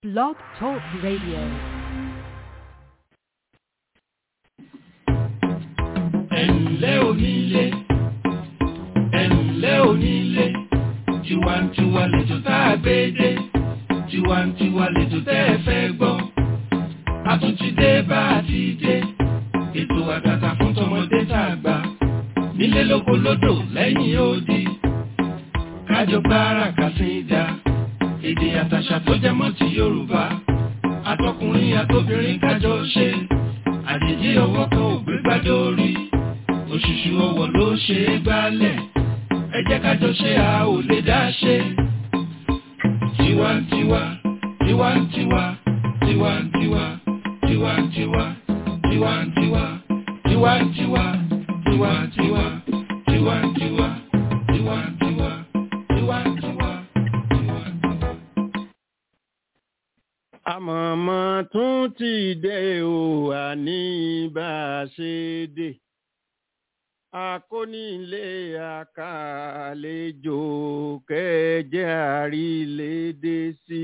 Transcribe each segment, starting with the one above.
Blog Talk Radio. ẹ̀ǹlẹ́ onílé ẹ̀ǹlẹ́ onílé tiwantiwa lẹ́jọ́ tá a gbé dé tiwantiwa lẹ́jọ́ tẹ́ ẹ fẹ́ gbọ́ a tún ti dé bá a ti dé ètò àtàtà fún tọmọdé tá a gbà nílé lóko lódò lẹ́yìn odi kájọ gbára kàsíńdà èdè àtàṣà tó jẹ mọ́ ti Yorùbá àtọkùnrin àtobìnrin kájọ ṣe àjèjì ọwọ́ kan ò gbé gbádé orí òṣùṣù ọwọ́ ló ṣe é gbálẹ̀ ẹ jẹ́ kájọ ṣe a ò lè dá ṣe. tiwantiwa tiwantiwa tiwantiwa tiwantiwa tiwantiwa tiwantiwa tiwantiwa tiwantiwa tiwantiwa tiwantiwa tiwantiwa. àmọ̀mọ́ tún ti dé o àní bá a ṣe dé akónílé àkàlejò kẹjẹ àrílédé sí.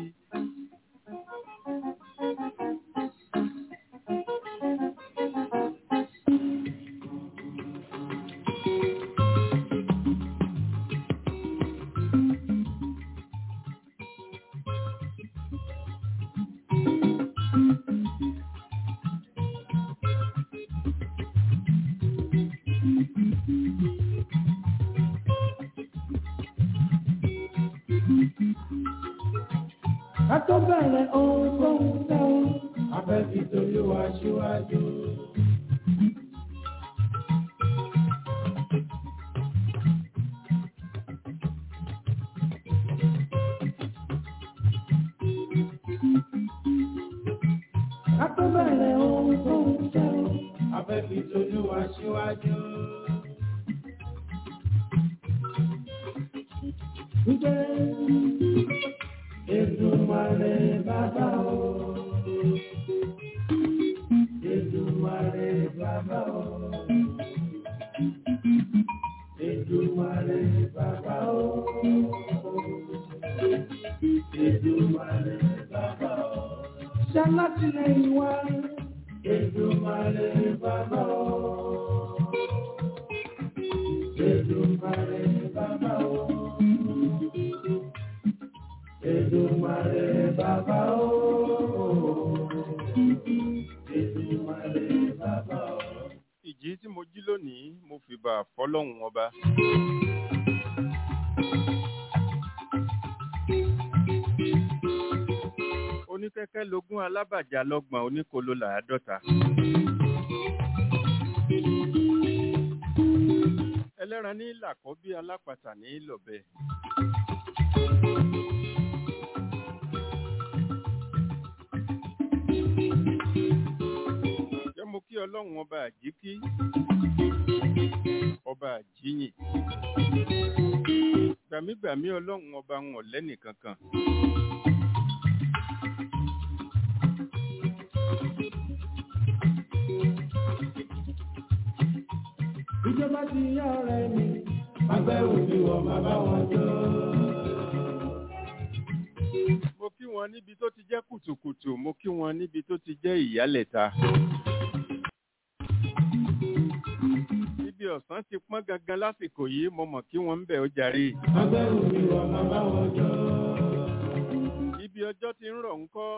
Kátó bẹ̀rẹ̀ ohun tó ń fẹ́ o, abẹ́bí torí wa ṣíwájú. Kátó bẹ̀rẹ̀ ohun tó ń fẹ́ o, abẹ́bí torí wa ṣíwájú. Wípé Èdùmàrè bàbá o. Èdùmàrè bàbá o. Èdùmàrè bàbá o. Èdùmàrè bàbá o. Ṣalátìlẹ́yìn wa. Èdùmàrè bàbá o. Èdùmàrè bàbá o. Èdùmàrè bàbá o. Èdùmàrè bàbá o. ìjí tí mo jí lónìí mo fìbà fọlọ́hún ọba. oníkẹ́kẹ́ lógún alábàjá lọ́gbọ̀n oníkolo làádọ́ta. ẹlẹ́ran ní làkọ́ bí alápàtà ní lọ́bẹ. jẹ́ mo kí ọlọ́run ọba àjíkí ọba àjíyìn gbàmígbàmí ọlọ́run ọba wọn ò lẹ́nì kankan. Ìjọba ti yá ọ̀rẹ́ mi. Agbẹ́rù mi wọ̀ máa bá wọn jọ. mo kí wọn níbi tó ti jẹ́ kùtùkùtù mo kí wọn níbi tó ti jẹ́ ìyálẹ̀ta. ibi ọ̀sán ti pọ́n gangan lásìkò yìí mo mọ̀ kí wọ́n ń bẹ̀ ó jàre. Agbẹ́rù mi wọ̀ máa bá wọn jọ. ibi ọjọ́ ti ń rọ̀ ń kọ́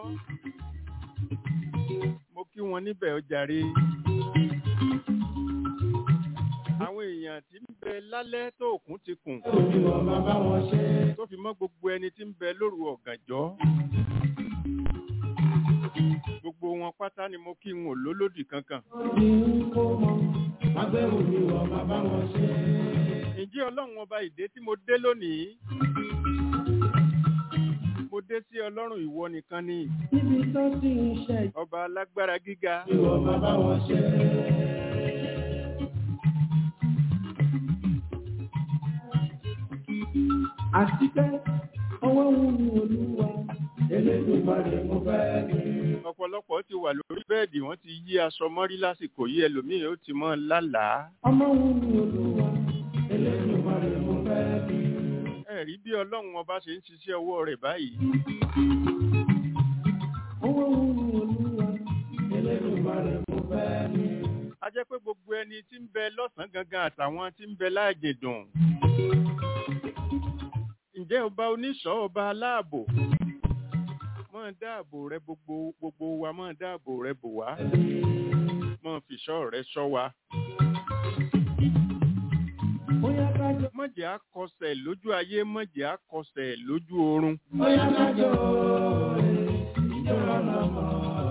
mo kí wọn níbẹ̀ ó jàre. àwọn èèyàn tí ń bẹ lálẹ́ tó òkun ti kùn Agbẹ́rù mi wọ̀ máa bá wọn ṣe. tó fi mọ́ gbogbo ẹni tí ń bẹ lóru ọ̀gànjọ́. gbogbo wọn pátá ni mo kí n ò lólódì kankan. Ní kó mọ. Agbẹ́rù mi wọ̀ máa bá wọn ṣe. ǹjẹ́ ọlọ́run ọba ìdè tí mo dé lónìí mo dé sí ọlọ́run ìwọ nìkan ni Níbi tó ti ń ṣe ọba alágbára gíga ìwọ̀ máa bá wọn ṣe. Àti pé ọwọ́ wù mí olúwa. Elédùmarè mo fẹ́ ní. ọ̀pọ̀lọpọ̀ ti wà lórí bẹ́ẹ̀dì wọ́n ti yí aṣọ mọ́rí lásìkò yìí ẹlòmíì ó ti mọ́ lálàá Ọmọ wù mí olúwa. Elédùmarè mo fẹ́ ní. ẹ rí bí ọlọ́run ọba ṣe ń ṣiṣẹ́ ọwọ́ rẹ̀ báyìí jẹ́ pé gbogbo ẹni tí ń bẹ lọ́sàn-án gangan àtàwọn tí ń bẹ láàjè dùn. ǹjẹ́ ọba oníṣọ́ ọba aláàbò máa dáàbò rẹ gbogbo gbogbo wa máa dáàbò rẹ bò wá máa fìṣọ́ rẹ ṣọ́ wa. Bóyá kájọ. mọ̀jẹ̀ á kọsẹ̀ lójú ayé mọ̀jẹ̀ á kọsẹ̀ lójú oorun. Bóyá kájọ. Ìjọba lọ́mọ.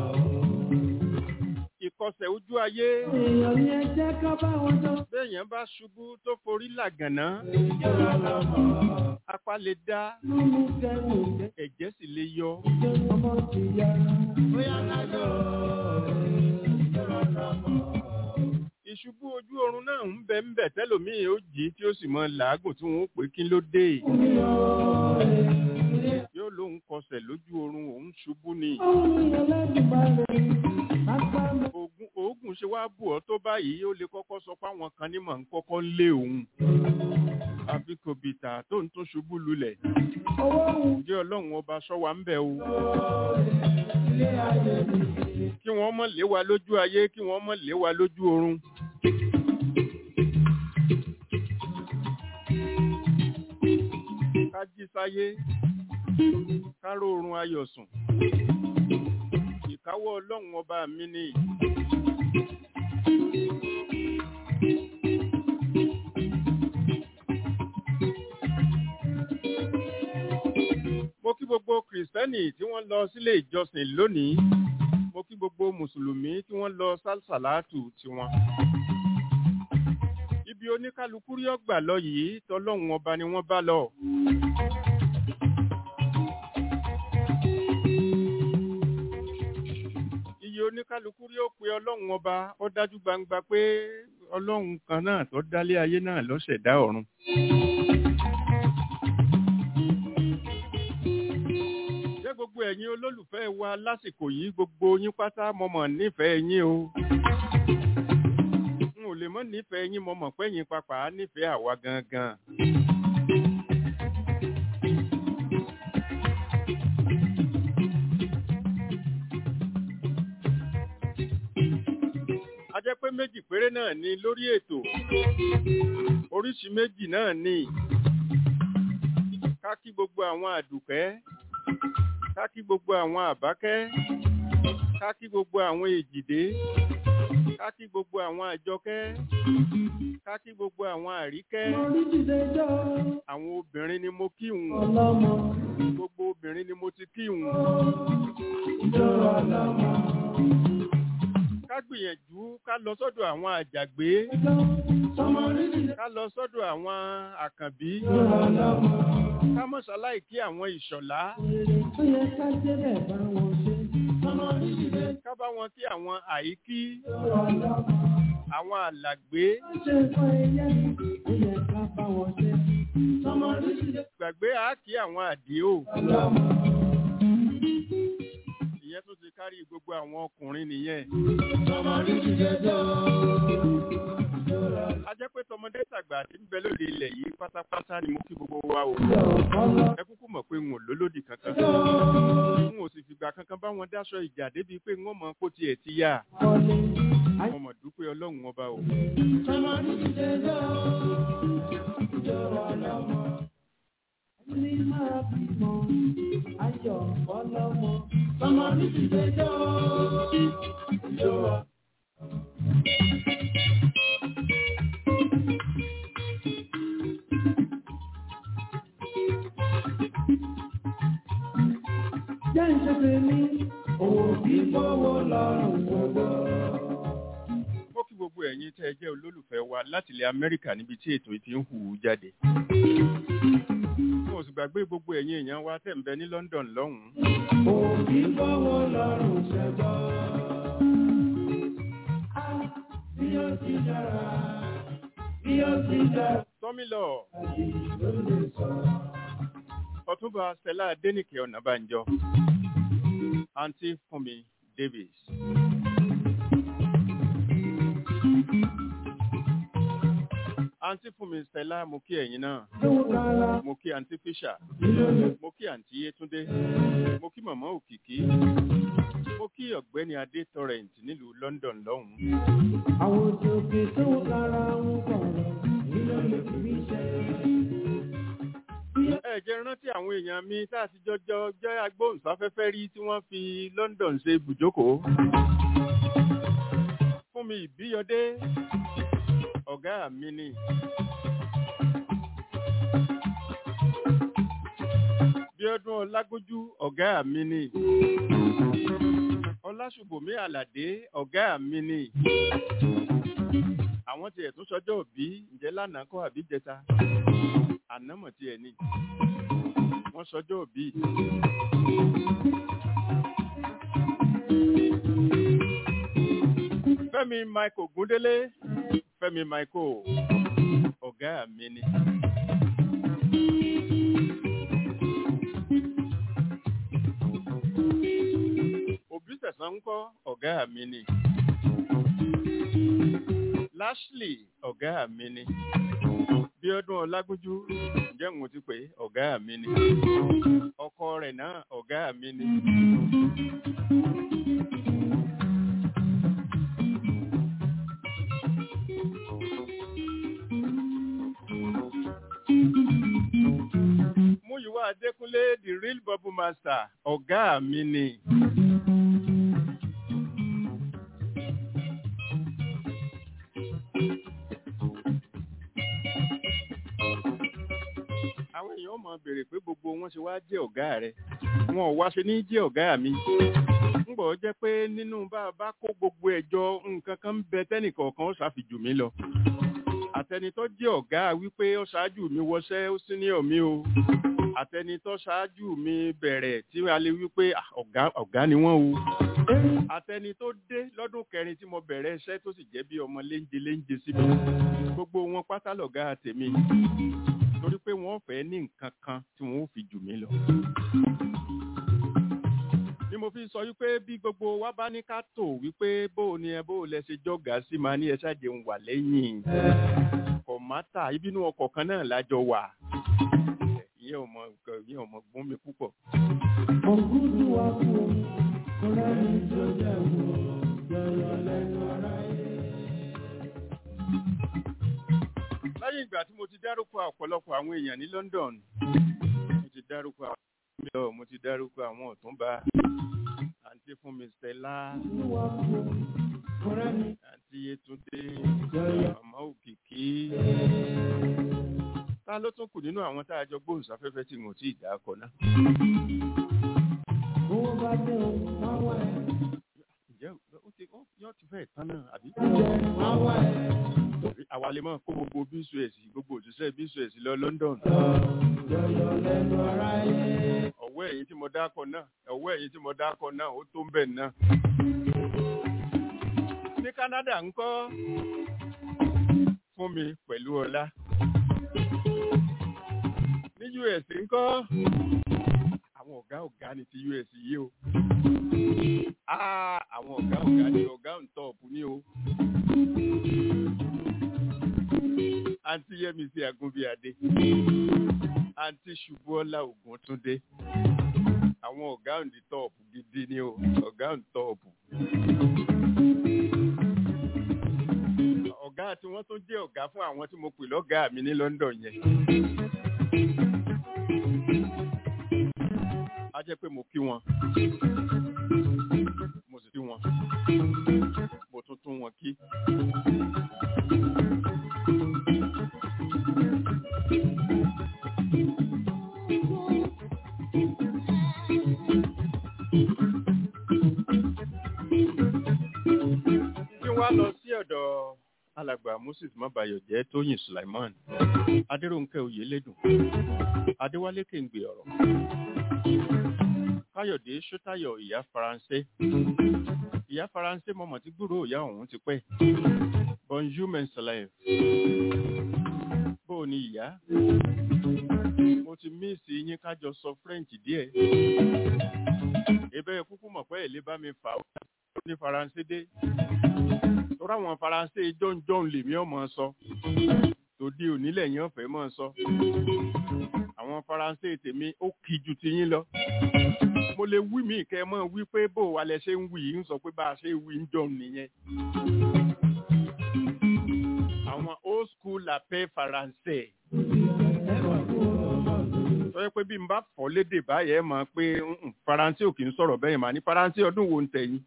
ìkọsẹ̀ ojú ayé Èèyàn ní ẹ jẹ́ ká bá wọn jọ. béèyàn bá ṣubú tó forí làgànná Ìjọba lọ́mọ. apá lè dá Mímú kẹ́wò jẹ́. ẹ̀jẹ̀ sì lè yọ. Ìjọba ọmọ ti yá. Bóyá kájọ. Ìjọba lọ́mọ. ìṣubú ojú oorun náà ń bẹ ń bẹ tẹlòmíì ó jí tí ó sì mọ làágùn tí wọn ó pè kí ló dé yóò lóun kọsẹ̀ lójú oorun òun ṣubú ni oògùn oògùn ṣe wá bù ọ́ tó báyìí ó lè kọ́kọ́ sọ fáwọn kan ní mọ̀ ń kọ́kọ́ lé òun àfi kò bìtà tó ń tún ṣubú lulẹ̀ ǹjẹ́ ọlọ́run ọba sọ wa ń bẹ̀ o kí wọ́n mọ̀ lé wa lójú ayé kí wọ́n mọ̀ lé wa lójú oorun. ká jí sáyé ká róorun ayọ̀ sùn ìkáwọ́ ọlọ́run ọba mi ni. mo kí gbogbo kìrìsìtẹ́nì tí wọ́n lọ sílé ìjọsìn lónìí mo kí gbogbo mùsùlùmí tí wọ́n lọ sálsàlátù tiwọn. ibi oníkálukú rí ọgbà lọ yìí tọlọ́run ọba ni wọ́n bá lọ. iye oníkálukú rí ó pe ọlọ́run ọba ó dájú gbangba pé ọlọ́run kan náà tó dálé ayé náà ló ṣẹ̀dá ọ̀run. jẹ́ gbogbo ẹ̀yin olólùfẹ́ wa lásìkò yìí gbogbo yín pátá mo mọ̀ nífẹ̀ẹ́ yín o. n ò lè mọ̀ nífẹ̀ẹ́ yín mo mọ̀ pé yín papà á nífẹ̀ẹ́ àwa gangan. a jẹ́ pé méjì péré náà ni lórí ètò oríṣi méjì náà ni ká kí gbogbo àwọn àdùkẹ́ ká kí gbogbo àwọn àbákẹ́ ká kí gbogbo àwọn èjìdé ká kí gbogbo àwọn àjọkẹ́ ká kí gbogbo àwọn àríkẹ́ àwọn obìnrin ni mo kí wọn gbogbo obìnrin ni mo ti kí wọn ká gbìyànjú ká lọ sọ́dọ̀ àwọn àjàgbé ká lọ sọ́dọ̀ àwọn àkànbí ká mọ̀ ṣaláì kí àwọn ìṣọ̀lá ká bá wọn kí àwọn àìkí àwọn àlàgbé gbàgbé á kí àwọn àdìó ìyẹn tó ti kárí gbogbo àwọn ọkùnrin nìyẹn. a jẹ́ pé tọmọdé tàgbà tí ń bẹ lóde ilẹ̀ yìí pátápátá ni mo kí gbogbo wa o. ẹ kúkú mọ̀ pé n ò lólódì kankan. n ò sì fìgbà kankan bá wọn dáṣọ ìjà débi pé wọ́n mọ kó tiẹ̀ ti yá. mo mọ̀ dúpẹ́ ọlọ́run ọba o. Ní máa bímọ, ayọ̀ ọlọ́mọ, ọmọ ní ti dé jọ́, ìjọba. Jẹ́ ìṣẹ́fẹ́ mi, òwò kí gbówó lọ́rùn gbogbo. mo kí gbogbo ẹ̀yin tẹ́ ẹ jẹ́ olólùfẹ́ wa láti ilẹ̀ amẹ́ríkà níbi tí ètò yìí ti ń hù ú jáde. mo sì gbàgbé gbogbo ẹ̀yin èèyàn wa tẹ̀ ń bẹ ní london lọ́hùn-ún. Òwò kí gbówó lọ́rùn ṣẹ̀gbọ́. Á, bí ó ti dára, bí ó ti dára, tọ́mílọ̀ ló lè sọ. ọ̀túnba stella adénìkè ọ̀nàbànjọ àǹtí fúnmi davis. àǹtí fúnmi stella mo kí ẹ̀yin náà Lówó kára, mo kí àǹtí fisher kí ló lè mo kí àǹtí yétúndé mo kí màmá òkìkí mo kí ọ̀gbẹ́ni adé torrent nílùú london lọ́hùn-ún àwọn òkè tó kára ń kọ̀rọ̀ nínú ìbí iṣẹ́. ẹ jẹ́ rántí àwọn èèyàn mi tá a ti jọjọ jẹ́ agbóhùnsáfẹ́fẹ́ rí tí wọ́n fi london ṣe ibùjókòó fún mi ìbíyọdé ọ̀gá mi ni. bíọ́dún ọlágójú ọ̀gá mi ni. ọlásùbòmí àlàdé ọ̀gá mi ni. àwọn tiẹ̀ tún sọjọ́ òbí ǹjẹ́ lánàá kọ́ àbí jẹta ànámọ̀ tiẹ̀ ni wọ́n sọjọ́ òbí. Fẹ́mi Michael Gúndélé Fẹ́mi Michael ọ̀gá mi ni. Òbí tẹ̀sán ń kọ́ ọ̀gá mi ni. Lashley ọ̀gá mi ni. Bíọ́dún Ọlágúnjú ǹjẹ́ mo ti pè é ọ̀gá mi ni. Ọkọ rẹ̀ náà ọ̀gá mi ni. Múyìwá Adékúnlé the real bubble master ọ̀gá mi ni. àwọn èèyàn mọ̀ béèrè pé gbogbo wọn ṣe wá jẹ́ ọ̀gá rẹ̀ wọn ò wá ṣe ní jẹ́ ọ̀gá mi ń bọ̀ jẹ́ pé nínú bá a bá kó gbogbo ẹ̀jọ nǹkan kan ń bẹ tẹ́nìkọ̀ọ̀kan ó ṣàfijù mí lọ àtẹni tó jẹ́ ọ̀gá wípé ó ṣáájú mi wọṣẹ́ ó sí ní ọ̀mí o àtẹni tó ṣáájú mi bẹ̀rẹ̀ tí a lè wípé "Ah, ọ̀gá ọ̀gá ni wọ́n o àtẹni tó dé lọ́dún kẹrin tí mo bẹ̀rẹ̀ iṣẹ́ tó sì jẹ́ bí ọmọ léńje léńje sí mi gbogbo wọn pátá lọ̀gá tèmi torí pé wọ́n fẹ́ ní nǹkan kan tí wọ́n ó fi jù mí lọ. ni mo fi sọ wípé bí gbogbo wa bá ní ká tò wípé bó o ní ẹ bó o lẹ ṣe jọ̀gá sí máa ní ẹ ṣáàjẹ ń wà lẹ́yìn kọ̀mátà ìbínú ọkọ̀ kan náà lájọ wà ìyẹn ò mọ nǹkan ìyẹn ò mọ gbọ́n mi púpọ̀. Ògúdù wa kú o, ọ̀rẹ́ mi tó jẹ́ wo, yọ̀yọ̀ lẹ́nu ara yẹ. lẹ́yìn ìgbà tí mo ti dárúkọ ọ̀pọ̀lọpọ̀ àwọn èèyàn ní London mo ti dárúkọ àwọn mílíọ̀ mo ti dárúkọ àwọn ọ̀túnba àǹtí fún mi Stella Ògúdù wa kú o, ọ̀rẹ́ mi àǹtí Yétúndé yọ̀yọ̀. màmá Òkìkí ta ló tún kù nínú àwọn tá a jọ gbóhùnsáfẹ́fẹ́ tí mo ti dà á kọ náà. Owó bá dé o, máa wá ẹ̀. ǹjẹ́ ó ti ó yọ ti fẹ́ẹ̀ tán náà àbí. Jẹ́ máa wá ẹ̀. àwa lè máa kó gbogbo bíṣọ̀ẹ̀s gbogbo òṣìṣẹ́ bíṣọ̀ẹ̀s lọ London. Yọ̀yọ̀ lẹ́nu ara yẹ. ọ̀wọ́ ẹ̀yìn tí mo dákọ̀ náà ọ̀wọ́ ẹ̀yìn tí mo dákọ̀ náà ó tó ń bẹ̀ náà. ní Canada ń kọ́ fún mi pẹ̀lú ọlá. ní US ń kọ́ àwọn ọ̀gá ọ̀gá ni ti US yìí o. Ah, àwọn ọ̀gá ọ̀gá ni ọ̀gá ń tọ̀ọ̀pù ní o. àǹtí Yẹ́misí Agúnbíadé àǹtí Ṣubúọ́lá Ògúntúndé àwọn ọ̀gá òǹdí tọ́ọ̀pù gidi ni o ọ̀gá òǹdí tọ́ọ̀pù. ọ̀gá tí wọ́n tún jẹ́ ọ̀gá fún àwọn tí mo pè lọ́gàá mi ní London yẹn. a jẹ́ pé mo kí wọn mo sì kí wọn mo tún tún wọn kí. kí wá lọ sí ọ̀dọ̀ alàgbà moses mabayọ̀jẹ́ tóyìn sulaiman adéròǹkẹ́ oyèlédùn adéwálé kéǹgbè ọ̀rọ̀ káyọ̀dé sọ́tayọ̀ ìyá faransé ìyá faransé mọ̀mọ́ tí gbúrò ìyá ọ̀hún ti pẹ́ bonjour mensalaev bó o ní ìyá mo ti míìsì yín kájọ sọ french díẹ̀ ebe kúkú mọ̀ pé èlé bá mi fà ó ní faransé dé tọ́ra àwọn faransé jọ́njọ́n lèmi ọmọ sọ tòde onílẹ̀ yẹn ọ̀fẹ́ mọ̀ sọ àwọn faransé tèmi ó kì ju tiyín lọ mo lè wí mí kẹ́ ẹ mọ̀ wí pé bó wa lẹ ṣe ń wí yìí ń sọ pé bá a ṣe wí ń jọ nìyẹn. àwọn old school la paix faransé tó yẹ pé bí n bá fọ́ lédè báyẹn mọ̀ pé "Mm-mm, faransé ò kì í sọ̀rọ̀ bẹ́ẹ̀ mà ní faransé ọdún wo ń tẹ̀yìn.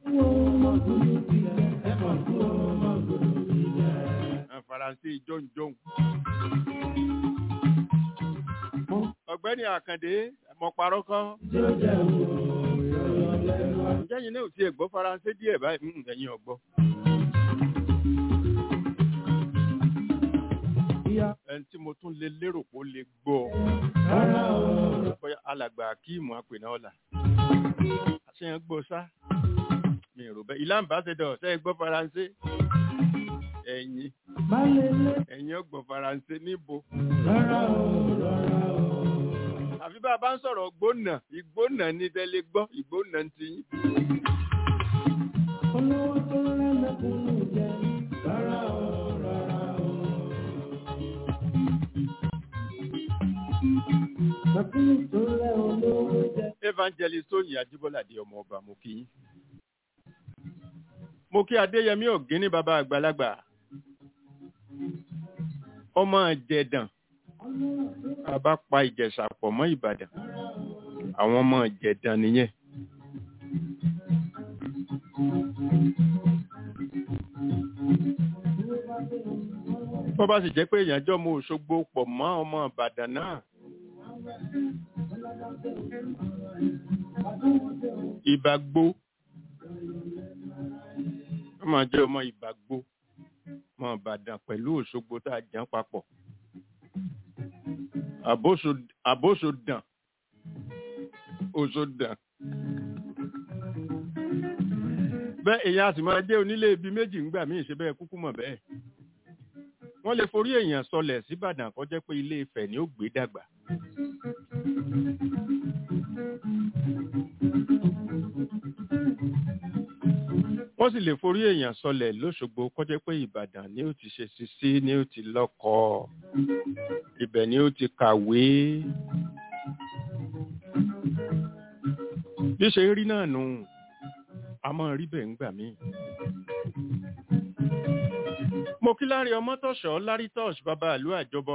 Ah, faransé jọ̀ǹjọ̀ǹ. ọ̀gbẹ́ni àkàndé mo parọ́ kọ́. ǹjẹ́ yín náà ò tiẹ̀ gbọ́ faransé díẹ̀ báyìí Mm, ẹ̀yin ọ̀gbọ́. ẹni tí mo tún lè lérò pé ó lè gbọ́ bóyá alàgbà akíìmù àpènà ọ̀la àṣeyàn gbọ́ sá mi ò rò bẹ́ẹ̀ ìlànà ambassador ṣe é gbọ́ faransé ẹ̀yin ẹ̀yin ọgbọ̀n faransé níbo àfi bá a bá ń sọ̀rọ̀ gbóná ìgbóná ní tẹ́lẹ̀ gbọ́ ìgbóná ti yín. olówó tó rẹ́ mẹ́kúnnù jẹ rárá o rárá o. mẹ́kúnnù tó rẹ́ olówó jẹ. evangelist tóyìn ajíbọ́ládé ọmọ ọba mo kí yín. mo kí adéyẹmí ọ̀gíní bàbá àgbàlagbà ọmọ ìjẹ̀dàn bàbá pa ìjẹ̀ṣà pọ̀ mọ́ ìbàdàn àwọn ọmọ ìjẹ̀dàn nìyẹn. bó bá sì jẹ́ pé èèyàn jọ́ mọ òṣogbo pọ̀ mọ́ ọmọ ìbàdàn náà ìbàgbó ó máa jẹ́ ọmọ ìbàgbó ọmọ ìbàdàn pẹ̀lú òṣogbo tá a jẹun papọ̀ àbóṣo- àbóṣodàn òṣodàn bẹ́ẹ̀ èèyàn a sì máa jẹ́ onílé ibi méjì ńgbà míì ṣe bẹ́ẹ̀ kúkú mọ̀ bẹ́ẹ̀ wọ́n lè forí èèyàn sọlẹ̀ síbàdàn kó jẹ́ pé ilé Ifẹ̀ ni ó gbé dàgbà wọ́n sì lè forí èèyàn sọlẹ̀ lóṣogbo kó jẹ́ pé ìbàdàn ni ó ti ṣe sisi ni ó ti lọ́kọ ibẹ̀ ni ó ti kàwé bí ṣe rí náà nù a máa rí bẹ́ẹ̀ ńgbà míì. mo kí lárí ọmọ tọ̀ṣọ́ lárí tọ́ṣ bàbá ìlú àjọbọ.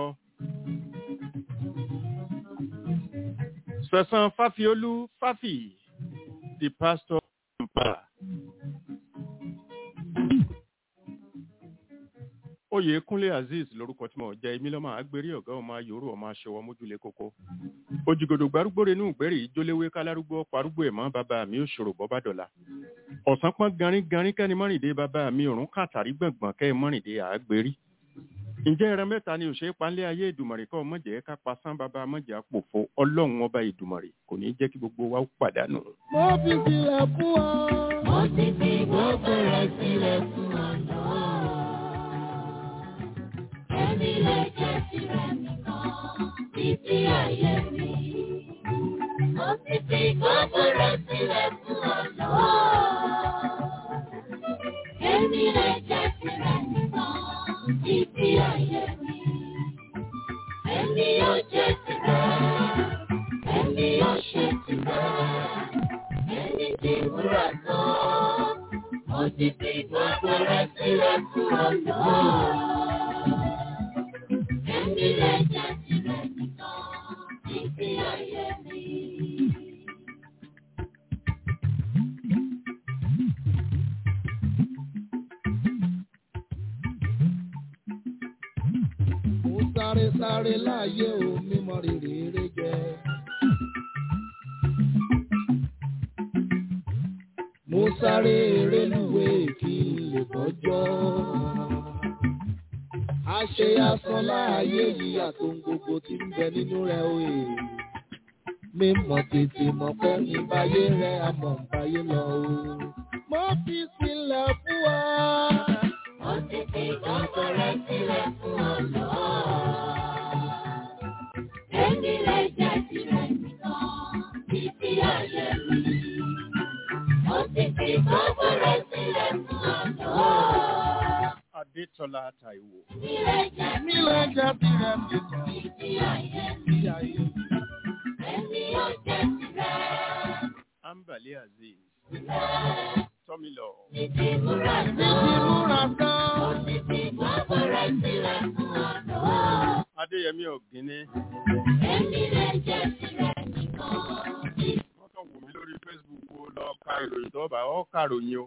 sẹ̀sán fáfiolú fáfì the pastor empire. oyèkúnlé azeez lorúkọ tí mo jẹ èmi lọ́mọ àgbérí ọ̀gá ọmọ ayòrò ọmọ aṣọwọ́ mójúlé kókó òjìgòdò gbárùgbòrè inú ìgbẹ́rì ìjóléwé kálárúgbó parúgbó ẹ̀mọ́ bàbá mi ò ṣòro bọ́bá dọ̀la ọ̀sán pọ́n garin garin kẹ́ni mọ́rìndé bàbá mi òrùn kàtàrí gbọ̀ngbọ̀n kẹ́ mọ́rìndé àgbérí ǹjẹ́ ẹran mẹ́ta ni òṣèré panlé ayé ìdùmọ̀rì kọ́ mọ̀jẹ̀ ká pasán bàbá mọ̀jẹ̀ àpòfo ọlọ́run ọba ìdùmọ̀rì kò ní jẹ́ kí gbogbo wa ó pàdánù. mo fi sílẹ̀ fún ọ. Mo ti fi gbogbo rẹ̀ sílẹ̀ fún ọ̀nà. Ẹni lè jẹ́ tirẹ̀ nìkan títí ayé mi. Mo ti fi gbogbo rẹ̀ sílẹ̀ fún ọ̀nà. Ẹni lè jẹ́ tirẹ̀ nìkan títí ayé mi. Ẹni yóò jẹ́ tirẹ̀, ẹni yóò ṣe tirẹ̀ ẹni tí wúrà tán. Mo ti fi gbogbo rẹ̀ sílẹ̀ fún ọ̀nà. Ẹni lè jẹ́ tirẹ̀ nìkan títí ayé mi. mo sáré sáré láàyè o mímọ rírì eré jẹ. mo sáré eré lúwé kí n lè bọ́jọ́. àṣe asán láàyè yìí àtòun gbogbo tí ń bẹ nínú rẹ̀ òye. mímọ̀ tètè mọ̀ pé ní báyé rẹ̀ àmọ̀ ń báyé lọ o. mo fi sílẹ̀ fún wa. Mo ti fi gbogbo rẹ̀ sílẹ̀ fún ọ̀nà. Ẹni lè jẹ́ tirẹ̀ nìkan títí ayé mi. Mo ti fi gbogbo rẹ̀ sílẹ̀ fún ọ̀nà. adétọ́lá taiwo Ẹni lè jẹ́ nílẹ̀ jẹ́ tirẹ̀ nìkan. títí ayé mi. Ìyá yìí. Ẹni yóò jẹ́ tirẹ̀. Ambali Aziz tọ́mi lọ. Títí múra tán. Títí gbogbo rẹ̀ sílẹ̀ fún ọ̀dọ́. Adéyẹmí Ọ̀gíní Èmi lè jẹ́ tirẹ̀ nìkan. wọ́n kàn wò mí lórí Facebook o lọ ka ìròyìn tó bá ọ́ kàròyìn o.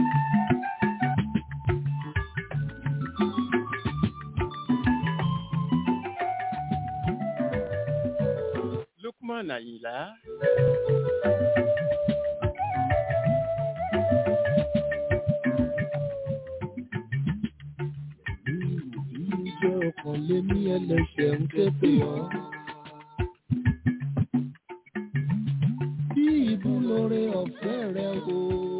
Lukman Àyìnlá Ìjẹ́ ọkàn lé ní ẹlẹ́ṣẹ̀ ń képe ọ́. Bí ìbú lóore ọ̀fẹ́ rẹ o.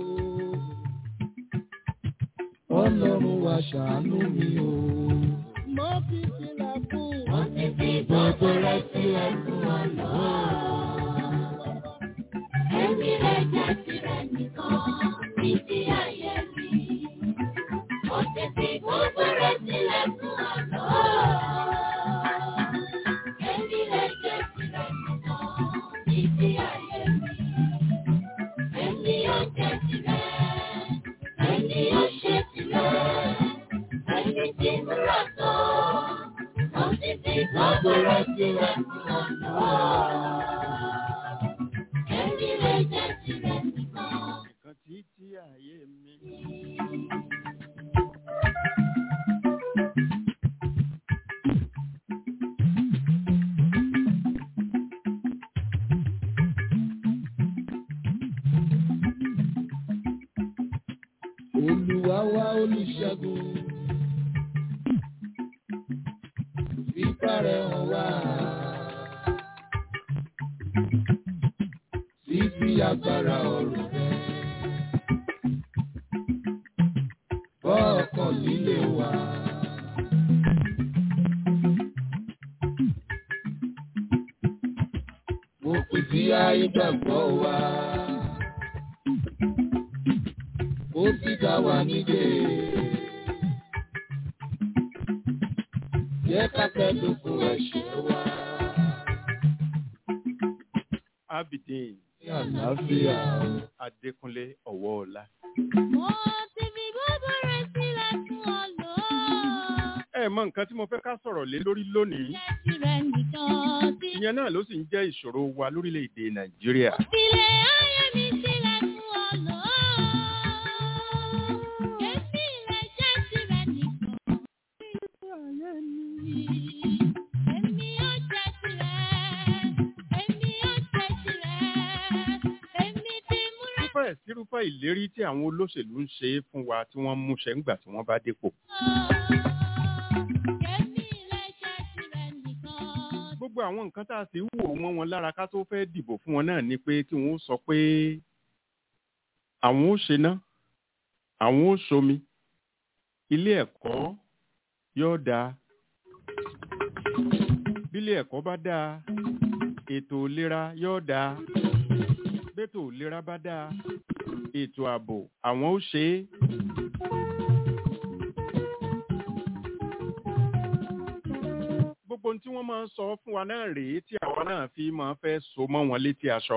Ọlọ́run wa ṣàánú mi o. Mo fi sílẹ̀ fún. Títí gbogbo rẹ̀ sílẹ̀ fún ọ̀dọ́. Èmi lè jẹ́ tirẹ̀ nìkan. Títí ayé mi. Títí gbogbo rẹ̀ sílẹ̀ fún ọ̀dọ́. Èmi lè jẹ́ tirẹ̀ nìkan. Títí ayé mi. Èmi yóò jẹ́ tirẹ̀. Èmi yóò ṣe tirẹ̀. Èmi ti múra tán. Mo ti fi gbogbo rẹ̀ sílẹ̀ fún ọ̀dọ́. Èmi lè jẹ́ tirẹ̀ nìkan. nǹkan tí tí ààyè mi. Olúwa wá olùṣègùn. Fipá rẹ̀ hàn wá. Fífi agbára ọ̀rọ̀ rẹ̀. Bọ́ ọkàn líle wá. Mo pè sí ayé gbàgbọ́ wa. Ó sì dá wa nídè. Jẹ́ ká kẹ́dùnkùn ẹ̀ṣẹ̀ wa. Abidin Ní àlàáfíà. Adékúnlé Ọ̀wọ́ọ̀lá. Mo ti fi gbogbo rẹ̀ sílẹ̀ fún ọ̀dọ́. ẹ mọ nǹkan tí mo fẹ́ ká sọ̀rọ̀ lé lórí lónìí Jẹ́ tirẹ̀ nìkan. Tí ìyẹn náà ló sì ń jẹ́ ìṣòro wa lórílẹ̀‐èdè Nàìjíríà. Filẹ̀ ayé mi sílẹ̀ fún ọ̀dọ́. Èmi lè jẹ́ tirẹ̀ nìkan. Èmi yóò jẹ́ tirẹ̀. Èmi yóò jẹ́ tirẹ̀. Èmi ti múra irúfẹ́ sírúfẹ́ ìlérí tí àwọn olóṣèlú ń ṣe fún wa tí wọ́n ń múṣẹ ńgbà tí wọ́n bá dépò. Èmi lè jẹ́ tirẹ̀ nìkan. gbogbo àwọn nǹkan tá a sì ń wò wọ́n wọn lára ká tó fẹ́ dìbò fún wọn náà ni pé kí wọ́n sọ pé àwọn ó ṣe ná àwọn ó ṣomi ilé ẹ̀kọ́ yóò dáa bílé ẹ̀kọ́ bá dáa ètò ìlera yóò dáa bẹ́tò ìlera bá dáa ètò ààbò àwọn ó ṣe é. gbogbo ohun tí wọ́n máa ń sọ fún wa náà rèé tí àwa náà fi máa fẹ́ so mọ́ wọn létí aṣọ.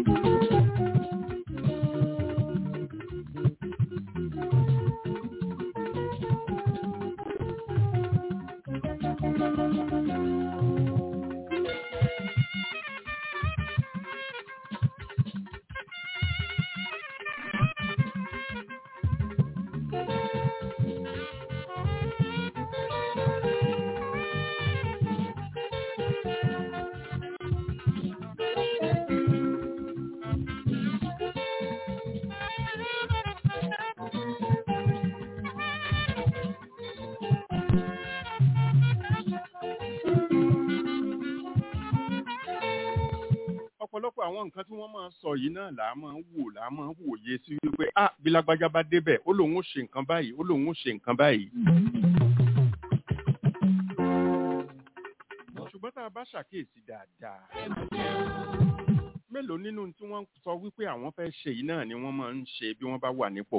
ọ̀pọ̀lọpọ̀ àwọn nǹkan tí wọ́n máa ń sọ yìí náà là á máa ń wò là á máa ń wòye sí wípé ah bí lágbájá bá débẹ̀ ó lóun ó ṣe nǹkan báyìí ó lóun ó ṣe nǹkan báyìí. ṣùgbọ́n tá a bá ṣàkíyèsí dáadáa mélòó nínú tí wọ́n sọ wípé àwọn fẹ́ ṣe yìí náà ni wọ́n máa ń ṣe bí wọ́n bá wà nípò.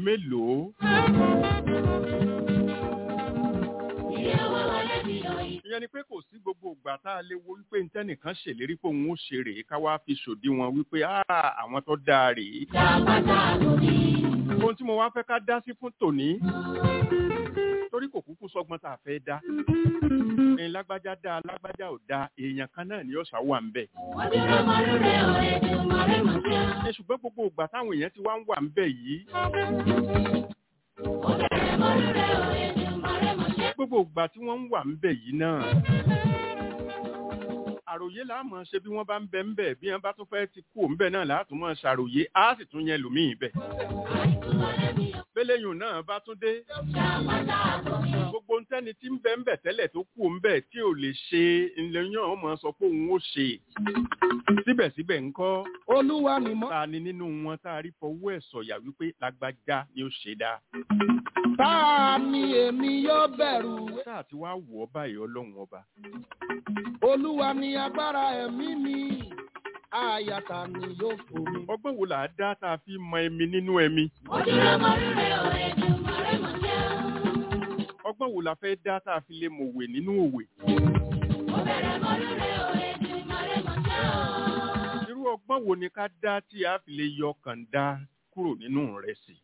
mélòó ìyẹn ìyẹn ni pé kò sí gbogbo ìgbà tá a lè wo wípé ntẹ́nìkan ṣèlérí pé òun ó ṣe rèé ká wá fi ṣòdiwọ̀n wípé "Ah, àwọn tó dáa rèé. ohun tí mo wá fẹ́ ká dá sí fún tòní torí kò kúkú sọgbọ́n tá a fẹ́ dá ní lágbájá dá lágbájá ò dá èèyàn kan náà ni yóò ṣá wà ń bẹ̀. ẹ ṣùgbọ́n gbogbo ìgbà táwọn èèyàn ti wá ń wà ń bẹ̀ yìí gbogbo ìgbà tí wọ́n ń wà ń bẹ̀ yìí náà àròyé láàmú ṣe bí wọ́n bá ń bẹ ń bẹ̀ bí wọ́n bá tún fẹ́ ti kú òun bẹ̀ náà láàtún mọ́ ṣàròyé á sì tún yẹn lòmíì bẹ̀. bẹ́lẹ́yìn náà bá tún dé gbogbo ntẹ́ni tí ń bẹ ń bẹ̀ tẹ́lẹ̀ tó kú òun bẹ̀ tí ò lè ṣe ńlẹ́yìn ọmọ sọ pé òun ó ṣe síbẹ̀síbẹ̀ ńkọ́ olúwa ni mọ́. ta ni nínú wọn tá a rí fọwọ́ ẹ̀ sọ̀yà wípé lágbájá ni ó ṣe dáa ta ni èmi yóò bẹ̀rù. sáà tí wàá wọ̀ ọ́ báyìí ọlọ́run ọba olúwa ni agbára ẹ̀mí mi àyàtà ni yóò fò mí. ọgbọ́n wo là á dá tá a fi mọ ẹmi nínú ẹmi ọgbọ́n wo la fẹ́ dá tá a fi lè mọ̀wé nínú òwe irú ọgbọ́n wo ni ká dá tí a fi lè yọ kàńdá kúrò nínú rẹ̀ sí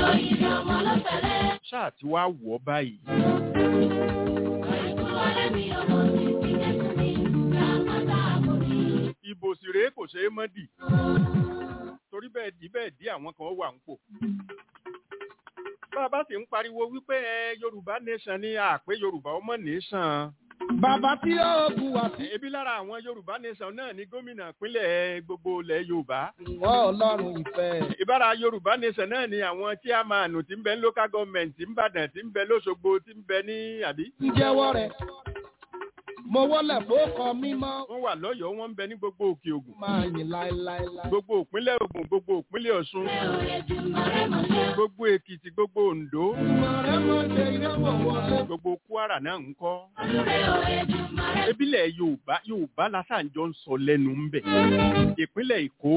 ṣáà tí wàá wọ̀ ọ́ báyìí ìbò sì rèé kò ṣeé mọ́ dì torí bẹ́ẹ̀ dì bẹ́ẹ̀ dì àwọn kan wà ń pò bá a bá sì ń pariwo wípé ẹ yorùbá nation ni àpé yorùbá ọmọ nation bàbá tí ó bu wá sí. ebi lára àwọn yorùbá nation náà ni gómìnà ìpínlẹ̀ gbogbo ilẹ̀ yorùbá ìwọ ọlọ́run ìfẹ́. ìbára yorùbá nation náà ni àwọn chairman tí ń bẹ ní local government tí ń bàdàn tí ń bẹ lóṣogbo tí ń bẹ ní àbí ń jẹ́wọ́ rẹ̀. mo wọlé fókọ mímọ́. wọ́n wà lọ́yọ̀ọ́ wọ́n ń bẹ ní gbogbo òkè ògùn máa yìn láéláéláé. gbogbo ìpínlẹ̀ ògùn gbogbo ìpínlẹ̀ ọ̀ṣun gbogbo èkìtì gbogbo oǹdó ìmọ̀ rẹ̀ mọ̀ ṣe ìrẹ́wọ̀ wọlé. gbogbo kwara náà ń kọ́ ebílẹ̀ yorùbá yorùbá lásàjọ ń sọ lẹ́nu ń bẹ̀ ìpínlẹ̀ èkó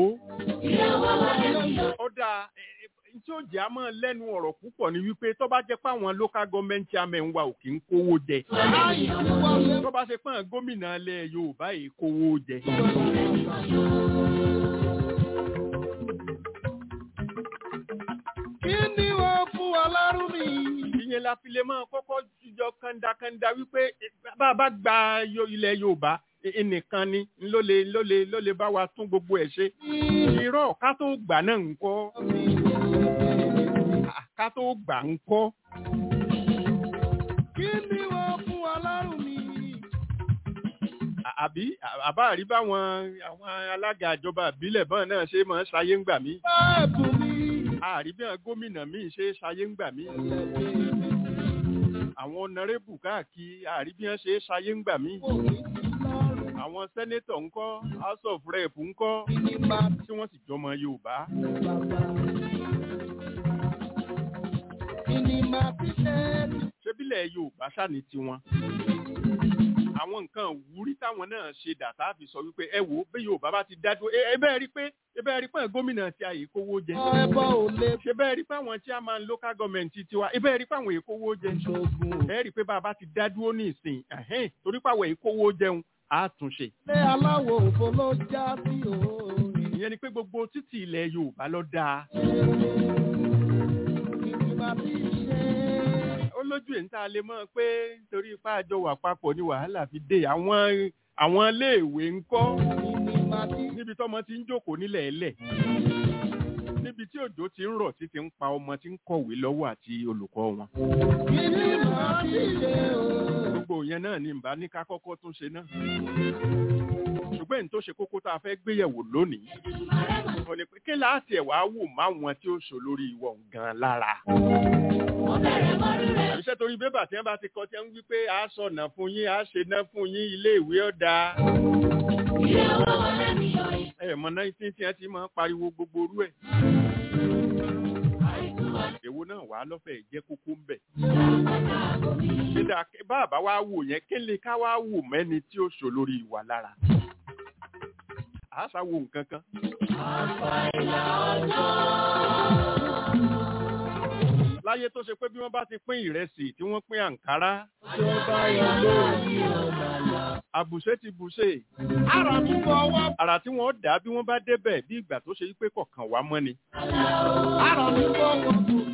ó dáa ẹ, ẹ, tí ó jẹ́ àmọ́ lẹ́nu ọ̀rọ̀ púpọ̀ ni wípé tó bá jẹ́ pé àwọn local government chairman wa ò kí ń kówó jẹ láì wọlé. tó bá ṣe pé àwọn gómìnà ilẹ̀ yorùbá yìí kówó jẹ kí ni wọ́n fún wa lárú mi. ìyẹn la fi lè máa kọ́kọ́ jíjọ kandakanda wípé eh, bá a bá gba yo- ilẹ̀ yorùbá eh, ẹnìkan ni ló lè ló lè ló lè bá wa tún gbogbo ẹ̀ ṣe irọ́ ká tó gbà náà ń kọ́ Ah, ká tó gbà ń kọ́ kí ni wọ́n fún wa lárú mi. À- àbí à- àbá àrí báwọn àwọn alága ìjọba ìbílẹ̀ bọ́n náà ṣe máa ń ṣayé ń gbà mí báàbù mi. àrí bí àwọn gómìnà míì ṣe é ṣayé ń gbà mí àwọn ọ̀nàrẹ́bù káàkiri àrí bí wọ́n ṣe é ṣayé ń gbà mí àwọn sẹ́nétọ̀ ńkọ́ house of rep ńkọ́ Kí ni máa tí wọ́n sì jọmọ yorùbá kí ni máa fi ṣe ṣébílẹ̀ yorùbá ṣàní tiwọn àwọn nǹkan wúrí táwọn náà ṣe dà tá a fi sọ wípé ẹ wò ó bí yorùbá bá ti dádúró ẹ ẹ bẹ́ẹ̀ rí pé ẹ bẹ́ẹ̀ rí pé àwọn gómìnà tí a yìí kówó jẹ ọ ẹbọ ò lè ṣe bẹ́ẹ̀ rí pé àwọn chairman local government tiwa ẹ bẹ́ẹ̀ rí pé àwọn èyí kówó jẹ ṣoògùn. ẹ rí pé bá a bá ti dádúró ní ìsìn ẹ̀hẹ́n, torí pé àwọn èyí kówó jẹun á tún ṣe ilé aláwọ̀ òfo ló já sí òòrùn. ìyẹn ni pé gbogbo títì ilẹ̀ yorùbá ló dáa kí ni máa fi ṣe. ó lójú ẹ̀ ń tá a lè mọ̀ pé torí ipá àjọ wà papọ̀ ni wàhálà fi dé àwọn àwọn iléèwé ń kọ́ kí ni máa fi níbi tọ́mọ ti ń jókòó nílẹ̀ ẹlẹ̀ níbi tí òjò ti ń rọ̀ tí ti ń pa ọmọ tí ń kọ̀wé lọ́wọ́ àti olùkọ́ wọn. kí ni máa fi ṣe o. gbogbo yẹn náà ni ìbá ní ká kọ́kọ́ tún ṣe náà. ṣùgbọ́n èyí tó ṣe kókó tá a fẹ́ gbéyẹ̀wò lónìí. ó ní pé kí láti ẹ̀ wá wò máwọn tí ó ṣò lórí ìwọ̀ gan lára. àbíṣẹ́ torí bébà tí wọ́n bá ti kọ́ tí wọ́n ń wí pé a sọ̀nà fún yín a ṣe ná fún yín ilé ìwé ọ̀dà. ẹ mọ nineteen tí wọ́n ti máa ń pariwo gbogbo orú ẹ̀. èwo náà wàá lọ́fẹ̀ẹ́ jẹ́ kókó ń bẹ̀. dídá bàbá wa wò yẹn kí lè ká wá wò mẹ́ni tí ó ṣò lórí ìwà lára. àṣà wo nǹkan kan. láyé tó ṣe pé bí wọ́n bá ti pín ìrẹsì tí wọ́n pín àǹkárá tó bá yọ lórí ọmọ là. àbùṣe ti bùṣe Ara mi fọwọ́. àrà tí wọ́n dá bí wọ́n bá débẹ̀ bí ìgbà tó ṣe pé kọ̀ọ̀kan wá mọ́ ni. Ara mi fọwọ́.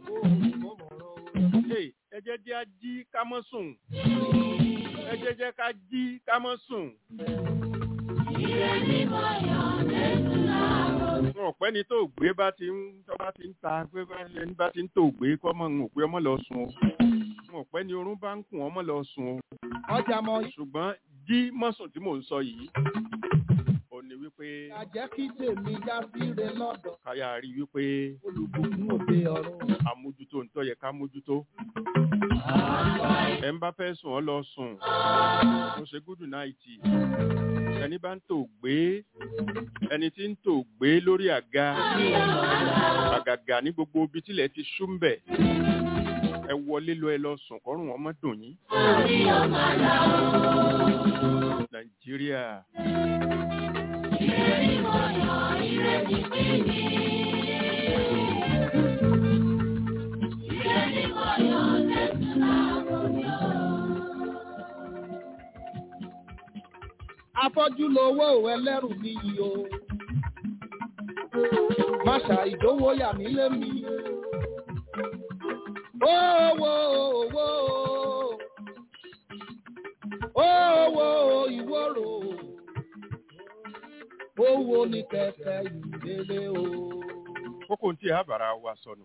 Hey, ẹ jẹ́ jẹ́ á jí ká mọ́ sùn ẹ jẹ́ jẹ́ ká jí ká mọ́ sùn. wọn ò pẹ́ ni tó gbé bá ti ń tó bá ti ń ta pé bá- ẹni bá ti ń tó gbé kọ́ mọ́ ń pé ọmọ lọ sùn o wọn ò pẹ́ ni orún bá ń kùn ọmọ lọ sùn o Ọjà mọ̀ ṣùgbọ́n jí mọ́sùn tí mò ń sọ yìí ò ní wípé ìyàjẹ́ kí tèmi já síre lọ́dọ̀. káyà rí wípé Olùbùkún òde ọ̀run. àmójútó ń tọ́ yẹ ká mójútó ẹ̀ ń bá fẹ́ sùn ọ́ lọ sùn mo ṣe gúdù náìtì ẹni bá ń tò gbé ẹni tí ń tò gbé lórí àga àgàgà ní gbogbo ibi tílẹ̀ ti ṣú ń bẹ̀ ẹ wọlé lọ ẹ lọ sùn kọ́rùn ọmọ dùn yín. nàìjíríà Afọ́jú lowó ẹlẹ́rù níyì o. Máṣà ìdówó yà mí lé mi. Owó owó owó ìwòrò. Owó ní kẹ̀kẹ́ ìdílé o. kókó tí a bára wa sọnù.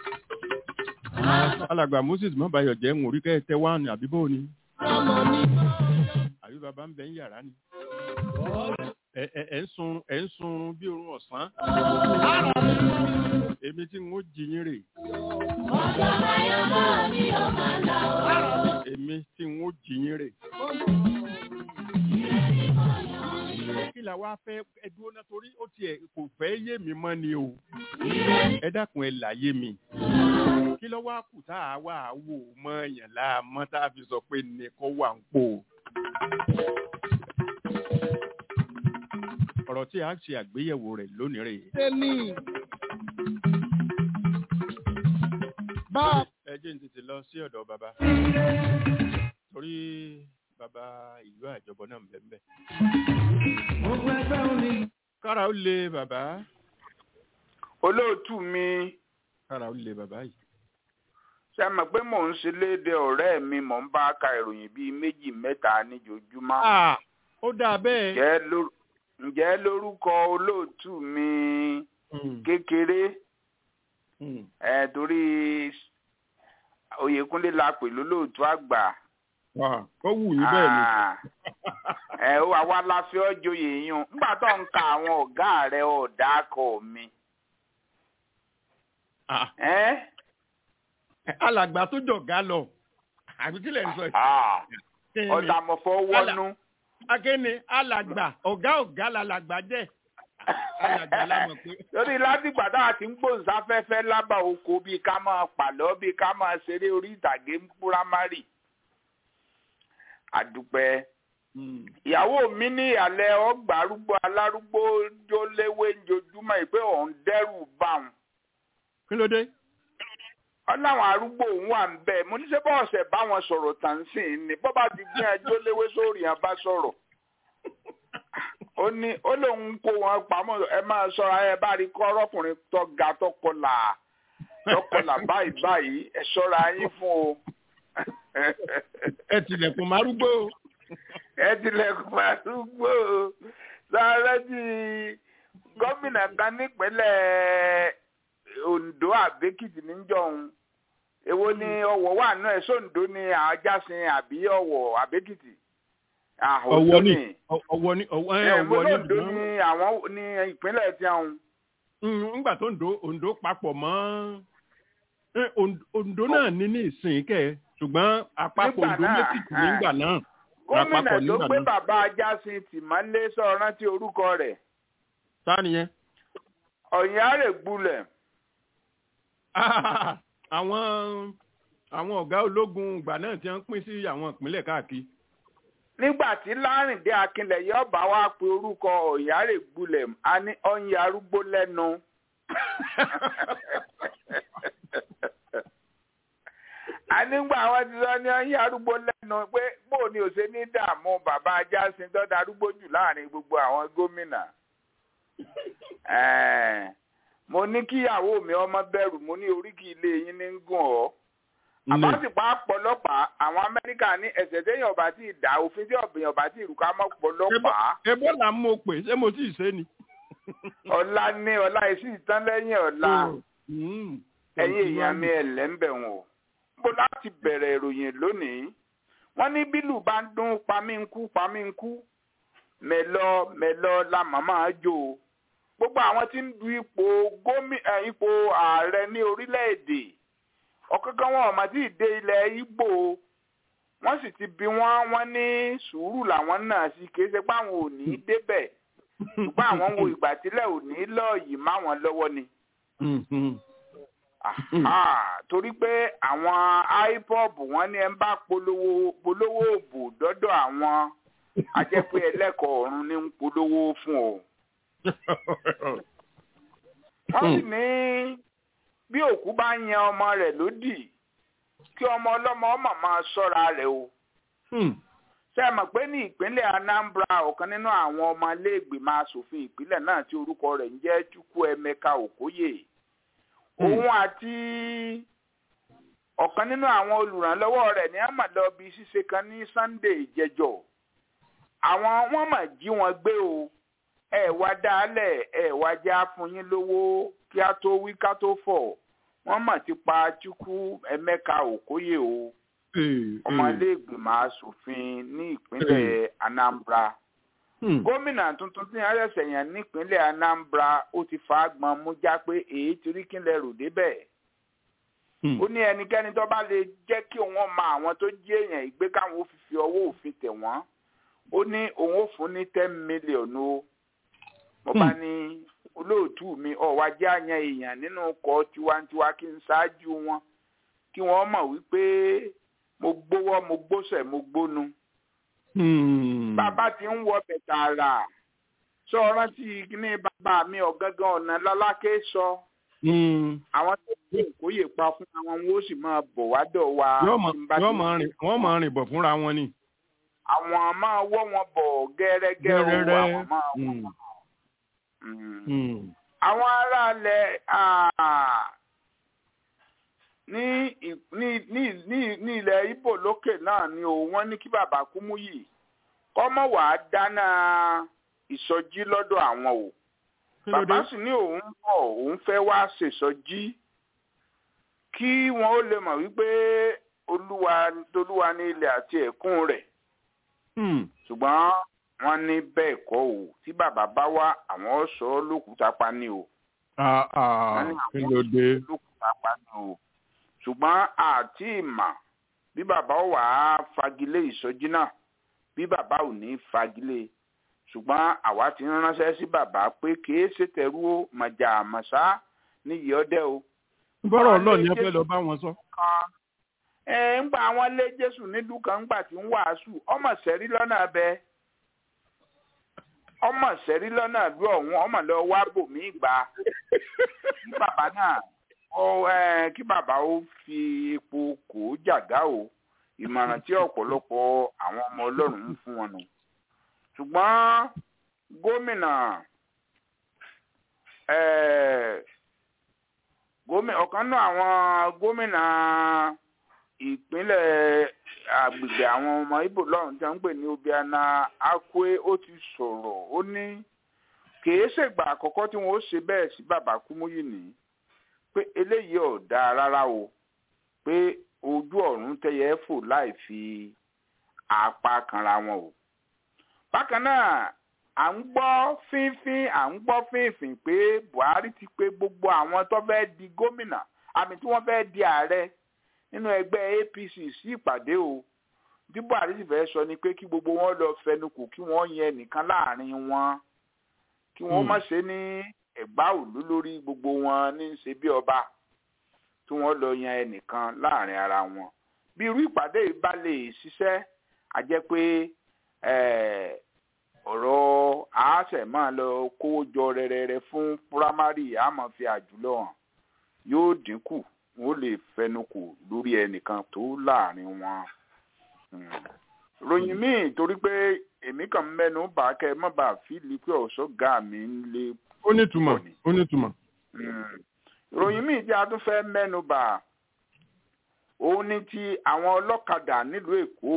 alàgbà moses mọ́bàyọ̀ jẹ́ ń orí kẹ́ tẹ́ wá ní àbíbó ni Ọmọ ní àbí bàbá ń bẹ ń yàrá ni. ẹ ẹ ẹ ń sun ẹ ń sun bí orun ọ̀sán èmi tí n ó jí yín rè èmi tí n ó jí yín rè. kí la wá fẹ́ ẹdúró náà torí ó tiẹ̀ kò fẹ́ yé mi mọ́ ni o ẹ dákun ẹ láyé mi kí ló wá kù tá a wà á wò mọ́ èèyàn láàmọ́ tá a fi sọ pé nìkan wà ń pò. ọ̀rọ̀ tí a ṣe àgbéyẹ̀wò rẹ̀ lónìí rèé. Tẹ́lí. Bá ẹ jẹ́ n tètè lọ sí ọ̀dọ̀ bàbá torí bàbá ìlú àjọbọ náà ń bẹ ń bẹ. kára ó le bàbá olóòtú mi kára ó le bàbá yìí. ṣe mọ̀ pé mò ń ṣe léde ọ̀rẹ́ mi mò ń bá ka ìròyìn bíi méjì mẹ́ta níjojúmọ́. Ah, ó dáa bẹ́ẹ̀. ǹjẹ́ lór- ǹjẹ́ lórúkọ olóòtú mi Mm, kékeré mm. ẹ̀ torí Oyèkúnlé la pè lólóòtú àgbà. Wà, ó wù yín bẹ́ẹ̀ ni. Ah, ẹ ó àwa la fi ọ́ joyè yún nígbà tó ń ka àwọn ọ̀gá rẹ̀ ọ̀dà akọ mi. Ah, ẹ́ alàgbà tó jọ̀gá lọ àbí kí lẹ̀ ń sọ yìí. Ah, Kí ni? ọ̀dà mọ̀fọ́ wọ́nú. akéne alàgbà ọ̀gá ọ̀gá làlàgbà jẹ́ alàgbà lámọ̀ pé. lórí látìgbà tá a ti ń gbòǹsáfẹ́fẹ́ lábà oko bíi ká máa pàlọ́ bíi ká máa ṣeré orí ìtàgé ń púrámárì. àdúpẹ́ Mm. ìyàwó mi ní ìyàlẹ́ ọgbà arúgbó alárúgbó jó léwé njojúmọ́ ìpé òun dẹ́rù bá wọn. kí ló dé. ọláwọn arúgbó òun wà ń bẹ̀ mo ní ṣe bọ́ ọ̀sẹ̀ bá wọn sọ̀rọ̀ tàn sí i ni bọ́ bá ti gbé ẹjọ́ léwé sórí yẹn bá sọ̀rọ̀. ó ní ó lóun kó wọn pamọ́ ẹ máa ṣọ́ra ẹ bá rí kọ́ ọlọ́kùnrin tó ga tó kọlà tó kọlà báyìí báyìí ẹ ṣọ́ra yín fún o. ẹ tilẹ̀kùn márúgbó. ẹ tilẹ̀kùn àdúgbò sáré tí gómìnà kan nípínlẹ̀ Ondo àbẹ́kìtì níjọ́hun èwo ni ọ̀wọ̀ wà náà ẹ̀ sóńdó ni àjásin àbí ọ̀wọ̀ àbẹ́kìtì ọwọ́ ní ọwọ́ ní ọwọ́ ẹ ẹ̀ ọwọ́ ní Ondo ni àwọn ní ìpínlẹ̀ tí àwọn Mm, ńgbà tó Oǹdó Oǹdó papọ̀ mọ́ Eh, Oǹdó- Oǹdó náà ní ní ìsìn kẹ́ ṣùgbọ́n àpapọ̀ Nígbà Oǹdó náà, méjìkì eh. nígbà náà gómìnà lápapọ̀ tó nígbà gbé náà. bàbá ajásin tìmọ́lé sọ̀rọ̀ rántí orúkọ rẹ̀ ta nìyẹn. ọ̀yìn àrègbulẹ̀ àwọn àwọn ọ̀gá ológun ìgbà náà ti ń pín sí àwọn ìpínlẹ̀ káàkiri. nígbà tí lárìndé akínlẹ̀ yóò bá wa pe orúkọ ọ̀yàrè gbulẹ̀ a ní ọ̀yìn arúgbó lẹ́nu. ànígbà wọn ti sọ ní ọyìn arúgbó lẹ́nu pé bóò ni òṣè ní dààmú bàbá ajásin tó darúgbó jù láàrin gbogbo àwọn gómìnà Ẹ̀ẹ̀, mo ní kíyàwó mi ọmọ bẹ̀rù mo ní oríkì ilé yín ní ń gùn ọ́ àbáṣepọ̀ àpọ̀lọpàá àwọn amẹ́ríkà ní ẹ̀sẹ̀ téèyàn ọba tí ì dá òfin tí ọ̀bìyàn ọba tí ì rú ká mọ́ pọ̀lọpàá ebola ń mo pè ṣé mo tí ì ṣe ni. ọ̀la ní ọ̀la yìí sì tán lẹ́yìn ọ̀la Mm. ẹ̀yin èèyàn mi ẹ̀lẹ́ ń bẹ̀ wọ̀n o bó láti bẹ̀rẹ̀ ìròyìn lónìí wọ́n ní bílù bá ń dún pamínkú pamínkú mẹ́lọ mẹ́lọ la màmá jò ó gbogbo àwọn tí ń du ipò gómi ẹ̀, ipò ààrẹ ní orílẹ̀-èdè ọ̀kankan wọn ọ̀mà tí ì dé ilẹ̀ Ìgbò wọ́n sì ti bí wọ́n wọ́n ní sùúrù làwọn náà sí kì í ṣe pé àwọn ò ní í débẹ̀ ṣùgbọ́n àwọn ń wo ìgbà tílẹ̀ ò ní í lọ́ọ̀yì má wọn lọ́wọ́ ni. Mm, mm. Aha, torí pé àwọn ipob wọn ní ẹ ń bá polówó polówó òbò dọ́dọ̀ àwọn ajẹ́pẹ́ ẹlẹ́kọ̀ọ́ ọ̀run ní ń polówó fún ọ. wọ́n sì ní bí òkú bá yan ọmọ rẹ̀ lódì kí ọmọ ọlọ́mọ ọmọ máa ṣọ́ra rẹ̀ o. Mm. ṣé ẹ mọ̀ pé ní ìpínlẹ̀ Anambra ọ̀kan nínú àwọn ọmọ iléègbìmọ̀ asòfin ìpínlẹ̀ náà tí orúkọ rẹ̀ ń jẹ́ Chukwuemeka Okoye òun àti ọ̀kan nínú àwọn olùrànlọ́wọ́ rẹ̀ ní àmàlọ́bí ṣíṣe kan ní Sunday jẹjọ àwọn wọ́n mà jí wọn gbé o ẹ wá dálẹ̀ ẹ wá já fún yín lówó kí á tó wí ká tó fọ̀ wọ́n mà ti pa Chukwuemeka Okoye o Eh, ọmọ eh. ilé ìgbìmọ̀ asòfin ní ìpínlẹ̀ Anambra Mm. gómìnà tuntun tí wọn ṣẹ̀ṣẹ̀ yàn nípínlẹ̀ Anambra ó ti fa agbọn mú já pé èyí ti rí kílẹ̀ rò débẹ̀ Mm. ó ní ẹnikẹ́ni tó bá lè jẹ́ kí òun mọ àwọn tó jí èèyàn ìgbé káwọn ó fi fi ọwọ́ òfin tẹ̀ wọ́n ó ní òun ó fún ní ten million o mo bá ní olóòtú mi ọ̀wá jẹ́ àyàn èèyàn nínú ọkọ̀ tiwantiwa kí n ṣáájú wọn kí wọ́n mọ̀ wípé mo gbówọ́ mo gbósẹ̀ mo gbónu Mm. bàbá ti ń wọ bẹ̀tà rà sọ rántí kíní bàbá mi ọ̀gángan ọ̀nà lálákè sọ Mm. àwọn tó kú ìkóyè pa fún àwọn wọn ó sì máa bọ̀ wá dọ̀ wa yóò mọ tí n bá yóò ti- mọ rìn wọ́n mọ rìn bọ̀ fúnra wọn ni. àwọn máa wọ́ wọn bọ̀ gẹ́rẹ́gẹ́ o Gẹ́rẹ́rẹ́. àwọn máa wọ́ Mm. wọn. Mm. Mm. àwọn aráàlẹ̀ ah, ní ì- ní ní ní ní ilẹ̀ Ìbò lókè náà ni o wọ́n ní kí bàbá Kúmúyì kọ́mọ̀ wàá dáná ìsọjí lọ́dọ̀ àwọn o. Kí ló dé? bàbá sì ní òun bọ̀ òun fẹ́ wá ṣèsọjí kí wọn ó lè mọ̀ wípé olúwa tolúwa ní ilẹ̀ àti ẹ̀kún rẹ̀ Mm. ṣùgbọ́n wọ́n ní bẹ́ẹ̀ kọ́ o tí bàbá bá wá àwọn sọ lókùúta pa ni o Ah, ah, Wọ́n ní kí àwọn ló dé? lókùúta pa ni o ṣùgbọ́n àti ìmọ̀ bí bàbá ó wà á fagilé ìsọjí náà bí bàbá ò ní fagilé ṣùgbọ́n àwa ti ń ránṣẹ́ sí bàbá pé kìí ṣe tẹ̀rú o màjà àmọ̀ṣá níyì ọdẹ o bọ́rọ̀ ọlọ́ọ̀ ni ẹ fẹ́ lọ bá wọn sọ. kan ẹ ń gba àwọn lé jésù nílùú kan ńgbà tí ń wàásù ọmọ sẹ́rí lọ́nà abẹ ọmọ sẹ́rí lọ́nà ìlú ọ̀hún ọmọ lọ wá bòmí gbà kí bàbá náà ó ẹ kí bàbá ó fi epo kò ó jàgá o ìmọ̀ràn tí ọ̀pọ̀lọpọ̀ àwọn ọmọ ọlọ́run ń fún wọn nù ṣùgbọ́n gómìnà ẹ gómìnà ọ̀kan náà àwọn gómìnà ìpínlẹ̀ àgbègbè àwọn ọmọ Ìgbò lọ́run tí wọ́n ń pè ní Obiana Akwe ó ti sọ̀rọ̀ ó ní kìí ṣègbà àkọ́kọ́ tí wọ́n ó ṣe bẹ́ẹ̀ sí bàbá Kúmúyì ní pé eléyìí ò dáa rárá o pé ojú ọ̀run tẹyẹ fò láì fi apá kanra wọn o. bákan náà à ń gbọ́ fínfín à ń gbọ́ fínfín pé Buhari ti pé gbogbo àwọn tó fẹ́ di gómìnà àmì tí wọ́n fẹ́ di ààrẹ nínú ẹgbẹ́ APC sí ìpàdé o bí Buhari sì fẹ́ sọ ni pé kí gbogbo wọn lọ fẹnukò kí wọ́n yẹn nìkan láàrin wọn kí wọ́n má ṣe ní ẹ̀gbá òlú lórí gbogbo wọn ní í ṣe bí ọba tí wọ́n lọ yan ẹnìkan láàrin ara wọn bí irú ìpàdé yìí bá lè ṣiṣẹ́ a jẹ́ pé ọ̀rọ̀ àásẹ̀ máa lọ kówó jọ rẹ̀rẹ̀rẹ̀ fún púrámárì àmọ́ fi àjùlọ hàn yóò dínkù wọn ò lè fẹnukò lórí ẹnìkan tó láàrin wọn. Mm. ròyìn míì torí pé èmi kàn ń mẹ́nu bà kẹ́ ẹ má bàa fíìlì pé ọ̀ṣọ́gà mi ń lé ó nítumọ̀ ó nítumọ̀. Mm. ìròyìn míì tí a tún fẹ́ mẹ́nu bà òun ni ti àwọn ọlọ́kadà nílùú èkó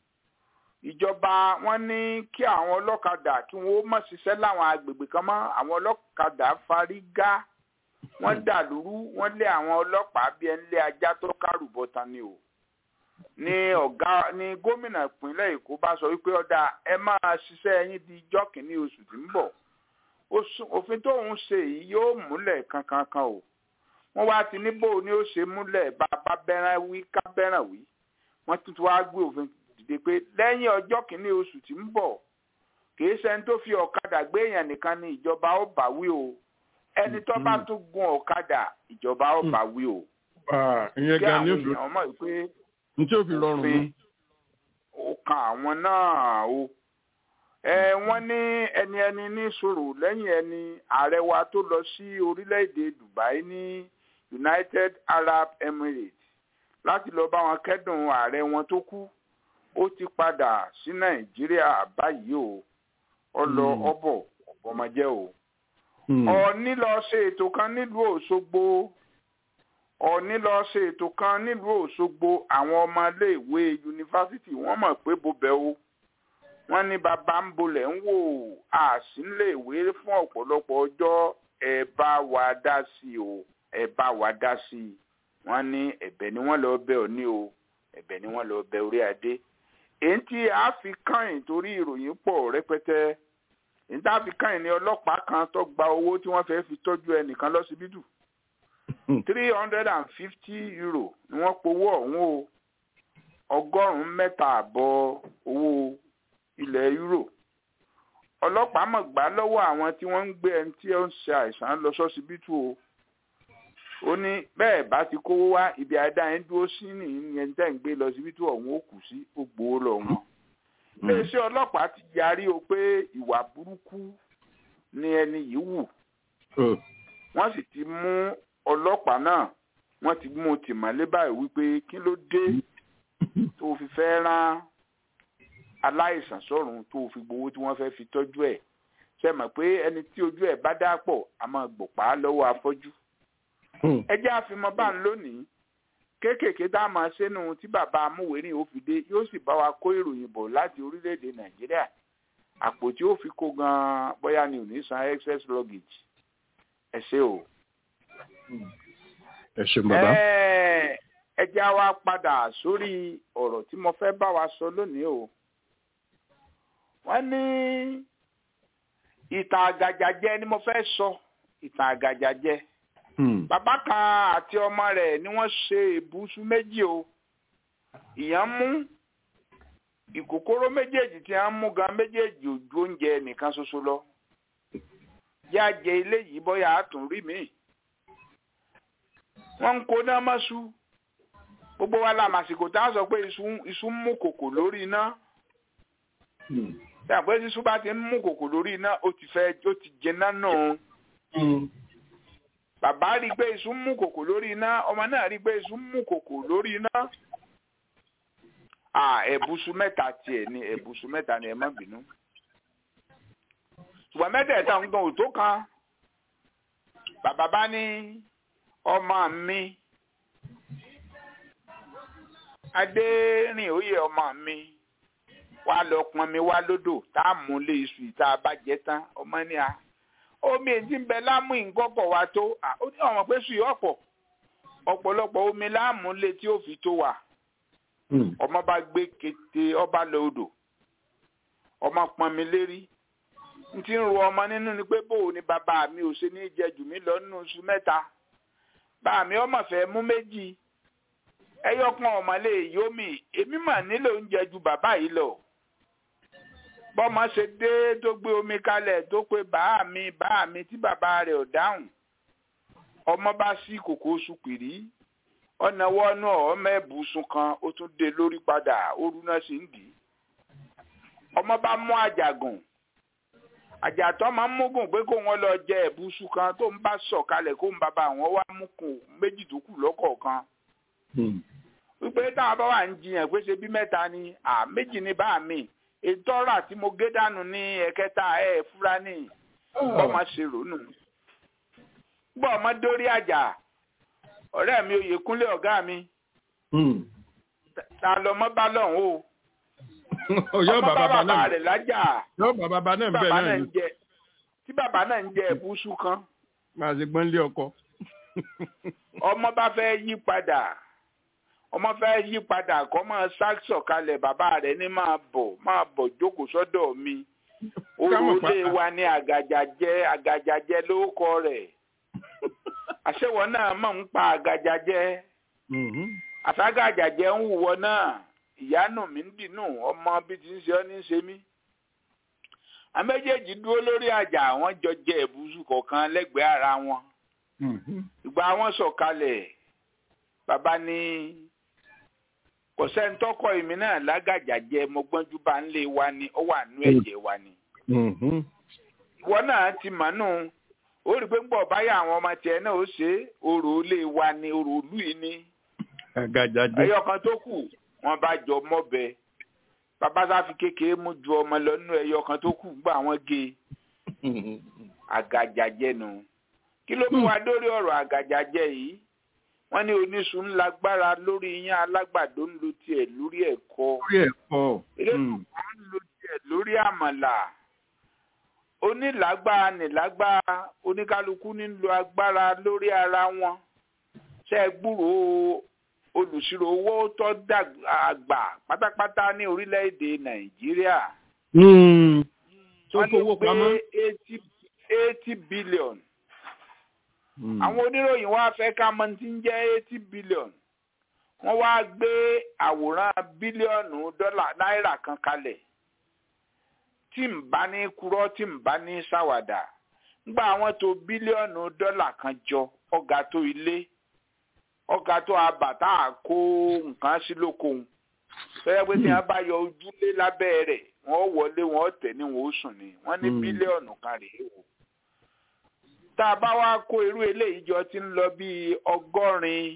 ìjọba wọn ní kí àwọn ọlọ́kadà kí wọ́n má ṣiṣẹ́ láwọn agbègbè kan mọ́ àwọn ọlọ́kadà fárígá wọ́n dà lóru wọ́n lé àwọn ọlọ́pàá bí ẹni lé ajá tó kárù bọ́ta ni o ní ọ̀gá ní gómìnà ìpínlẹ̀ èkó bá sọ wípé ọ̀dà ẹ máa ṣiṣẹ́ yín di ijọ́ kìíní oṣù tí ń bọ̀ Oṣù- òfin tóun ṣe yìí yóò múlẹ̀ kankankan o wọ́n wá ti níbò ni ó ṣe múlẹ̀ bá a bá bẹ́ràn wí ká bẹ́ràn wí wọ́n tún ti wá gbé òfin dìde pé lẹ́yìn ọjọ́ kìíní oṣù tí ń bọ̀ kìí ṣẹni tó fi ọ̀kadà gbé èèyàn nìkan ni ìjọba ó bá wí o ẹni tó bá Mhm. tún gun ọ̀kadà ìjọba ó bá wí o Ah, ìyẹn kí gan ni àwọn ó fi èèyàn mọ̀ pé ní tí ó fi rọrùn òfin nù. ó kan àwọn náà o ẹ wọ́n ní ẹni ẹni ní sùúrù lẹ́yìn ẹni ààrẹ wa tó lọ sí orílẹ̀-èdè Dubai ní United Arab Emirates láti lọ bá wọn kẹ́dùn ààrẹ wọn tó kú ó ti padà sí Nàìjíríà báyìí o ọlọ Hmm. ọbọ ọbọmọjẹ o Hmm. ọ̀ọ́ni lọ ṣe ètò kan nílùú Òṣogbo ọ̀ọ́ni lọ ṣe ètò kan nílùú Òṣogbo àwọn ọmọléèwé yunifásitì wọ́n mọ̀ pé bobẹ̀ o wọ́n ní bàbá ń bolẹ̀ ń wò àsínléèwé fún ọ̀pọ̀lọpọ̀ ọjọ́ ẹ bá wa dá sí i o ẹ bá wa dá sí i wọ́n ní ẹ̀bẹ̀ ni wọ́n lọ bẹ̀ ọ́ ní o ẹ̀bẹ̀ ni wọ́n lọ bẹ̀ orí adé èyí tí a fi kàn yín torí ìròyìn pọ̀ rẹpẹtẹ èyí tá a fi kàn yín ní ọlọ́pàá kan tó gba owó tí wọ́n fẹ́ fi tọ́jú ẹnìkan lọ́sibítù three hundred and fifty euro ni wọ́n powó ọ̀hún o ọgọ́rùn-ún mẹ́ta àbọ̀ owó ilẹ̀ euro ọlọ́pàá mọ̀ gbà lọ́wọ́ àwọn tí wọ́n ń gbé ẹni tí ó ń ṣe àìsàn lọ sọ́sibítù o ó ní bẹ́ẹ̀ bá ti kówó wá ibi àdá yẹn dúró sí nìyẹn tẹ́ ń gbé lọ síbítù ọ̀hún ó kù sí ó gbowó lọ wọn iléeṣẹ́ ọlọ́pàá ti yarí o pé ìwà burúkú ni ẹni yìí wù Oh. wọ́n sì ti mú ọlọ́pàá náà wọ́n ti mú un tìmọ́lé báyìí wípé kí ló dé tó fi fẹ́ rán aláìsàn sọ́run tó fi gbowó tí wọ́n fẹ́ fi tọ́jú ẹ̀ ṣe mọ̀ pé ẹni tí ojú ẹ̀ bá dá pọ̀ a máa gbòpá lọ́wọ́ afọ́jú Hmm. ẹ jẹ́ àfimọ́ bá ń lónìí kéékèèké tá a máa ṣẹ́nu tí bàbá amúwèérín ó fi dé yóò sì bá wa kó ìròyìn bọ̀ láti orílẹ̀-èdè nàìjíríà àpò tí ó fi kó gan-an bóyá ni ò ní san excess luggage ẹ ṣé o. ẹ ṣeun bàbá. Ẹ ẹ jẹ́ á wá padà sórí ọ̀rọ̀ tí mo fẹ́ bá wa sọ lónìí o. wọ́n ní ìtàn àgàjàjẹ́ ni mo fẹ́ sọ ìtàn àgàjàjẹ́ Hmm. bàbá kan àti ọmọ rẹ̀ ni wọ́n ṣe ìbùsùn méjì o ìyẹn mú ìkòkòrò méjèèjì tí wọ́n mú gan méjèèjì ò ju oúnjẹ nìkan ṣoṣo lọ yá jẹ ilé yìí bóyá a tún rí mi wọ́n ń kó náà mọ́ṣú gbogbo wa la màsìkò tá a sọ pé iṣu iṣu ń mú kòkò lórí iná Hmm. tí àpò iṣu bá ti ń mú kòkò lórí iná ó ti fẹ́ ó ti jẹná náà Hmm. bàbá rí i pé iṣu ń mú kòkò lórí iná ọmọ náà rí i pé iṣu ń mú kòkò lórí iná. à ẹ̀bùsù mẹ́ta tiẹ̀ ni ẹ̀bùsù mẹ́ta ni ẹ má bínú. ṣùgbọ́n mẹ́tẹ̀ẹ̀ta ń gan òtó kan bàbá bá ní ọmọ mi adérìn òye ọmọ mi wá lọ pọn mi wá lódò tá a mú lé iṣu ìta bá jẹ tán ọmọ ní a omi èdè ń bẹ láàmú ìkọ́kọ̀ wa tó à, ó ní ọmọ pé sùn yóò pọ̀ ọ̀pọ̀lọpọ̀ omi láàmú lé tí ó fi tó wà Hmm. ọmọ bá gbé kété ọba lọ odò ọmọ pọn mi lérí n ti ń ro ọmọ nínú ni pé bóò ni bàbá mi ò ṣe ní jẹ jù mí lọ nínú oṣù mẹ́ta bá mi ọmọ fẹ́ mú méjì ẹyọkan ọmọ lè yó mi èmi mà nílò oúnjẹ ju bàbá yìí lọ bọ́mọ ṣe dé tó gbé omi kalẹ̀ tó pé bàá mi bàá mi tí bàbá rẹ̀ ò dáhùn ọmọ bá sí kòkó oṣù pìrí ọ̀nà wọnú ọmọ ẹ̀bùsùn kan ó tún dé lórí padà ooru náà sì ń dì í ọmọ bá mú àjàgùn àjàtọ́ máa ń múgùn pé kó wọn lọ jẹ ẹ̀bùsù kan tó ń bá sọ̀kalẹ̀ kó ń bàbá àwọn wá mú kùn méjì tó kù lọ́kọ̀ọ̀kan wípé táwọn bá wà ń jiyàn pé ṣe bí mẹ́ta ni à méjì ní bá mi ètò ọ̀rà tí mo gé dànù ní ẹ̀kẹta ẹ̀ fúra ní bọ́mọ ṣe rònú. gbọ́ ọmọ dórí àjà ọ̀rẹ́ mi Oyèkúnlé ọ̀gá mi ta lọmọ bá lọ́hùn o yọ ọmọ bá bàbá bàbá náà rẹ̀ lájà yọ bàbá náà tí bẹ́ẹ̀ bàbá náà náà ni ń jẹ tí bàbá náà ń jẹ ẹ̀bùsù kan máa ṣe gbọ́n lé ọkọ. ọmọ bá fẹ́ yí padà ọmọ fẹ́ yí padà kọ́ máa sáksọ̀ kalẹ̀ bàbá rẹ̀ ní máa bọ̀ máa bọ̀ jókòó sọ́dọ̀ mi Kámọ̀ pa- orúlé wa ní àgàjàjẹ́ àgàjàjẹ́ lórúkọ rẹ̀ àṣewọ̀ náà mọ̀ ń pa àgàjàjẹ́ Mhm. àságàjàjẹ́ ń wùwọ́ náà ìyanu mi ń dìnnú ọmọ bí ti ń ṣe ọ́ ní í ṣe mí àméjèèjì dúró lórí àjà àwọn jọ jẹ ẹ̀bùsù kọ̀ọ̀kan lẹ́gbẹ̀ẹ́ ara wọn Mhm. ìgbà wọn sọ̀kalẹ̀ bàbá ní kò sẹ́ńtọ́kọ̀ èmi náà lágàjà jẹ mo gbọ́njú bá ń lé wa ni ó wà nú ẹ̀jẹ̀ wa ni. Mhm. ìwọ náà ti mọ̀ nù ó rí i pé ń bọ̀ báyà àwọn ọmọ tiẹ̀ náà ó ṣe é orò ilé wa ni orò ìlú yìí ni àgàjàjẹ. ẹyọ kan tó kù wọn bá jọ mọ́bẹ bàbá sáfi kékeré mú ju ọmọ lọ nínú ẹyọ kan tó kù gbà wọ́n gé e àgàjàjẹ nù kí ló mú wa dórí ọ̀rọ̀ àgàjàjẹ yìí wọ́n ní oníṣu ń lágbára lórí iyán alágbàdo ń lo tiẹ̀ lórí ẹ̀kọ lórí ẹ̀kọ́. eléyìí ń lo tiẹ̀ lórí àmàlà onílágbára nílágbára oníkálukú ní ń lo agbára lórí ara wọn ṣe é gbúròó olùṣirò owó tó dàgbà pátápátá ní orílẹ̀-èdè nàìjíríà tó wọ́n ní fowó pamọ́. pé eighty eighty billion Mm. àwọn oníròyìn wá fẹ́ ká mọ̀ tí ń jẹ́ eighty billion wọ́n wá gbé àwòrán bílíọ̀nù dọ́là náírà kan kalẹ̀ tí ń bá ní kúrọ́ tí ń bá ní ṣàwàdà ńgbà àwọn tó bílíọ̀nù dọ́là kan jọ ọ̀gá tó ilé ọ̀gá tó abàtà kó nǹkan sí lókohun fẹ́rẹ́ pé tí wọ́n bá yọ ojúlé lábẹ́ rẹ̀ wọ́n wọlé wọ́n tẹ̀ ní wọ́n ó sùn ni wọ́n ní Mm. bílíọ̀nù kan rèé o tá a bá wá kó irú eléyìí jọ tí ń lọ bíi ọgọ́rin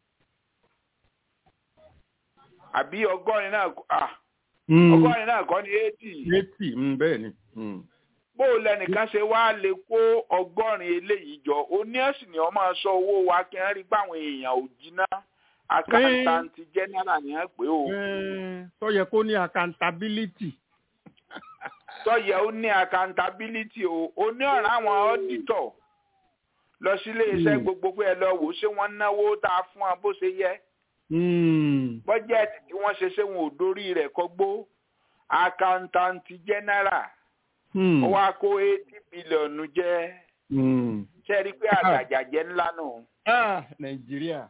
àbí ọgọ́rin náà kọ́- ah, Mm. ọgọ́rin náà kọ́ ni eighty eighty mm, bẹ́ẹ̀ ni. Mm. bó o lẹnìkan ṣe wá lè kó ọgọ́rin eléyìí jọ oní ẹ̀sìn ni wọ́n máa sọ owó wa kí wọ́n rí pé àwọn èèyàn ò jiná àkàntàntì general ni wọ́n pè ó Eh, tó yẹ kó ní accountability. tọ́yẹ ó ní accountability o ó ní ọ̀rọ̀ àwọn auditor lọ sí iléeṣẹ́ Mm. gbogbo pé ẹ lọ wò ó ṣé wọ́n náwó tá a fún wọn bó ṣe yẹ Mm. bọ́jẹ̀tì tí wọ́n ṣe ṣé wọn ò dórí rẹ̀ kọ́gbó accountant general Mm. ó wá kó eighty bílíọ̀nù jẹ́ Mm. ṣe rí i pé àgàjàjẹ́ ńlá nù Ah, Nàìjíríà.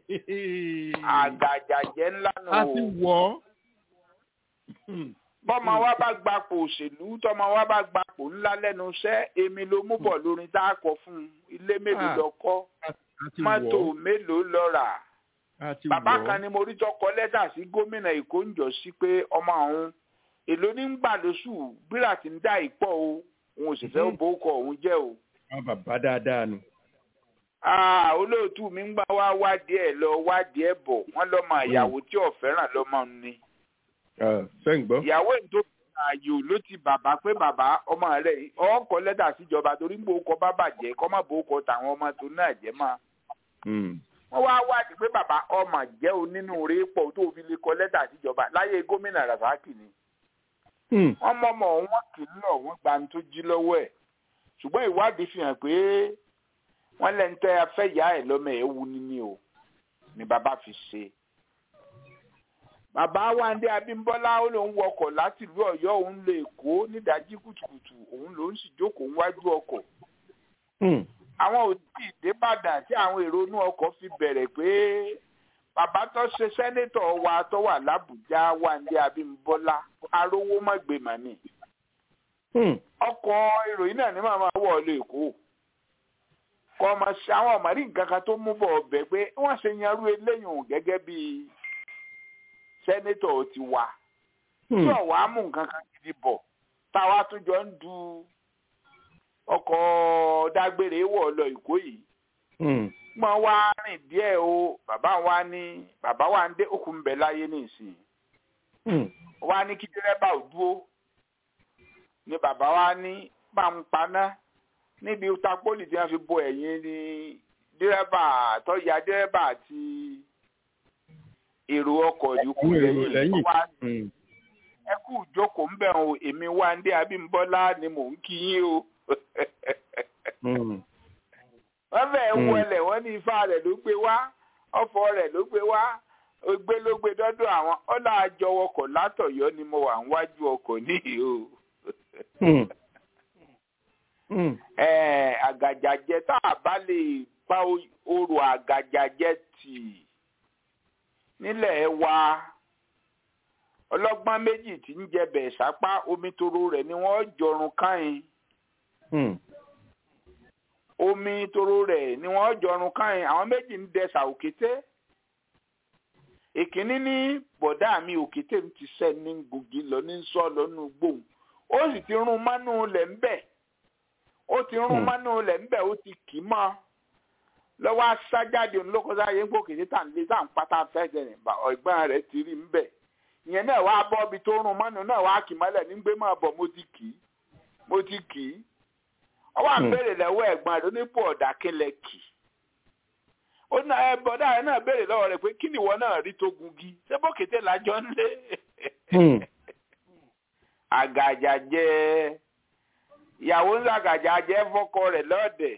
àgàjàjẹ́ ńlá nù a o ti wọ̀ ọ́. bọ́mọ wa bá gbapò òṣèlú tọ́mọ wa bá gbapò ńlá lẹ́nu iṣẹ́ èmi ló mú bọ̀ lórin tá a kọ fún un ilé mélòó Ah. lọ kọ́ a ti mọ́tò wọ̀ ọ́. mélòó lọ rà a ti bàbá wọ̀ ọ́. kan ni mo rí tó kọ lẹ́tà sí gómìnà èkó ń jọ sí pé ọmọ àwọn èló ní ń gbà lóṣù bírà tí ń dá ìpọ̀ o òun ò sì fẹ́ Mhm. bó kọ òun jẹ́ o. àwọn bàbá dáadáa nù. Ah, olóòtú mi ń gbà wá wádìí ẹ̀ lọ wádìí ẹ̀ bọ̀ wọ́n lọ́mọ ìyàwó tí ò fẹ́ràn lọ́mọ ni. sẹ́yìn gbọ́. ìyàwó ẹ̀ tó fi ààyò ló ti bàbá pé bàbá ọmọ rẹ̀ ọkọ̀ lẹ́tà síjọba torí ń bò ó kọ bá bàjẹ́ kọ́ má bò ó kọ tàwọn ọmọ tó náà jẹ́ máa. Mm. wọ́n wá wádìí pé bàbá ọmọ jẹ́ onínúure pọ̀ tó fi lè kọ lẹ́tà síjọba láyé gómìnà Rasaki ni. Mm. wọ́n mọ̀mọ́ wọn kì í lọ wọ́n gba ní tó jí lọ́wọ́ ẹ̀ ṣùgbọ́n ìwádìí fi hàn pé wọ́n lẹ́nu tẹ́ afẹ́ ìyá ẹ̀ lọ́mọ ẹ̀ wu ni ni o ni bàbá fi ṣe. bàbá Wándé Abímbọ́lá ó lóun wọkọ̀ láti ìlú Ọ̀yọ́ òun lọ Èkó nídàájí kùtùkùtù òun lòún sì jókòó níwájú ọkọ̀ Mm. àwọn ò tí ì débàdàn tí àwọn èrò inú ọkọ̀ fi bẹ̀rẹ̀ pé bàbá tó ṣe sẹ́nétọ̀ wa tó wà lábùjá Wándé Abímbọ́lá arówó mọ̀gbẹ́mọ̀ ni Mm. ọkọ̀ ìròyìn náà ní màmá wọ̀ ọ́ lè kó kọ́ ọmọ ṣe àwọn ọ̀mọ̀rí nǹkan kan tó mú bọ̀ ọbẹ̀ pé wọ́n ṣe yanrú eléyìí gẹ́gẹ́ bí sẹ́nétọ̀ ti wà tí Mm. ọ̀wá mú nǹkan kan gidi bọ̀ táwa tún jọ ń du ọkọ̀ dágbére wọ̀ lọ ìkó yìí gbọ́n wá rìn díẹ̀ o bàbá wa ní bàbá wa ń dé okùn bẹ̀ láyé nísìnyí wa ní kí dírẹ́bà ò dúró ni bàbá wa ní bá ń paná níbi tapoli tí wọ́n fi bo ẹ̀yìn ni dírẹ́bà tó ya dírẹ́bà àti èrò ọkọ̀ yòókù lẹ́yìn wá ẹ kú ìjókòó ń bẹ̀ o èmi wá ń dé Abímbọ́lá ni mò ń kí yín o wọ́n fẹ́ẹ́ wọlé wọ́n ní ifá rẹ̀ ló gbé wá ọ̀fọ̀ rẹ̀ ló gbé wá gbé ló gbé dọ́dọ̀ àwọn ọ̀là àjọwọkọ̀ látọ̀yọ́ ni mo wà níwájú ọkọ̀ níhì o. àgàjàjẹ tá a bá lè pa orò àgàjàjẹ tì nílẹ̀ wa ọlọ́gbọ́n méjì tí ń jẹ bẹ̀ sápá omi toro rẹ̀ ni wọ́n jọrun káyìn omi toro rẹ̀ ni wọ́n jọrun káyìn àwọn méjì ń dẹsà òkété ìkíní ní bọ̀dá mi òkété ń ti sẹ́ ní gògì lọ ní sọ́ lọ́nù gbòhùn ó sì ti rún mánú lẹ̀ ń bẹ̀ ó ti rún mánú lẹ̀ ń bẹ̀ ó ti kì í mọ́ lọ́wọ́ aṣájáde olókòsáyé ń gbòkèdè tà ń lé tà ń pátá fẹ́jẹ̀ nígbà ọ̀gbọ́n rẹ̀ ti rí ń bẹ̀ ìyẹn náà wá bọ́ ibi tó rún mánú náà wá kì mọ́lẹ̀ ní gbé máa bọ̀ mo ti kì í mo ti kì í ọwọ́ àbẹ̀rẹ̀ lọ́wọ́ ẹ̀gbọ́n rẹ̀ onípò ọ̀dà kílẹ̀ kì í ó ní ẹ bọ́dá rẹ̀ náà béèrè lọ́wọ́ rẹ̀ pé kí ni ìwọ náà rí tó gungi ṣé bókété lájọ́ ń lé àgàjà jẹ ìyàwó ń ṣàgàjà jẹ fọ́kọ rẹ̀ lọ́ọ̀dẹ̀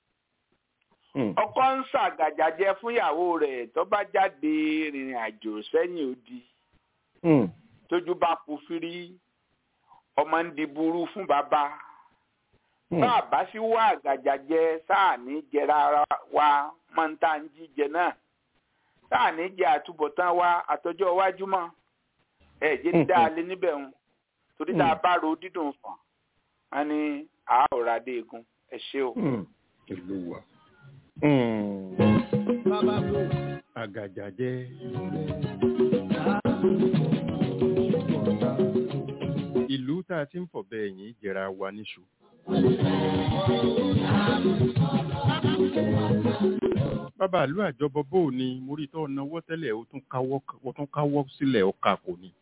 ọkọ ń ṣàgàjà jẹ fún ìyàwó rẹ̀ tó bá jáde rìnrìn àjò sẹ́yìn odi tójú bá kú fírí ọmọ ń di burú fún bàbá bá a bá sí wá àgàjà jẹ sáà ní jẹra wa máa ń tá ń jíjẹ náà sáà ní jẹ àtúbọ̀tán wa àtọjọ́ iwájú mọ́ ẹ jẹ́ dá a lé níbẹ̀ ń torí tá a bá ro dídùn fàn á ní àárọ̀ adé egun ẹ ṣé o. ìlú wa. bàbá kò. àgàjà jẹ́. ìlú tá a ti ń fọ̀ bẹ́ẹ̀ yín jẹra wa níṣu. bàbá ìlú àjọbọ bò ní mo rí tó náwó tẹ́lẹ̀ ó tún káwọ́ ó tún káwọ́ sílẹ̀ ọkà kò ní.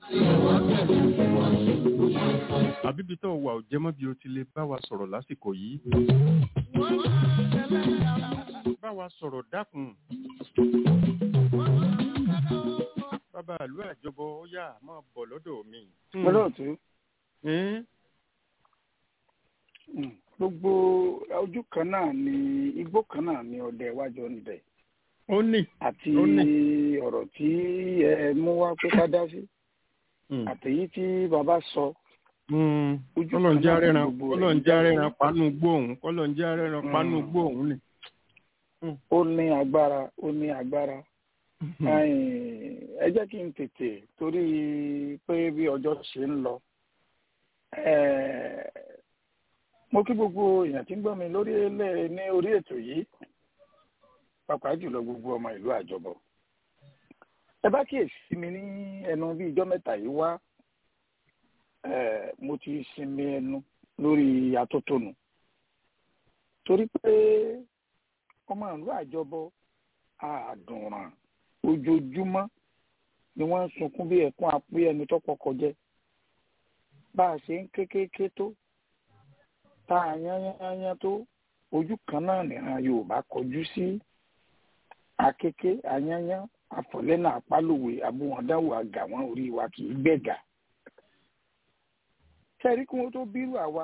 àbíbi tó wà ò jẹ́mọ́ bí o ti lè bá wa sọ̀rọ̀ lásìkò yìí. bá wa sọ̀rọ̀ dákun. bàbá ìlú àjọbọ ó yá máa bọ̀ lọ́dọ̀ mi. olóòtú gbogbo ojú kan náà ni igbó kan náà ni ọdẹ iwájú ọdẹ ó ní àti ó ní. ọ̀rọ̀ tí ẹ mú wá pé ká dá sí àtèyí tí bàbá sọ Ojú kọ́lọ̀ ń kan já náà ni rẹ́ran gbogbo kọ́lọ̀ ń rẹ̀ já ń rẹ́ran jáde. pánú gbóhùn kọ́lọ̀ ń já rẹ́ran pánú Mm. gbóhùn ni. ó ní agbára ó ní agbára Ẹ̀yin, ẹ jẹ́ kí n tètè torí pé bí ọjọ́ ṣe ń lọ Eh, mo kí gbogbo èèyàn tí ń gbọ́ mi lórí ilé ní orí ètò yìí pàápàá jùlọ gbogbo ọmọ ìlú àjọbọ ẹ bá kíyèsí mi ní ẹnu bí ijọ́ mẹ́ta yìí wá eh, mo ti sinmi ẹnu lórí atótónu torí pé ọmọ ìlú àjọbọ àdùnràn ojoojúmọ́ ni wọ́n ń sunkún bí ẹkún apé ẹni tó pọkọ jẹ bá a ṣe ń kékeré tó tá a yányányá tó ojú kan náà nìran yorùbá kọjú sí akéké ayányá àfọlẹ́nà àpálòwe abúwọ̀ndáwò àgà wọn orí wa kì í gbẹ̀gà kẹ́rí kí wọ́n tó bírù àwa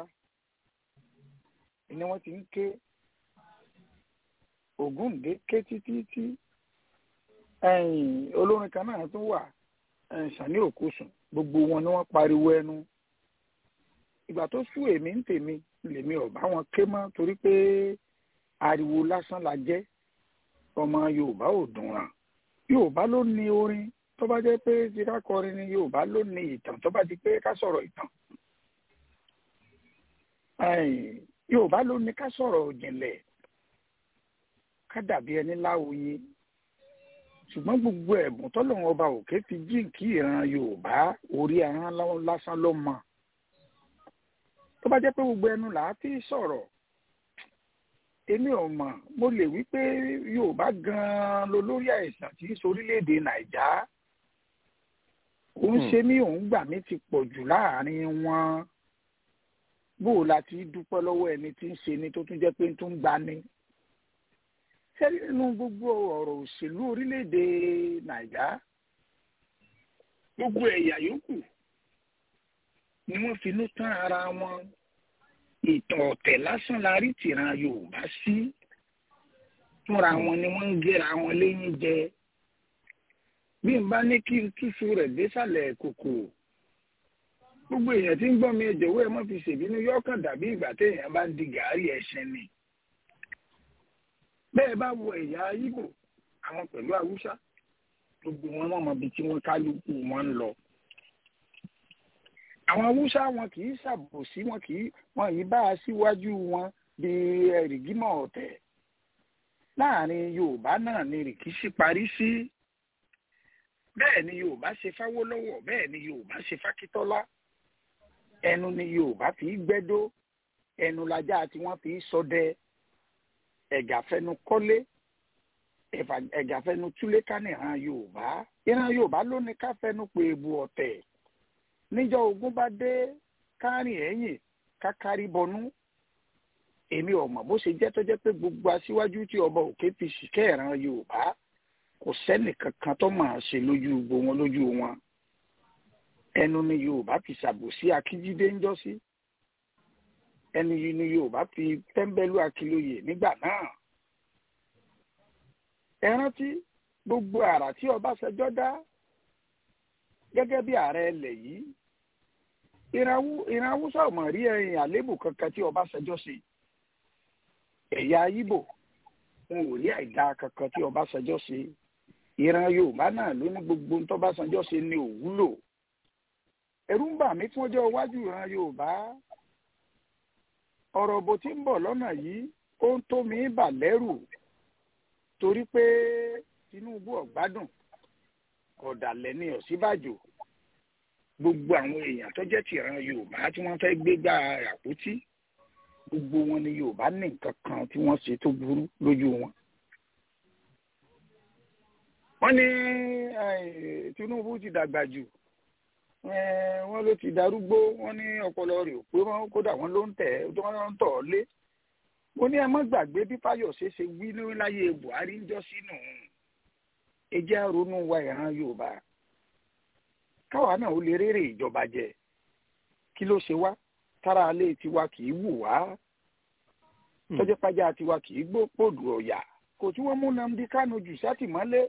ni wọ́n ti ń ké ògúndé ké títí tí ẹ̀yìn olórin kan náà tún wà ẹ̀yìn sani òkúsùn gbogbo wọn ni wọ́n pariwo ẹnu ìgbà tó sú èmi ń tèmi lèmi ò bá wọn ké mọ́ torí pé ariwo lásán la jẹ́ ọmọ yorùbá ò dùn ràn yorùbá ló ní orin tó bá jẹ́ pé ti ká kọrin ni yorùbá ló ní ìtàn tó bá ti pé ká sọ̀rọ̀ ìtàn ẹ̀yìn yorùbá ló ní ká sọ̀rọ̀ òjìnlẹ̀ ká dàbí ẹni láwòye ṣùgbọ́n gbogbo ẹ̀bùn tọ́lọ́run ọba òkè fi jíǹkí ìran yorùbá orí ahọ́n lásán ló mọ̀ tó bá jẹ́ pé gbogbo ẹnu là á ti sọ̀rọ̀ èmi ò mọ̀ mo lè wí pé yorùbá gan-an ló lórí àìsàn tí í sorílẹ̀-èdè nàìjà òun ṣe mí òun gbà mí ti pọ̀ jù láàrin wọn bó o la ti dúpẹ́ lọ́wọ́ ẹni tí ń ṣe ni tó tún jẹ́ pé tó ń gbani ṣé nínú gbogbo ọ̀rọ̀ òṣèlú orílẹ̀-èdè nàìjà gbogbo ẹ̀yà yòókù ni wọ́n finú tán ara wọn ìtàn ọ̀tẹ̀ lásán la rí tìran yorùbá sí fúnra wọn ni wọ́n ń gẹ́ra wọn léyìn jẹ bí n bá ní kí n túṣu rẹ̀ désàlẹ̀ kòkò gbogbo èèyàn tí ń gbọ́ mi ẹ̀jọ̀wọ́ ẹ má fi ṣèbínú yọ́kàn dàbí ìgbà téèyàn bá ń di gàárì ẹ̀ṣẹ̀ ni bẹ́ẹ̀ bá wo ẹ̀yà Ìgbò àwọn pẹ̀lú haúsá gbogbo wọn mọ̀ mọ́ bí tí wọ́n kálukú wọn ń lọ àwọn haúsá wọn kì í ṣàbòsí wọn kì í wọn yìí bá a síwájú wọn bí ẹrìgímọ̀ ọ̀tẹ̀ láàrin yorùbá náà ni rìkíṣí parí sí bẹ́ẹ̀ ni yorùbá ṣe fáwọ́lọ́wọ̀ bẹ́ẹ̀ ni yorùbá ṣe fákítọ́lá ẹnu ni yorùbá fi gbẹ́dó ẹnu lajá tí wọ́n fi ṣọdẹ ẹ̀gàfẹ́nu kọ́lé ẹ̀gàfẹ́nu túlé ká ní ìran yorùbá ìran yorùbá ló ní ká fẹ́nu pé ebu ọ̀tẹ̀ níjọ́ ogun bá dé kárìn ẹ̀yìn kákárí bọnú èmi ọmọ bó ṣe jẹ́ tó jẹ́ pé gbogbo aṣíwájú tí ọba òkè fi ṣìkẹ́ ìran yorùbá kò sẹ́nì kankan tó máa ṣe lójú gbogbo wọn lójú wọn ẹnu ni yorùbá fi ṣàbòsí akíjídé ń jọ́sí ẹnu yìí ni yorùbá fi tẹ́ḿbẹ́lú akílóye nígbà náà ẹ rántí gbogbo àrà tí ọbásanjọ́ dá gẹ́gẹ́ bí ààrẹ ilẹ̀ yìí ìran haúsá ò mọ̀ rí ẹ̀yìn àlébù kankan tí ọbásanjọ́ ṣe ẹ̀yà Ìgbò wọn ò rí àìdá kankan tí ọbásanjọ́ ṣe ìran yorùbá náà ló ní gbogbo tọ́básanjọ́ ṣe ní òwúlò ẹ̀rù ń bà mí fún ọjọ́ iwájú ìran yorùbá ọ̀rọ̀ bó ti ń bọ̀ lọ́nà yìí ó ń tó mi bà lẹ́rù torí pé Tinubu ọ̀gbádùn ọ̀dàlẹ̀ ní ọ̀sínbàjò gbogbo àwọn èèyàn tó jẹ́ tìran yorùbá tí wọ́n fẹ́ gbégbá àpótí gbogbo wọn ni yorùbá ní nǹkan kan tí wọ́n ṣe tó burú lójú wọn. wọ́n ní Tinubu ti dàgbà jù wọ́n ló ti darúgbó wọ́n ní ọpọlọ rẹ̀ ò pé wọ́n kódà wọ́n ló ń tẹ̀ wọ́n ń tọ̀ ọ́ lé. mo ní ẹ má gbàgbé bí Fáyọ̀ṣe ṣe wí ní láyé Buhari ń jọ́ sínú ẹ jẹ́ ronú wa ìran yorùbá káwa náà ó lè rèrè ìjọba jẹ kí ló ṣe wá tára alé tiwa kì í wù wá tọ́jọ́ pàjá tiwa kì í gbó pòdù ọ̀yà kò tí wọ́n mú Nnamdi Kanu jù sátìmọ́lé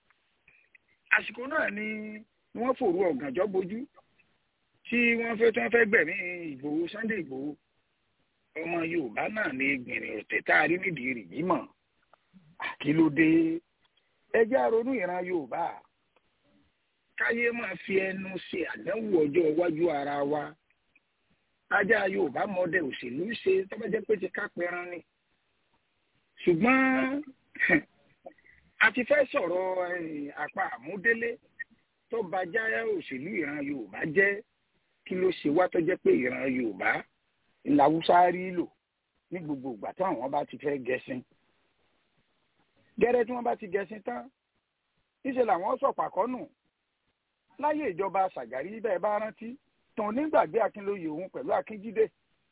àsìkò náà ni wọ́n fòru ọ̀gànjọ́ bojú tí wọ́n fẹ́ tí wọ́n fẹ́ gbẹ̀mí Ìgbòho Sunday Ìgbòho ọmọ yorùbá náà ní gbìnrín ọ̀tẹ̀ tá a rí nídìí rìgímọ̀ àkílódé ẹjẹ́ àrònú ìran yorùbá káyé máa fi ẹnu ṣe àdánwò ọjọ́ iwájú ara wa ajá yorùbá mọdẹ òṣèlú ṣe tọ́bẹ́jẹ́ pé ti ká pẹran ni ṣùgbọ́n a ti fẹ́ sọ̀rọ̀ àpá àmúdélé tó ba já òṣèlú ìran yorùbá jẹ́ kí ló ṣe wá tó jẹ́ pé ìran yorùbá ńlá haúsá rí lò ní gbogbo ìgbà tí àwọn bá ti fẹ́ gẹṣin gẹ́rẹ́ tí wọ́n bá ti gẹṣin tán níṣẹ́ làwọn sọ̀pàkọ́nù láyé ìjọba Ṣàgárí bẹ́ẹ̀ bá rántí tàn nígbàgbé Akínlóye òun pẹ̀lú Akínjídé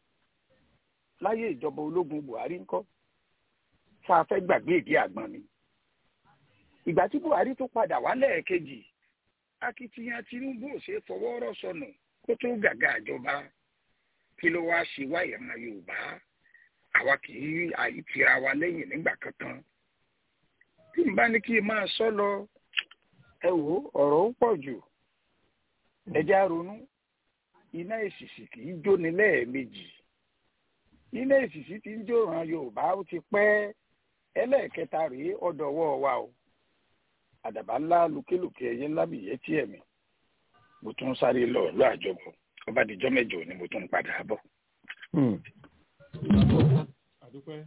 láyé ìjọba ológun Buhari ńkọ́ tá a fẹ́ gbàgbé ìdí àgbọn ni ìgbà tí Buhari tó padà wá lẹ́ẹ̀kejì akitiyan Tinubu ò ṣe fọwọ́ rọ́ sọnù kó tó gàgà ìjọba kí ló wáá ṣe wá ìran Yorùbá àwa kì í àìtira wa lẹ́yìn nígbà kankan tí n bá ní kí n máa sọ lọ ẹ wò ọ̀rọ̀ ó pọ̀ jù ẹjẹ́ ronú iná èsìsì kì í jóni lẹ́ẹ̀mejì iná èsìsì ti ń jó ran Yorùbá ó ti pẹ́ ẹlẹ́ẹ̀kẹta rèé ọ̀dọ̀wọ́ wa o àdàbà ńlá lókèlókè ẹyẹ ńlá bìyẹ tí ẹ̀mí mo tún sáré lọ ìlú àjọbọ ọba àdìjọ́ mẹ́jọ ni mo tún padà bọ̀. àdúpẹ́.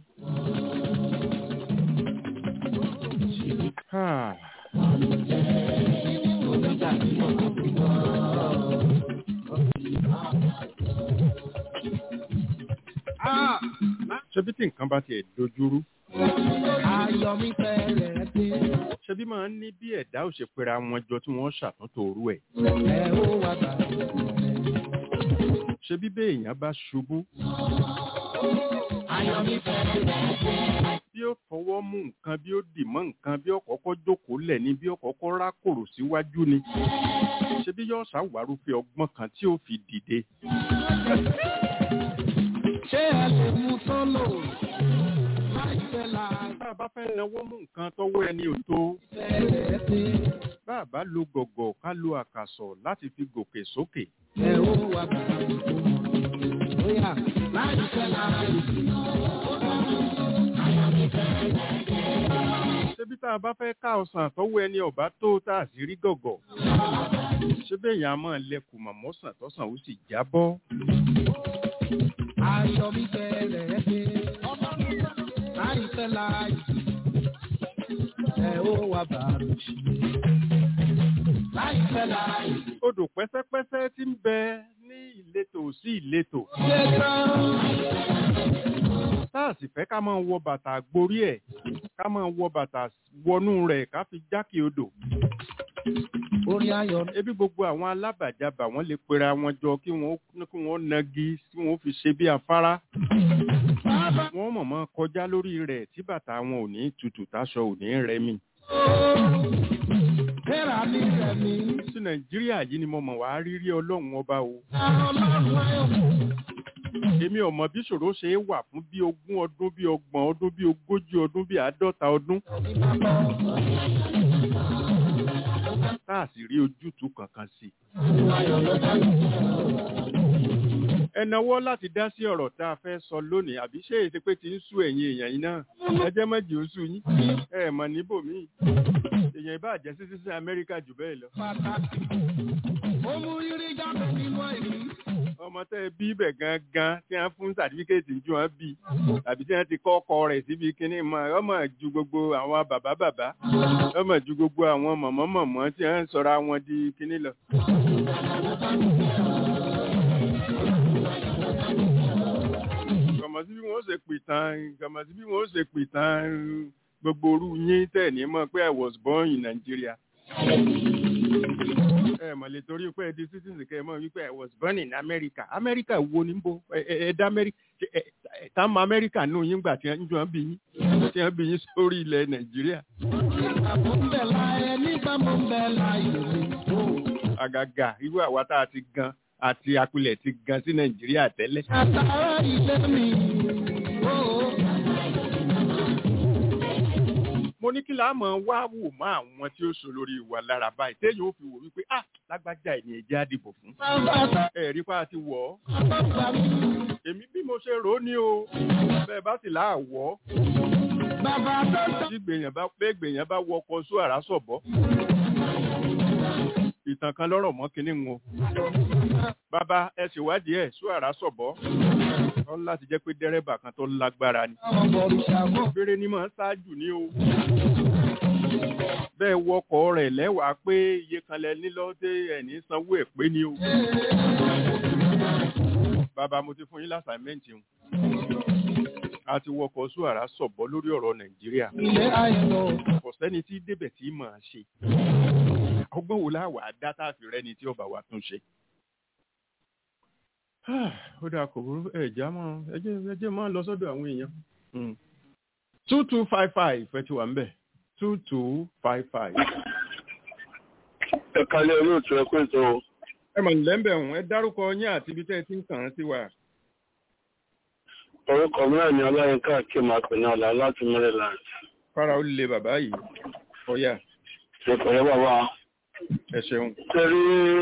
ṣé ṣebí tí nǹkan bá tiẹ̀ dojúrú ayọ̀ mi fẹ́rẹ̀ dé. ṣebí máa ń ní bí ẹ̀dá ò ṣe pera wọn jọ tí wọ́n ṣàtúntò orú ẹ̀ ẹ ó wá bá ṣebí bí èèyàn bá ṣubú ayọ̀ mi fẹ́rẹ̀ dé. bí ó fọwọ́ mú nǹkan bí ó dì mọ́ nǹkan bí ó kọ́kọ́ jókòó lẹ̀ ni bí ó kọ́kọ́ rákòrò síwájú ni ṣebí yóò ṣàwárúfẹ́ ọgbọ́n kan tí ó fi dìde ṣé ẹ lè mú sọ́lò láìpẹ́ láì bá a bá fẹ́ náwó mú nǹkan tọ́wọ́ ẹni ò tó fẹ́rẹ̀ dé. bá a bá lo gọ̀gọ̀ ká lo àkàsọ̀ láti fi gòkè sókè ẹ ó wá bá bóyá láìpẹ́ láì ṣebí tá a bá fẹ́ ká ọsàn tọ́wọ́ ẹni ọ̀bá tó tá a sì rí gọ̀gọ̀ ṣebí èèyàn á máa lẹkùn mọ̀mọ́sàn tọ́sàn ó sì jábọ́ ayọ̀ mi fẹ́rẹ̀ dé. láìpẹ́ láì ẹ ó wá bá mi. láìpẹ́ láì odò pẹ́sẹ́pẹ́sẹ́ tí ń bẹ ní ìletò sí ìletò ṣe tán. tá a sì fẹ́ ká máa wọ bàtà gborí ẹ̀ ká máa wọ bàtà wọnú rẹ̀ ká fi jákè odò orin ayọ̀ ebi gbogbo àwọn alábàjábà wọn lè pera wọn jọ kí wọn kí wọn nagi tí wọn fi ṣe bí afárá wọn mọ̀mọ́ kọjá lórí rẹ̀ tí bàtà wọn ò ní tutù táṣọ ò ní rẹmi Tẹ́ra mi rẹ̀ mí. sí nàìjíríà yìí ni mo mọ̀ wá rírí ọlọ́run ọba o Ọlọ́run ayọ̀. èmi ò mọ̀ bí ṣòro ṣe é wà fún bí ogún ọdún bí ọgbọ̀n ọdún bí ogójì ọdún bí àádọ́ta ọdún tá a sì rí ojútùú kankan sí i. ẹ nawọ́ láti dá sí ọ̀rọ̀ tá a fẹ́ sọ lónìí àbí ṣé èsì pé ti ń sú ẹ̀yin èèyàn yìí náà ẹ jẹ́ mọ́jì ó sú yín ẹ mọ̀ níbòmíì èèyàn ìbá jẹ́ sí sísẹ́ amẹ́ríkà jù bẹ́ẹ̀ lọ. Pàtàkì. Ó mú rírí jáde nínú èyí. ọmọ tẹ́ ẹ bí ibẹ̀ gangan tí wọ́n fún sàtífíkẹ́ẹ̀tì ju wọn bí tàbí tí wọ́n ti kọ́ ọkọ rẹ̀ síbi kínní mọ́ ọmọ ju gbogbo àwọn bàbá bàbá ọmọ ju gbogbo àwọn mọ̀mọ́ mọ̀mọ́ tí wọ́n ń sọra wọn di kínní lọ. kọ̀mọ̀ sí bí wọ́n ṣe pìtàn kọ̀mọ̀ sí bí wọ́n ṣe pìtàn gbogbo orú yín tẹ̀ ní mọ̀ pé I was born in Nigeria ẹ mọ̀ lè torí pé ẹ di citizen kẹ́ ẹ mọ̀ wípé I was born in America America wo ni bo ẹ ẹ dá America ẹ ẹ tá mọ America nù yín gbà tí wọ́n jọ ń bí yín tí wọ́n bí yín sórí ilẹ̀ Nàìjíríà Mo ń bẹ̀ láyé nígbà mo ń bẹ̀ láyé mi. àgàgà irú àwa tá a ti gan àti apilẹ̀ ti gan sí Nàìjíríà tẹ́lẹ̀ Àtàrà ilé mi. mo ní kí la mọ̀ wá wò mọ́ àwọn tí ó so lórí ìwà lára báyìí téèyàn ó fi wò wípé ah lágbájá ẹ̀ ní ẹ̀jẹ̀ àdìbò fún Bàbá ẹ̀rí pa ti wọ̀ ọ́ bàbá mi. èmi bí mo ṣe rò ó ní o bẹ́ẹ̀ bá sì láàwọ̀ Bàbá tó tọ́. tí gbèyàn bá pé gbèyàn bá wọ ọkọ̀ só àrá sọ̀bọ́ ìtàn kan lọ́rọ̀ mọ́ kínní ń o bàbá ẹ ṣèwádìí ẹ̀ só àrá sọ̀bọ́ wọ́n láti jẹ́ pé dẹ́rẹ́bà kan tó lágbára ni Àwọn bọ̀rìṣà mọ̀. péré ní mọ̀ ń ṣáájú ní o bẹ́ẹ̀ wọkọ̀ rẹ̀ lẹ́wàá pé iye kan lẹ nílọ́dẹ ẹ̀ní sanwó ẹ̀ pé ni o bàbá mo ti fún yín lásàmẹ́ǹtì o a ti wọkọ̀ só àrá sọ̀bọ́ lórí ọ̀rọ̀ Nàìjíríà Ilé àìsàn. kò sẹ́ni tí débẹ̀ tí mà á ṣe ọgbọ́n wo láwà á dá tá a fi rẹ́ni tí ọba wa tún ṣe. ó dáa kò burú ẹ̀já mọ́ ẹjẹ́ ẹjẹ́ máa lọ sọ́dọ̀ àwọn èèyàn. two two five five ẹ ti wà ń bẹ̀ two two five five. ẹ kalẹ̀ olóòtú ẹ pé tó ẹ mọ̀ nílẹ̀ ń bẹ̀ wọ́n ẹ dárúkọ yín àti ibi tẹ́ ẹ ti ń kàn án sí wa. orúkọ mìíràn ni ọláyínká akéem àpènà ọ̀la láti maryland fara ó lè bàbá yìí ọ̀yà ìpẹ̀lẹ́ bàbá ẹ ṣeun. tẹ́rí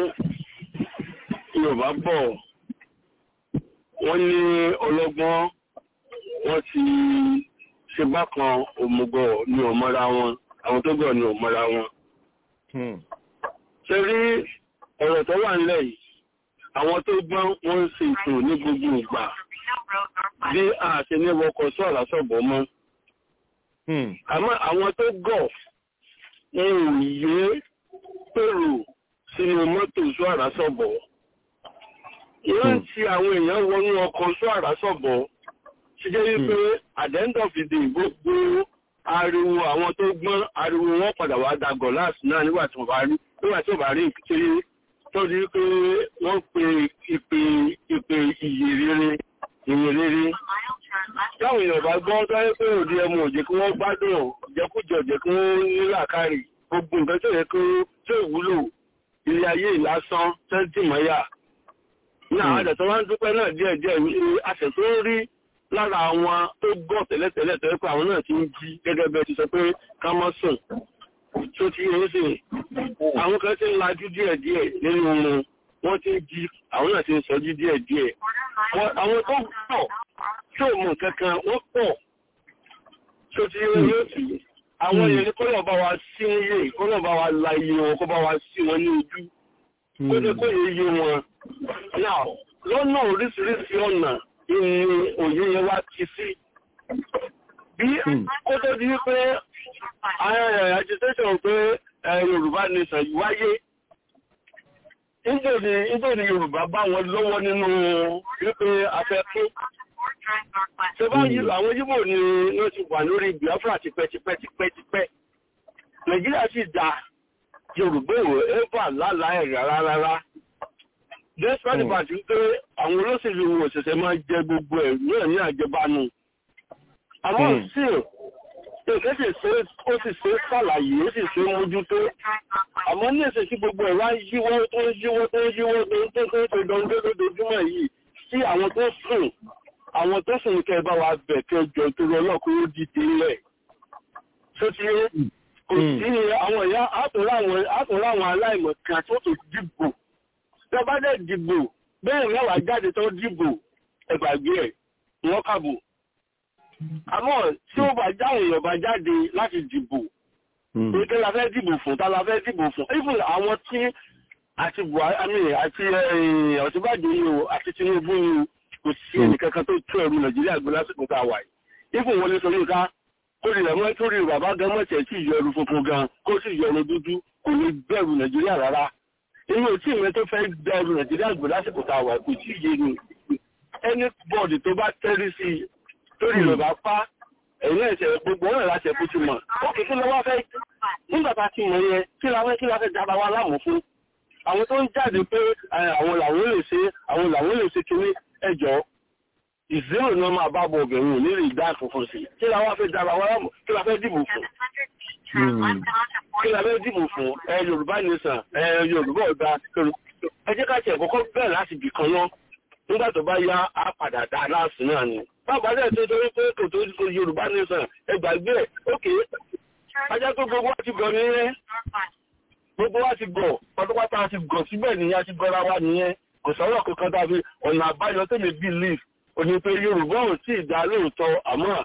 yorùbá bọ̀ wọ́n ní ọlọ́gbọ́n wọ́n ti ṣe bákan òmùgọ̀ ni ò mọ́ra wọn àwọn tó gọ̀ ni ò mọ́ra wọn. Hmm. tẹ́rí ọ̀rọ̀ tó wà nílẹ̀ yìí àwọn tó gbọ́n wọ́n ń ṣe ètò ní gbogbo ìgbà bí a ṣe ní wọkọ̀ sọ̀rọ̀ sọ̀bọ̀ mọ́ Hmm. àmọ́ àwọn tó gọ̀ wọn ò yé pèrò sínú mọ́tò sọ àrásọ̀bọ̀ wọ́n ti àwọn èèyàn wọnú ọkọ̀ sọ àrásọ̀bọ̀ ṣe jẹ́ wípé at the end of the day gbogbo ariwo àwọn tó gbọ́n ariwo wọn padà wá da gọ̀láàsì náà nígbà tí wọ́n bá rí nígbà tí wọ́n bá rí ìpìtẹ́ tó di pé wọ́n pe ìpè ìpè ìyè rere ìyè rere táwọn èèyàn bá gbọ́ tó yẹ pé òdi ẹmu ò jẹ́ kí wọ́n gbádùn jẹkújọ jẹ́ kí wọ́n ní làákàrí gbogbo nǹkan tó yẹ kí tó ìwúlò ilé ayé ìlásán tẹ́ntìmọ́yà náà àdẹ̀tọ́ wá ń dúpẹ́ náà díẹ̀ díẹ̀ àṣẹ tó ń rí lára àwọn tó gbọ́ tẹ́lẹ̀tẹ́lẹ̀ tó yẹ pé àwọn náà ti ń jí gẹ́gẹ́ bẹ́ẹ̀ ti sọ pé ká mọ́ sùn tó ti yẹ sí àwọn kan ti ń lajú díẹ̀ díẹ̀ nínú wọn wọ́n ti ń jí àwọn náà ti ń sọjú díẹ̀ díẹ̀ àwọn tó pọ̀ tí ò mọ̀ kankan wọ́n pọ̀ tó ti yẹ yóò sì àwọn èèyàn ní kọ́lọ̀ bá wa sí iye kọ́lọ̀ bá wa la iye wọn kó bá wa sí wọn ní ojú kó ní kó yẹ iye wọn náà lọ́nà oríṣiríṣi ọ̀nà ìní òye yẹn wá ti sí bí kó tó di wípé agitation pé Yorùbá nation wáyé nítorí Yorùbá bá wọn lọ́wọ́ nínú wípé afẹ́kún ṣe bá yí àwọn yíbò ni wọ́n ti wà lórí Biafra tipẹ́tipẹ́tipẹ́ Nàìjíríà sì dá Yorùbá ìwò ẹ́fà lálàá ẹ̀rẹ̀ rárá despite the fact pé àwọn olóṣèlú wò ṣẹ̀ṣẹ̀ máa jẹ gbogbo ẹ̀ náà ní àjẹbánu àmọ́ sí èké sì ṣe ó sì ṣe ṣàlàyé ó sì ṣe mójútó àmọ́ ní èsè tí gbogbo ẹ̀ wá yíwọ́ tó ń yíwọ́ tó ń yíwọ́ tó ń tó ń tó dán lójoojúmọ́ yìí sí àwọn tó sùn àwọn tó sùn kẹ́ bá wa bẹ̀ kẹ́ jọ torí ọlọ́kùnrin ó dìde lẹ̀ tó ti yé kò sí àwọn ìyá àtúnrà àwọn aláìmọ̀ kan tó tó dìbò tí a bá dẹ̀ dìbò bẹ́ẹ̀ mẹ́wàá jáde tó dìbò ẹgbàgbé ẹ̀ wọ́n kàbò àmọ́ tí ó bá jáwé èèyàn bá jáde láti dìbò pé la fẹ́ dìbò fún ta la fẹ́ dìbò fún even àwọn tí àti Buhari àti Ọ̀ṣínbàjò yìí o àti Tinubu yìí o kò sí ẹnìkankan tó tó ẹrù Nàìjíríà gbé lásìkò tá a wà yìí even Wọlé Ṣóyínká kó rí rẹ̀ mọ́ tó rí bàbá gan mọ̀tẹ̀ tí ìyọ ẹrù funfun gan kó sì yọ ẹrù dúdú kò ní bẹ̀rù Nàìjíríà rárá inú tí ìwé tó fẹ́ bẹ̀rù Nàìjíríà gbé lásìkò tá a wà kò tí ì yé ni ẹni bọ́ọ̀dì tó bá tẹ́rí sí i torí rẹ̀ bá pa ẹ̀yìn ẹ̀sẹ̀ gbogbo ọ̀rẹ́ láti ẹ̀kú ti mọ̀ ó kì í kí lọ́wọ́ fẹ́ nígbà tá a ti mọ̀ yẹn kí la fẹ́ kí la fẹ́ dára wa láàmú fún àwọn tó ń jáde pé àwọn làwọn lè ṣe àwọn làwọn lè ṣe kiri ẹjọ́ ìzérò ni wọ́n máa bá bọ̀ ọ̀bẹ̀rún nílé ìdá funfun sí kí la wá fẹ́ dára wa láàmú kí la fẹ́ dìbò fún kí la fẹ́ dìbò fún ẹ Yorùbá nation ẹ Yorùbá ọ̀dà ẹ jẹ́ ká tiẹ̀ kọ́kọ́ bẹ̀rẹ̀ láti bì kan náà nígbà tó bá yá á padà dá láàsì náà ni bàbá dẹ̀ tó torí pé kò tó kò Yorùbá nation ẹ gbàgbé ẹ̀ ókè ajá tó gbogbo wa ti gọ̀ nìyẹn gbogbo wa ti gọ̀ pátápátá ti gọ̀ síbẹ̀ nìyẹn a ti gọ́ra wa nìyẹn kò sọ̀rọ̀ kankan tàbí ọ̀nà àbáyọ tẹ̀lé belief òní pé Yorùbá ò tí ì dá lóòótọ́ àmọ́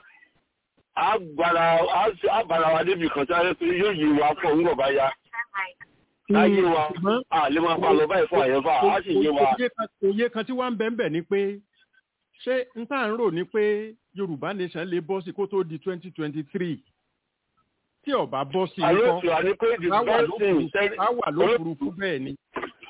àbára wa débi kan sáré pé yóò yí wa fún òun bàbá ya láyé wa àlè máa pa lọ báyìí fún àyẹ̀fà á sì yé wa. òye kan tí wọ́n ń bẹ̀ ń bẹ̀ ni pé ṣé n tá à ń rò ní pé Yorùbá nation lè bọ́ sí kó tó di twenty twenty three tí ó bá bọ́ sí àlóòtú àní pé the best thing á wà lófurufú bẹ́ẹ̀ ni.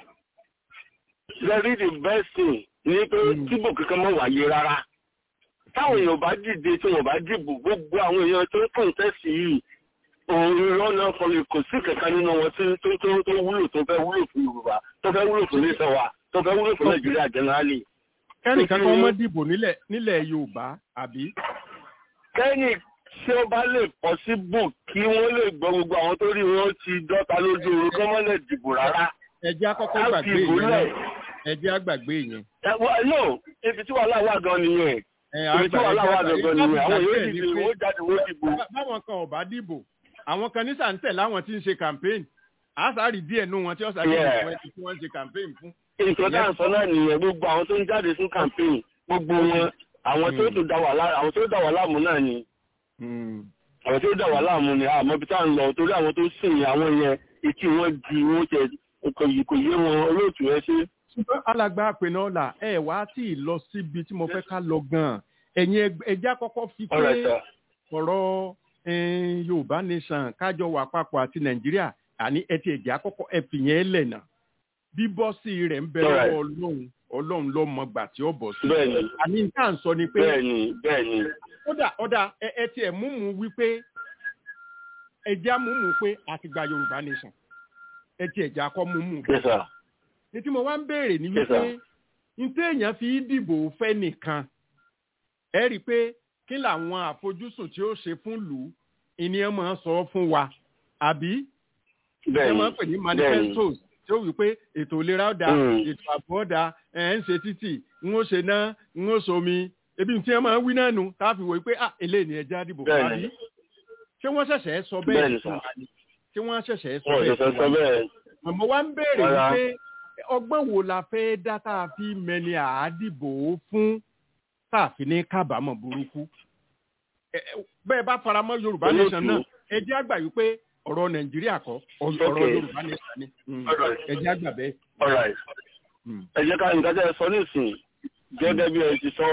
very the best thing ni pé tíbò kankan mọ́ wáyé rárá táwọn èèyàn bá dìde tí wọ́n bá dìbò gbogbo àwọn èèyàn tó ń kọ̀ǹtẹ́sì yìí òun irọ́ náà kọlẹ̀ kò sí kankan nínú wọn tí tó tó tó wúlò tó fẹ́ wúlò fún Yorùbá tó fẹ́ wúlò fún iléeṣẹ́ wa tó fẹ́ wúlò fún Nàìjíríà generally. kẹ́nìkan kan mọ́ dìbò nílẹ̀ nílẹ̀ Yorùbá àbí. kẹ́nì tí ó bá lè possible kí wọ́n lè gbọ́ gbogbo àwọn tó rí wọn ti dọ́ta lójú oorun kí wọ́n lè dìbò rárá. ẹ̀jẹ̀ àkọ́kọ́ gbàgbé yẹn ẹ̀jẹ̀ àgbàgbé yẹn. no ibi tí wàhálà wà gan nìyẹn ibi tí wàhálà wà gan nìyẹn àwọn yóò dìbò wọ́n jáde wọ́n dìbò. báwọn kan ò bá dìbò àwọn kan ní sàǹtẹ̀ láwọn tí ń ṣe campaign àṣàrí díẹ̀ nú wọn tí ó ṣàrí fún ẹni tí wọ́n ń ṣe campaign fún. nǹkan tá à ń sọ náà nìyẹn gbogbo àwọn tó ń jáde fún campaign gbogbo wọn àwọn tó tó dá wà láàmú náà ni àwọn tó dá wà láàmú ni àmọ́ bí tá à ń lọ torí àwọn tó sìn àwọn yẹn etí wọn di wọn tẹ kò yé wọn olóòtú ẹ ṣe. ṣùgbọ́n alàgbà àpènà ọ̀la ẹ wá tí ì lọ síbi tí mo fẹ́ ká lọ gan-an ẹ̀yin ẹja kọ́kọ́ fi pé ọ̀rọ̀ yorùbá nation kájọ wà papọ̀ àti nàìjíríà àní ẹtì ẹ̀jẹ̀ àkọ́kọ́ ẹ̀fìyẹn lẹ̀nà bíbọ́sì rẹ̀ ń bẹ lọ́wọ́ ọlọ́run ọlọ́run ló mọ gbà tí ó bọ̀ sí. bẹ́ẹ̀ni àní tá à ń sọ ni pé bẹ́ẹ̀ni bẹ́ẹ̀ni kódà ọ̀dà ẹ ẹ tiẹ̀ múmu wípé ẹja múmu pé àti gba yorùbá nation ẹ ti ẹja kọ́ múmu yes sir ní tí mo wá ń béèrè ní Yes, wípé sir. ní tí èèyàn fi dìbò fẹ́ nìkan ẹ rí i pé kí làwọn àfojúsùn tí ó ṣe fún lù ú ìníyàn máa ń sọ fún wa àbí ẹ bẹ́ẹ̀ni máa ń pè ní manifestos tí ó wí pé ètò ìlera ọ̀dà Mm. ètò ààbò ọ̀dà ẹ̀ ń ṣe títì ń ó ṣe náà ń ó somi ebi tí wọ́n máa ń wí náà nù tá a fi wò pé ah eléyìí ni ẹja dìbò fún Bẹ́ẹ̀ni. àbí ṣé wọ́n ṣẹ̀ṣẹ̀ sọ Bẹ́ẹ̀ni, bẹ́ẹ̀ sir. fún wa ni ṣé wọ́n ṣẹ̀ṣẹ̀ sọ wọn ò bẹ́ẹ̀ ṣẹ̀ṣẹ̀ fún sọ wa ni bẹ́ẹ̀ àmọ́ wá ń béèrè Rárá. wípé ọgbọ́n wo la fẹ́ dá tá a fi mẹni àádìbò fún tá a fi ní kábàámọ̀ burúkú Ẹ- ẹ, bẹ́ẹ̀ bá faramọ́ yorùbá Olóòtú. nation náà ẹ jẹ́ àgbà wípé ọ̀rọ̀ nàìjíríà kọ́ ọ̀rọ̀ Okay. yorùbá nation ni Mm. Alright. ẹ jẹ́ àgbà bẹ́ẹ̀. all right Mm. ẹ jẹ́ ká nǹkan tẹ́ ẹ sọ nísìnyí gẹ́gẹ́ bí ẹ ti sọ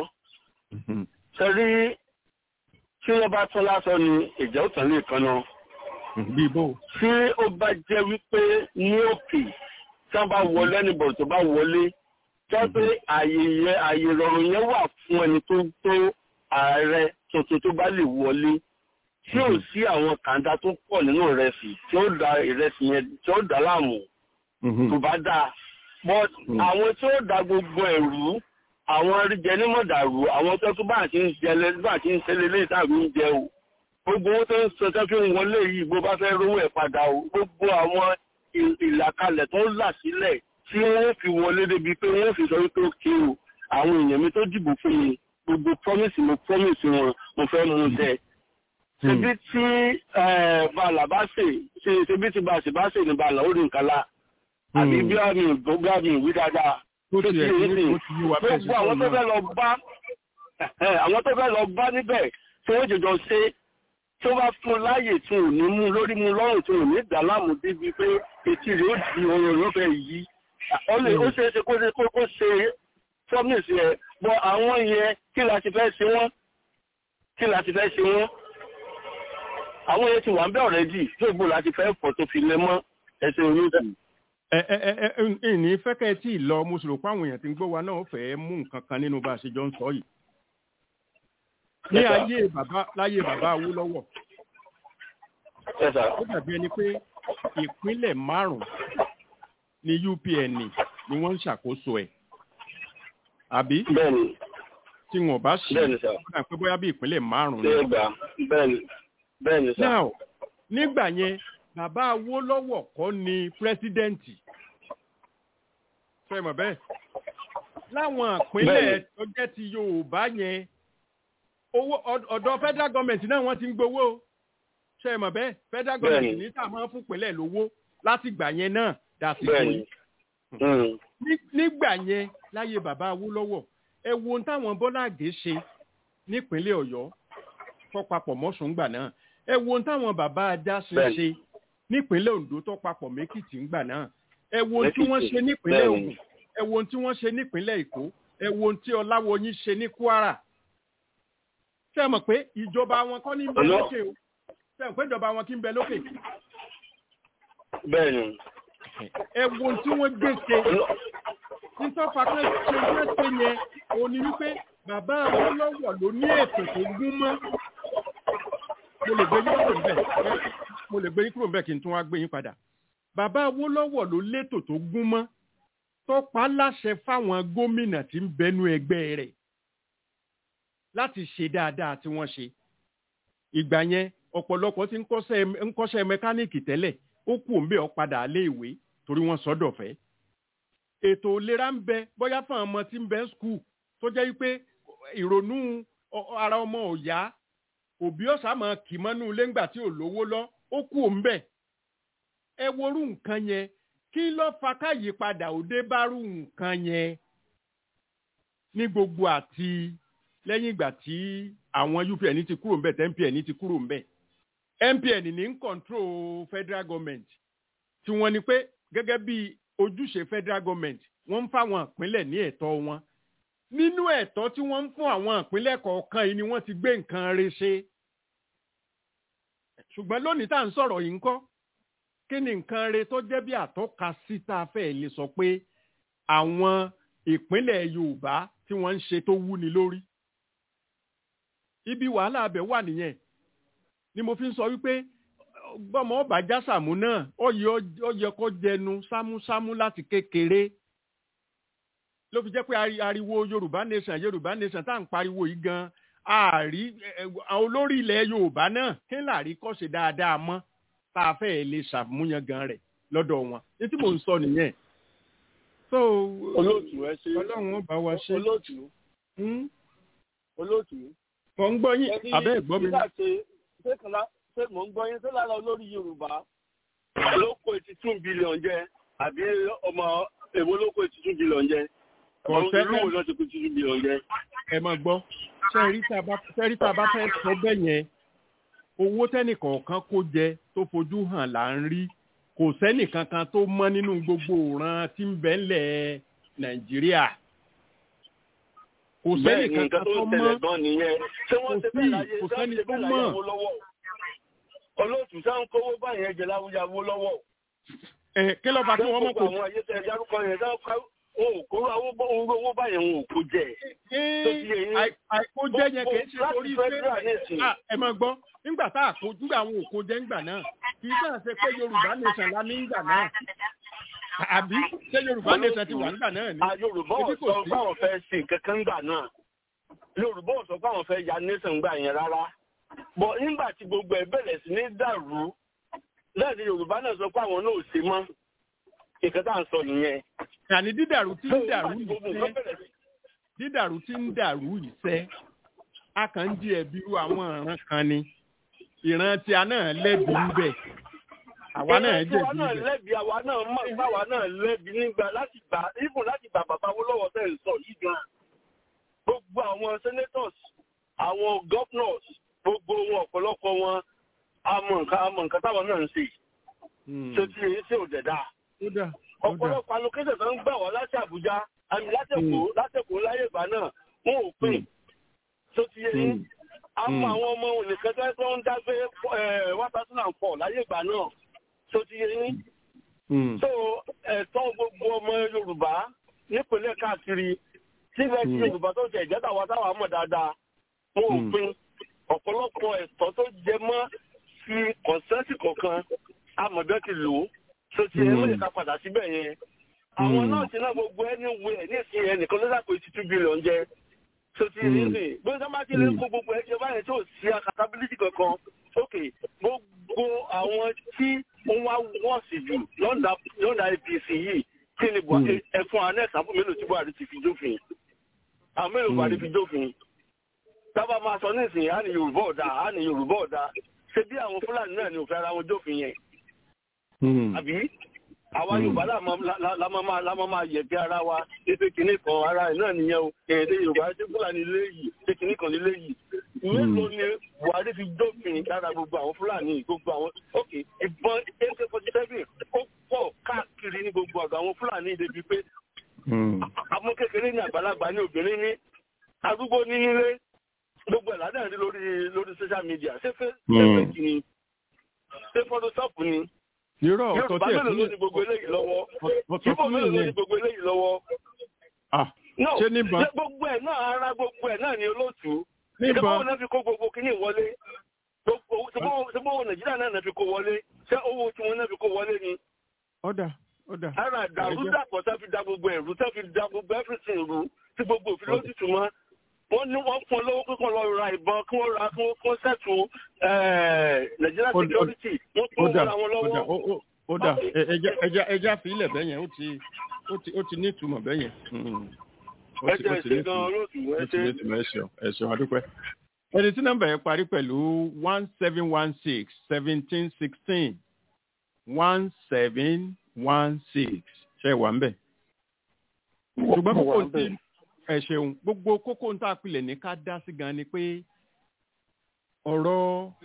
ṣe rí tí wọ́n bá tún lásán ni ìjà ó tàn lè kan náà bí bó. tí ó bá jẹ́ wípé ní òkè tí wọ́n bá wọlé níbọ̀ tó bá wọlé jẹ́ pé àyè yẹn àyè ìrọ̀rùn yẹn wà fún ẹni tó tó ààrẹ tuntun tó bá lè wọlé tí ò sí àwọn kàńdá tó pọ̀ nínú ìrẹsì tí ó da ìrẹsì yẹn tí ó dà láàmú tó bá dáa but àwọn tí ó da gbogbo ẹ̀rú àwọn ríjẹ nímọ̀dàrú àwọn tó tún bá ti ń jẹ lẹ bá ti ń ṣẹlẹ̀ lẹ́yìn tàbí ń jẹ o gbogbo owó tó ń sọ tó fi ń wọlé yìí bó bá fẹ́ rówó ẹ̀ padà o gbogbo àwọn ì- ìlàkalẹ̀ tó ń là sílẹ̀ tí wọ́n fi wọlé débi pé wọ́n fi sọ wípé ó ké o àwọn èèyàn mi tó dìbò fún mi gbogbo promise mo promise wọn mo fẹ́ mú un jẹ ṣebí tí eh, bàálà bá ṣe ṣe ṣebí tí bàṣẹ bá ṣe ní bàálà ó rí nǹkan lá àbí bí àmì ìgbógbó àmì ìwí dáadáa tó tó ti ti ẹ̀ yé ní sí ó ti yí wa bẹ́ẹ̀ sí gbogbo àwọn tó sọ́ọ̀ fẹ́ náà. lọ bá ẹ̀, àwọn tó fẹ́ lọ bá níbẹ̀ tí wọ́n jọjọ ṣe tí wọ́n bá fún un láàyè tí ò ní mú lórí mú lọ́rùn tí ò ní dà láàmú débi pé etí rẹ̀ ó di ọ̀rọ̀ ló fẹ́ yí ó lè ó ṣeé ṣe kó ṣe kó kó ṣe promise ẹ̀ bọ́ àwọn yẹn kí la ti fẹ́ ṣe wọ́n kí la ti fẹ́ ṣe wọ́n àwọn yẹn ti wà ń bẹ́ ọ̀rẹ́dì tó gbò láti fẹ́ fọ́ tó fi lẹ mọ́ ẹsẹ̀ olóòtú. ẹ ẹ ẹ ẹ ìní fẹ́kẹ́ tí ì lọ mo sì rò pé àwọn èèyàn tí ń gbọ́ wa náà fẹ́ mú nǹkan kan nínú bá a ṣe jọ ń sọ yìí. ní Yes, sir. ayé bàbá láyé bàbá Awólọ́wọ̀ Yes, sir. ó dàbí ẹni pé ìpínlẹ̀ márùn-ún ní UPN ni wọ́n ń ṣàkóso ẹ̀ àbí bẹ́ẹ̀ni tí wọn bá ṣe bẹ́ẹ̀ni sir. ó dà pé bóyá bí ìpínlẹ̀ márùn-ún ṣé ni. ẹ gbà bẹ́ẹ̀ni bẹ́ẹ̀ni sir. now nígbà yẹn bàbá Awólọ́wọ̀ kọ́ ni pírẹ́sídẹ́ǹtì fẹ́ mọ̀ bẹ́ẹ̀ láwọn ìpínlẹ̀ Bẹ́ẹ̀ni. tó jẹ́ ti Yorùbá yẹn owó ọd- ọ̀dọ̀ federal government náà wọ́n ti ń gbowó o. ṣe mọ̀ bẹ́ẹ̀ federal government Bẹ́ẹ̀ni. ní tá a máa ń fún ìpínlẹ̀ lówó láti gbà yẹn náà dàsìkò bẹ́ẹ̀ni yìí Mm. ní- nígbà yẹn láyé bàbá Awólọ́wọ̀ ẹ wo ohun táwọn Bọ́lá Àgé ṣe nípínlẹ̀ Ọ̀yọ́ tó papọ̀ mọ́sùn gbà náà ẹ wo ohun táwọn bàbá ajá ṣe Bẹ́ẹ̀ni. ṣe nípínlẹ̀ Oǹdó tó papọ̀ mẹ́kìtì ńgbà náà ẹ wo ohun tí wọ́n Lẹ́kìtì. ṣe nípínlẹ̀ Bẹ́ẹ̀ni. Ògùn ẹ wo ohun tí wọ́n ṣe nípínlẹ̀ Èkó ẹ wo ohun tí Ọláwọyìn ṣe ní Kwara ṣé ẹ mọ̀ pé ìjọba wọn kọ́ ní ń bẹ Ọlọ́- lókè o ṣé ẹ mọ̀ pé ìjọba wọn kí ń bẹ lókè bẹ́ẹ̀ni. ẹ wo ohun tí wọ́n gbé ṣe Ọlọ́- nítọ́fà pé ṣe gbèsè yẹn òun ni wípé bàbá Awólọ́wọ̀ ló ní ètò tó gún mọ́ mo lè gbé yín kúrò níbẹ̀ mo lè gbé yín kúrò níbẹ̀ kí n tún wá gbé yín padà bàbá Awólọ́wọ̀ ló létò tó gún mọ́ tó pa á láṣẹ fáwọn gómìnà tí ń bẹnu ẹgbẹ́ rẹ̀ láti ṣe dáadáa tí wọ́n ṣe ìgbà yẹn ọ̀pọ̀lọpọ̀ ti ń kọ́ṣẹ́ ń kọ́ṣẹ́ mẹkáníìkì tẹ́lẹ̀ ó kù ń bẹ̀ ọ́ padà lé ìwé torí wọ́n sọ́dọ̀ fẹ́ ètò ìlera ń bẹ bóyá fún àwọn ọmọ tí ń bẹ skul tó jẹ́ wípé ìrònú ọ- ọ- ara ọmọ ò yá òbí ọ̀sà máa kì mọ́nú ilé ńgbà tí ò lówó lọ ó kú òun bẹ̀. ẹ worú nǹkan yẹn kí ló fa káyípadà òde bárú nǹkan yẹn ní gbogbo àti lẹ́yìn ìgbà tí àwọn UPN ti kúrò ńbẹ̀ tẹ́ MPN ti kúrò ńbẹ̀ MPN ní ń control federal government tí wọ́n ní pé gẹ́gẹ́ bí ojúṣe federal government wọ́n ń fáwọn ìpínlẹ̀ ní ẹ̀tọ́ wọn nínú ẹ̀tọ́ tí wọ́n ń fún àwọn ìpínlẹ̀ kọ̀ọ̀kan yìí ni wọ́n ti gbé nǹkan re ṣe ṣùgbọ́n lónìí tá à ń sọ̀rọ̀ yìí ń kọ́ kí ni nǹkan re tó jẹ́ bí àtọ́ka sí tá a fẹ́ lè sọ pé àwọn ìpínlẹ̀ yorùbá tí wọ́n ń ṣe tó wúni lórí ibi wàhálà abẹ wà nìyẹn ni mo fi ń sọ wípé gbọ́mọ ọba jásàmù náà ó yẹ ó yẹ kó jẹnu sámúsámú láti kékeré ló fi jẹ́ pé ari- ariwo yorùbá nation yorùbá nation tá à ń pariwo yìí gan àárí ẹ, ẹ, àwọn olórí ilẹ̀ yorùbá náà kí n láàrí kọ́ ṣe dáadáa mọ́ tá a fẹ́ lè ṣàmúyangàn rẹ̀ lọ́dọ̀ wọn ní tí mò ń sọ nìyẹn. so olóòtú ẹ ṣe ọlọ́run ó bá wa ṣe. olóòtú Hmm? olóòtú. mo ń gbọ́ yín ẹni abẹ́ ẹ̀gbọ́n mi. nígbà tí ṣé kan lá- ṣé mò ń gbọ́ yín ṣé lára olórí yorùbá ló kó eighty two billion jẹ àbí ọmọ èwo ló kó eighty two billion jẹ Kò ọmọ sẹ́lẹ̀. ìlú wo ló ti kó eighty two billion jẹ. ẹ máa gbọ́ sẹ́rí tá a bá sẹ́rí tá a bá fẹ́ sọ bẹ́ẹ̀ yẹn owó tẹ́nìkọ̀ọ̀kan kó jẹ tó fojú hàn là ń rí kò sẹ́nìkankan tó mọ́ nínú gbogbo òran tí ń bẹ ńlẹ̀ nàìjíríà kò bẹ́ẹ̀ ni sẹ́nìkankan nǹkan tó tó ń mọ́ tẹ̀lé gan nìyẹn ṣé wọ́n Kò ṣe sí, bẹ́ẹ̀ láyé kò ṣé wọ́n sẹ́ni ṣe tó bẹ́ẹ̀ mọ̀. láyé wo lọ́wọ́ olóòtú sáà ń kówó báyẹn jẹ láwùjáwó lọ́wọ́ ẹ kí ló fà kí wọ́n mọ̀ kó àwọn ayé tẹ dárúkọ yẹn sáà ká wọn ò kó owó báyẹn wọn ò kó jẹ. tó ti yẹ yín. àìkójẹ́ yẹn kì í ṣe Láti torí pé federal nation. Ah, ẹ máa gbọ́ nígbà tá a kó nígbà àwọn òkò jẹ́ ńgbà náà kì í kàn ṣe pé yorùbá nation la ní ńgbà náà àbí ṣé yorùbá nation ti wà ńgbà náà ni. a yorùbá ò Ibi kò sọ sí. pé àwọn fẹ́ ṣe kankan gbà náà yorùbá ò sọ pé àwọn fẹ́ ya nation gbà yẹn rárá bọ̀ nígbà tí gbogbo ẹ̀ bẹ̀rẹ̀ sí ní dàrú lẹ́ẹ̀ni yorùbá náà sọ pé àwọn náà ò ṣe mọ́ nǹkan tá à ń sọ nìyẹn. àní dídàrú tí ń dàrú Nígbà tí gbogbo yìí nǹkan sẹ́ bẹ̀rẹ̀ sí dídàrú tí ń dàrú yìí sẹ́ a kàn ń di ẹ̀bi irú àwọn ìran kan ni ìran tí a náà lẹ́bi ń bẹ̀ àwa náà Ìrẹsì wa jẹ̀bi náà bẹ̀. lẹ́bi àwa náà mọ̀ báwa náà lẹ́bi nígbà láti gbà even láti gbà bàbá wo lọ́wọ́ tẹ̀ ń sọ yìí gan. Gbogbo àwọn senators, àwọn governors, gbogbo wọn ọ̀pọ̀lọpọ̀ wọn àmọ̀ nǹkan àmọ̀ nǹkan táwọn náà ń ṣe. Hmm. Ṣé tí èyí ṣe ò dẹ̀dá? ó dà ó dà Ọ̀pọ̀lọpọ̀ allocation tó ń gbà wá láti Àbújá, àmì látẹ̀kọ́ látẹ̀kọ́ láyé ìgbà náà, wọn ò pè. Ṣé tí èyí? Hmm. Àwọn Hmm. àwọn ọmọ ònìkan tó ń dágbé one thousand and four láyé ìgbà náà. Ṣé tí èyí? Hmm. so ẹ̀tọ́ gbogbo ọmọ yorùbá nípínlẹ̀ káàkiri sílẹ̀ tí Mm. yorùbá tó jẹ ìjẹta wa táwa mọ̀ dáadáa wọn ò Mm. pin ọ̀pọ̀lọpọ̀ ẹ̀tọ́ tó jẹ mọ́ fi kọ̀ǹsẹ́ǹtì kọ̀ọ̀kan amọ̀dọ́ ti lò ó so ti ẹ̀ Mm. mọ̀ lè ká padà síbẹ̀ yẹn àwọn Mm. náà ti ná gbogbo ẹni wẹ ní ìsìn yẹn nìkan ló dàpọ̀ eighty two billion jẹ so ti ní Mm. sìn bí wọ́n bá ti lè Mm. kó gbogbo ẹ̀jẹ̀ báyẹn tó sí accountability kankan ok gbogbo àwọn tí wọ́n wá wọ́n sì jù lọ́ndà lọ́ndà apc yìí kí ni buhari ẹ fún wa next àbúrò mélòó tí buhari ti fi jófin àwọn mélòó Mm. buhari fi jófin tábà máa sọ nísìnyí á ní yorùbá ọ̀dà á ní yorùbá ọ̀dà ṣé bí àwọn fúlàní náà ni òfin ara wọn jófin yẹn Hmm. àbí àwa Mm. yorùbá la máa- la- la- la máa máa- la máa máa yẹ̀bi ara wa ṣé kinní kan ara ẹ̀ náà nìyẹn o èdè yorùbá ṣé fúlàní ilé yìí ṣé kinní kan nílé yìí mélòó ni buhari fi dófin lára gbogbo àwọn fúlàní gbogbo àwọn ok ìbọn ak forty seven ó pọ̀ káàkiri ní gbogbo ọ̀dọ̀ àwọn fúlàní débi pé Hmm. àwọn kékeré ní àgbàlagbà ní obìnrin ní arúgbó ní nílé gbogbo ẹ̀ ládàá rí lórí lórí social media ṣé fẹ́ Mm. ṣé fẹ́ kì ni ṣé photoshop ni irọ́ ọ̀tọ̀ yorùbá tí ẹ̀ mélòó ló ní tún gbogbo eléyìí lọ́wọ́ ọ̀tọ̀ ibo tún mélòó ló ní nìyẹn gbogbo eléyìí lọ́wọ́ Ah, no ṣé níbọn ṣé gbogbo ẹ̀ náà ara gbogbo ẹ̀ náà ni olóòtú níbọn ìjọba náà fi kó gbogbo kíní wọlé gbogbo ṣé bó nàìjíríà náà fi kó wọlé ṣé owó tí wọn náà fi kó wọlé ni ọ̀dà ọ̀dà ara dàrú dàpọ̀ tá fi da gbogbo ẹ̀rú tá fi da gbogbo everything rú tí gbogbo òfin lójútùú mọ́ wọ́n ní wọ́n fún ọ lówó kíkan lọ ra ìbọn kí wọ́n ra kí wọ́n kí wọ́n sẹ́tù nàìjíríà Ó- ó- security wọ́n fún ọ̀dà wọn ra wọn ọ̀dà lọ́wọ́. ó- ó- ọ̀dà ẹ- ẹja ẹja ẹja fi ilẹ̀ bẹ́yẹn ó ti ó ti ó ti ní ìtumọ̀ bẹ́yẹn Hmm. ó ẹ ti jẹ́ ó ti ní ìṣe gan ìtumọ̀ olóòtú ẹ ó ti ṣe. ní ìtumọ̀ ẹ ṣeun ẹ ṣeun adúpẹ́. ẹni tí nọ́mbà yẹn parí pẹ̀lú one seven one six seventeen sixteen one seven one six ṣe wà ń bẹ̀. ṣùgbọ́n kókó tí ẹ ṣeun gbogbo kókó ń tà pilẹ̀ ní ká dá sí gan ni pé ọ̀rọ̀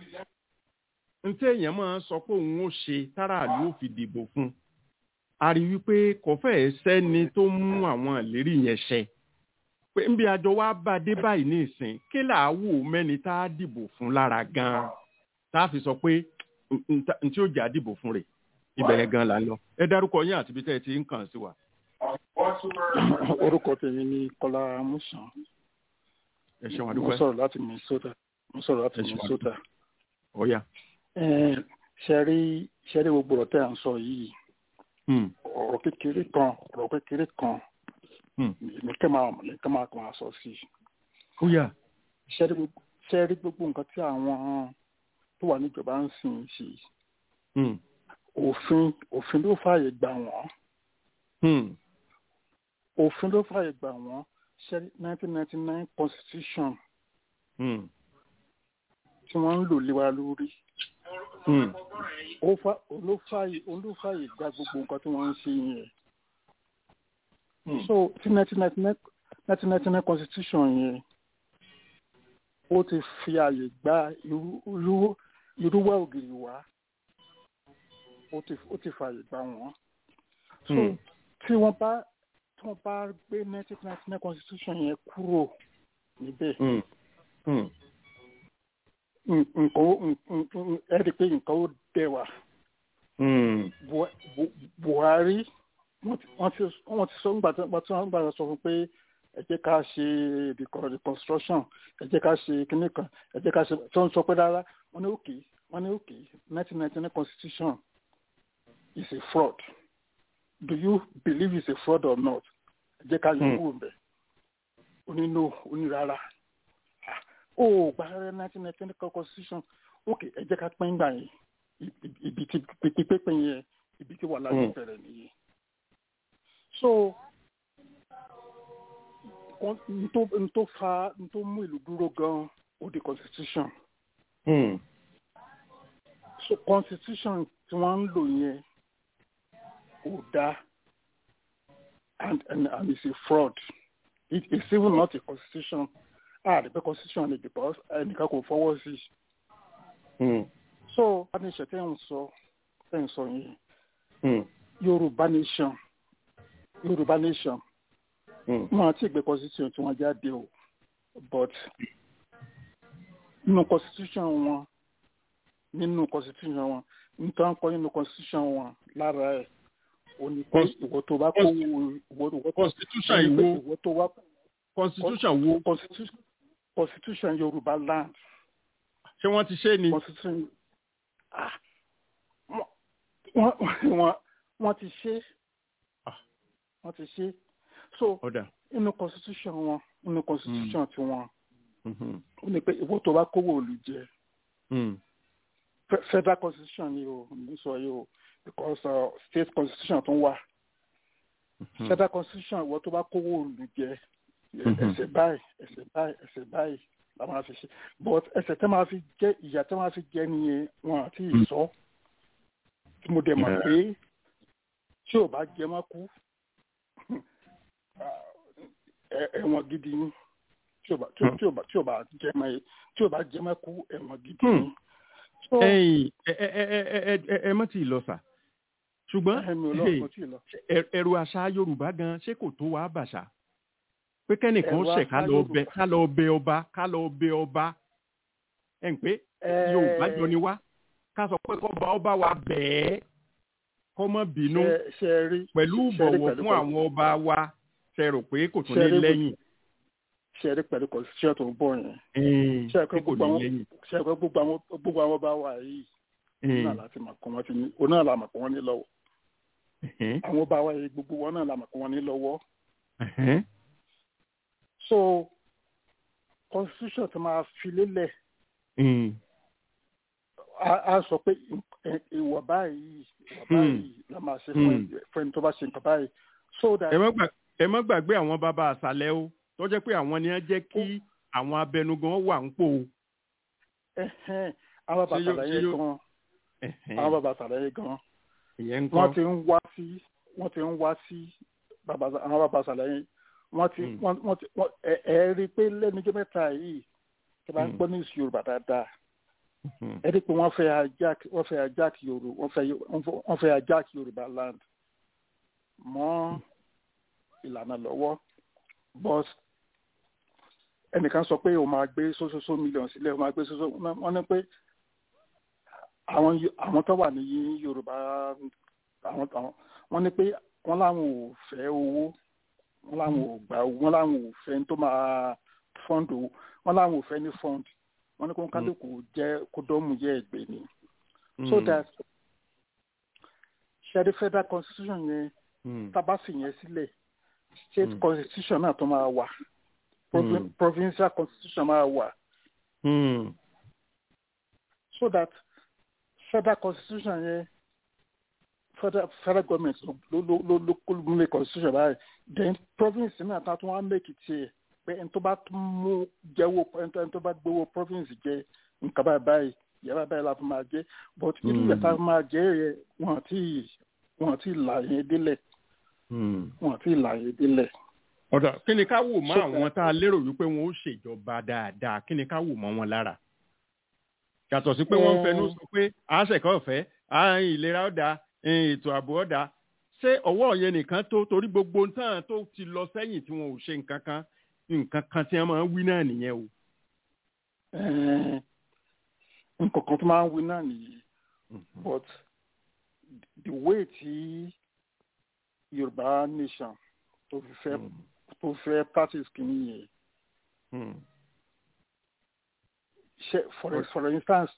n tí èèyàn máa sọ pé òun ó ṣe táràlú ò fi dìbò fún un a rí wípé kò fẹ́ẹ̀ sẹ́ni tó mú àwọn ìlérí yẹn ṣẹ pé nbí àjọ wa bá dé báyìí ní ìsìn kí là á wò mẹ́ni tá a dìbò fún lára gan-an tá a fi sọ pé n- n ta- n tí ó jà dìbò fún rẹ̀ ibẹ̀ yẹn gan la lọ ẹ dárúkọ yín àti ibi tẹ́ ẹ ti ń kàn sí wa. orúkọ tèmi ni kọlá musan ẹ ṣeun mo àdúgbò sọ̀rọ̀ láti minnesota mo sọ̀rọ̀ láti Ẹ ṣeun. minnesota ọ̀ya. Eh, ṣẹ́rí ṣẹ́rí gbogbo ọ̀rọ̀ tẹ́ à ń sọ yìí Hmm. ọ̀rọ̀ kékeré kan ọ̀rọ̀ kékeré kan Hmm. ní kẹ́ máa ní kẹ́ máa kàn á sọ sí i ọ̀ya. ṣẹ́rí gbogbo ṣẹ́rí gbogbo nǹkan tí àwọn tó wà níjọba ń sìn sí Hmm. òfin òfin ló fààyè gbà wọ́n Hmm. òfin ló fààyè gbà wọ́n ṣẹ́rí nineteen ninety nine constitution Hmm. tí wọ́n ń lò lé wa lórí Hmm. ó fà- olófààyè olófààyè gba gbogbo nǹkan tí wọ́n ń ṣe yẹn Hmm. so tí nineteen ninety nine nineteen ninety nine constitution yẹn ó ti fi àyè gba irú irú irúwà ògiri wá ó ti ó ti fààyè gbà wọ́n so Hmm. tí wọ́n bá tí wọ́n bá gbé nineteen ninety nine constitution yẹn kúrò níbẹ̀ Hmm. Hmm. nǹkan ó nǹkan- nǹkan- ẹ rí i pé nǹkan ó dẹwà Hmm. Bu- Bu- buhari wọ́n ti wọ́n ti wọ́n ti sọ nígbà tí wọ́n ti wọ́n gbà sọ fún pé ẹ jẹ́ ká ṣe recon- reconstruction ẹ jẹ́ ká ṣe kinní kan ẹ jẹ́ ká ṣe tí wọ́n sọ pé rárá wọ́n ní òkè wọ́n ní òkè nineteen ninety nine constitution is a fraud do you believe it's a fraud or not ẹ jẹ́ ká yọ Hmm. kúrò bẹ̀ onínú onírara ó gba nineteen ninety nine constitution òkè ẹ jẹ́ ká pín gbà yẹn ibi- ibi tí pípín yẹn ibi tí wàhálà ti Hmm. bẹ̀rẹ̀ nìyẹn so kon- n tó n tó fa n tó mú ìlú dúró gan ó di constitution Hmm. so constitution tí wọ́n ń lò yẹn ò dáa and and and it's a fraud it is even not a constitution ah the constitution ni because ẹnìkan kò fọwọ́ sí i Hmm. so bá ní ìṣẹ̀tẹ̀ ń sọ ẹ̀ ń sọ yẹn Hmm. yorùbá nation yorùbá nation Hmm. wọn àti ìgbé constitution tí wọn jáde o but nínú constitution wọn nínú constitution wọn nǹkan kọ nínú constitution wọn lára ẹ o ní pé Cons- ìwọ tó bá kó ìwọ ìwọ constitution o ní pé ìwo ìwọ tó wá constitution wo constitution constitution yorùbá land ṣé wọ́n ti ṣe ni. constitution ah wọ́n wọ́n wọ́n ti ṣe Ah. wọ́n ti ṣe so ọ̀dà. nínú constitution wọn nínú constitution tí wọn Mhm. ó ní pé ìwọ tó bá kówó òòlù jẹ Hmm. Fe- federal constitution ni o ní sọ yìí o because uh, state constitution tún wà Mhm. federal constitution ìwọ tó bá kówó òòlù jẹ Mhm. ẹsẹ̀ báyìí ẹsẹ̀ báyìí ẹsẹ̀ báyìí la máa fi ṣe but ẹsẹ̀ tẹ́ máa fi jẹ ìyà tẹ́ máa fi jẹ nìyẹn wọn àti Mm. ìsọ tí mo dẹ̀ mọ̀ Yeah. pé tí ò bá jẹ mọ́ kú ẹ- ẹ̀wọ̀n gidi ni tí ò bá tí ò- Mm. tí ò bá tí ò bá jẹ mọ́ tí ò bá jẹ mọ́ kú ẹ̀wọ̀n gidi Mm. ni. So, ẹ̀yin ẹ ẹ ẹ ẹ ẹ ẹ ẹ mọ̀ tí ì lọ sà ṣùgbọ́n ẹ̀mí ọlọ́run kò tí ì lọ. ẹ- ẹ̀rù àṣà yorùbá gan ṣé kò tó wàá bàṣà pé kẹ́nìkan Ẹ̀rù ṣẹ̀ ká àṣà lọ bẹ Yorùbá. ká lọ bẹ ọba ká lọ bẹ ọba ẹ̀ ń pé Ẹ- yorùbá jọ ni wá ká sọ pé kọ́ba ọba wa bẹ́ẹ̀ kọ́ mọ́ bínú ṣe- ṣe rí pẹ̀lú ṣe rí bọ̀wọ̀ pẹ̀lú fún àwọn ọba wa ṣe rò pé kò tún Ṣe ní rí lẹ́yìn ṣe rí pẹ̀lú constitution tó ń bọ̀ yẹn ẹ̀ẹ́n, ṣe pé pé kò gbogbo ní àwọn lẹ́yìn. ṣe pé gbogbo àwọn gbogbo àwọn bá wà yìí ẹ̀ẹ́n, náà láti mọ̀ kọ́ wọn ti ní òun náà la mọ̀ kọ́ wọn ní lọ́wọ́ ẹ̀hẹ́n, àwọn bá wà yìí gbogbo wọn náà la mọ̀ kọ́ wọn ní lọ́wọ́ ẹ̀hẹ́n, so constitution tó máa fi lélẹ̀ ẹ̀ẹ́n, á á sọ pé ì- ìwọ báyìí ìwọ Hmm. báyìí la máa ṣe fún ẹ- fún ẹni tó bá ṣe nǹkan báyìí so that ẹ má gbà- ẹ má gbàgbé àwọn bàbá àṣàlẹ̀ o tó jẹ́ pé àwọn ni wọ́n jẹ́ kí àwọn abẹnugan wà ń pò o. ẹ̀hẹ́n, àwọn bàbá Ṣé yóò- àtàlàyé ṣé yóò- gan ẹ̀hẹ́n, àwọn bàbá àtàlàyé gan ìyẹn ń wọ́n kọ́ ti ń wá sí wọ́n ti ń wá sí bàbá àwọn bàbá àṣàlàyé wọ́n ti Mm. wọ́n wọ́n ti wọ́n ẹ ẹ rí i pé lẹ́nujọ́ mẹ́ta yìí tí a bá ń Mm. gbọ́ ní ìsú yorùbá dáadáa Mhm, ẹ rí i pé wọ́n fẹ́ ajak wọ́n fẹ́ ajak yorùbá wọ́n fẹ́ wọ́n fẹ́ ajak yorùbá land mọ́ ìlànà lọ́wọ́ but ẹnìkan sọ pé o máa gbé sósósó mílíọ̀n sílẹ̀ o máa gbé sósó wọ́n ní pé àwọn Yo- àwọn tó wà ní yorùbá àwọn àwọn wọ́n ní pé wọ́n láwọn ò fẹ́ owó wọ́n láwọn ò gbà wọ́n láwọn ò fẹ́ tó máa fọ́ǹdù wọ́n láwọn ò fẹ́ ní fọ́ǹdù wọ́n ní kó kálukú jẹ́ kó dọ́mù yẹ ẹgbẹ́ ni so that ṣẹ́rí federal constitution yẹn tábà fi yẹn sílẹ̀ state Mm. constitution náà tó máa wà Provi- Mm. provincial constitution máa wà so that federal constitution yẹn federal federal government ló ló ló ló kó ló make constitution báyìí then province náà tá a tún wá make tiẹ̀ pé ẹni tó bá tún mú jẹ́wọ́ ẹni tó- ẹni tó bá gbowó province jẹ nǹkan báyìí báyìí yàrá báyìí la fi máa jẹ but irú Mm. ìyàtọ̀ máa jẹ yẹ wọn àti wọn àti là yẹn délẹ̀ wọn àti là yẹn délẹ̀. ọ̀dà kí ni ká wò mọ́ So- àwọn tá a lérò wípé wọn ó ṣèjọba dáadáa kí ni ká wò mọ́ wọn lára yàtọ̀ sí pé wọ́n ń fẹnu sọ pé àṣẹ̀kọ́ ọ̀fẹ́ à ìlera ọ̀dà ètò ààbò ọ̀dà ṣé ọwọ́ yẹn nìkan tó torí gbogbo nǹkan tó ti lọ sẹ́yìn tí wọn ò ṣe nǹkan kan nǹkan kan tí wọ́n máa ń wí náà nìyẹn o. Eh, nǹkan kan tó máa ń wí náà nìyí but the way tí yorùbá nation tó fi fẹ́ tó fẹ́ practice kìíní yẹn ṣe for for instance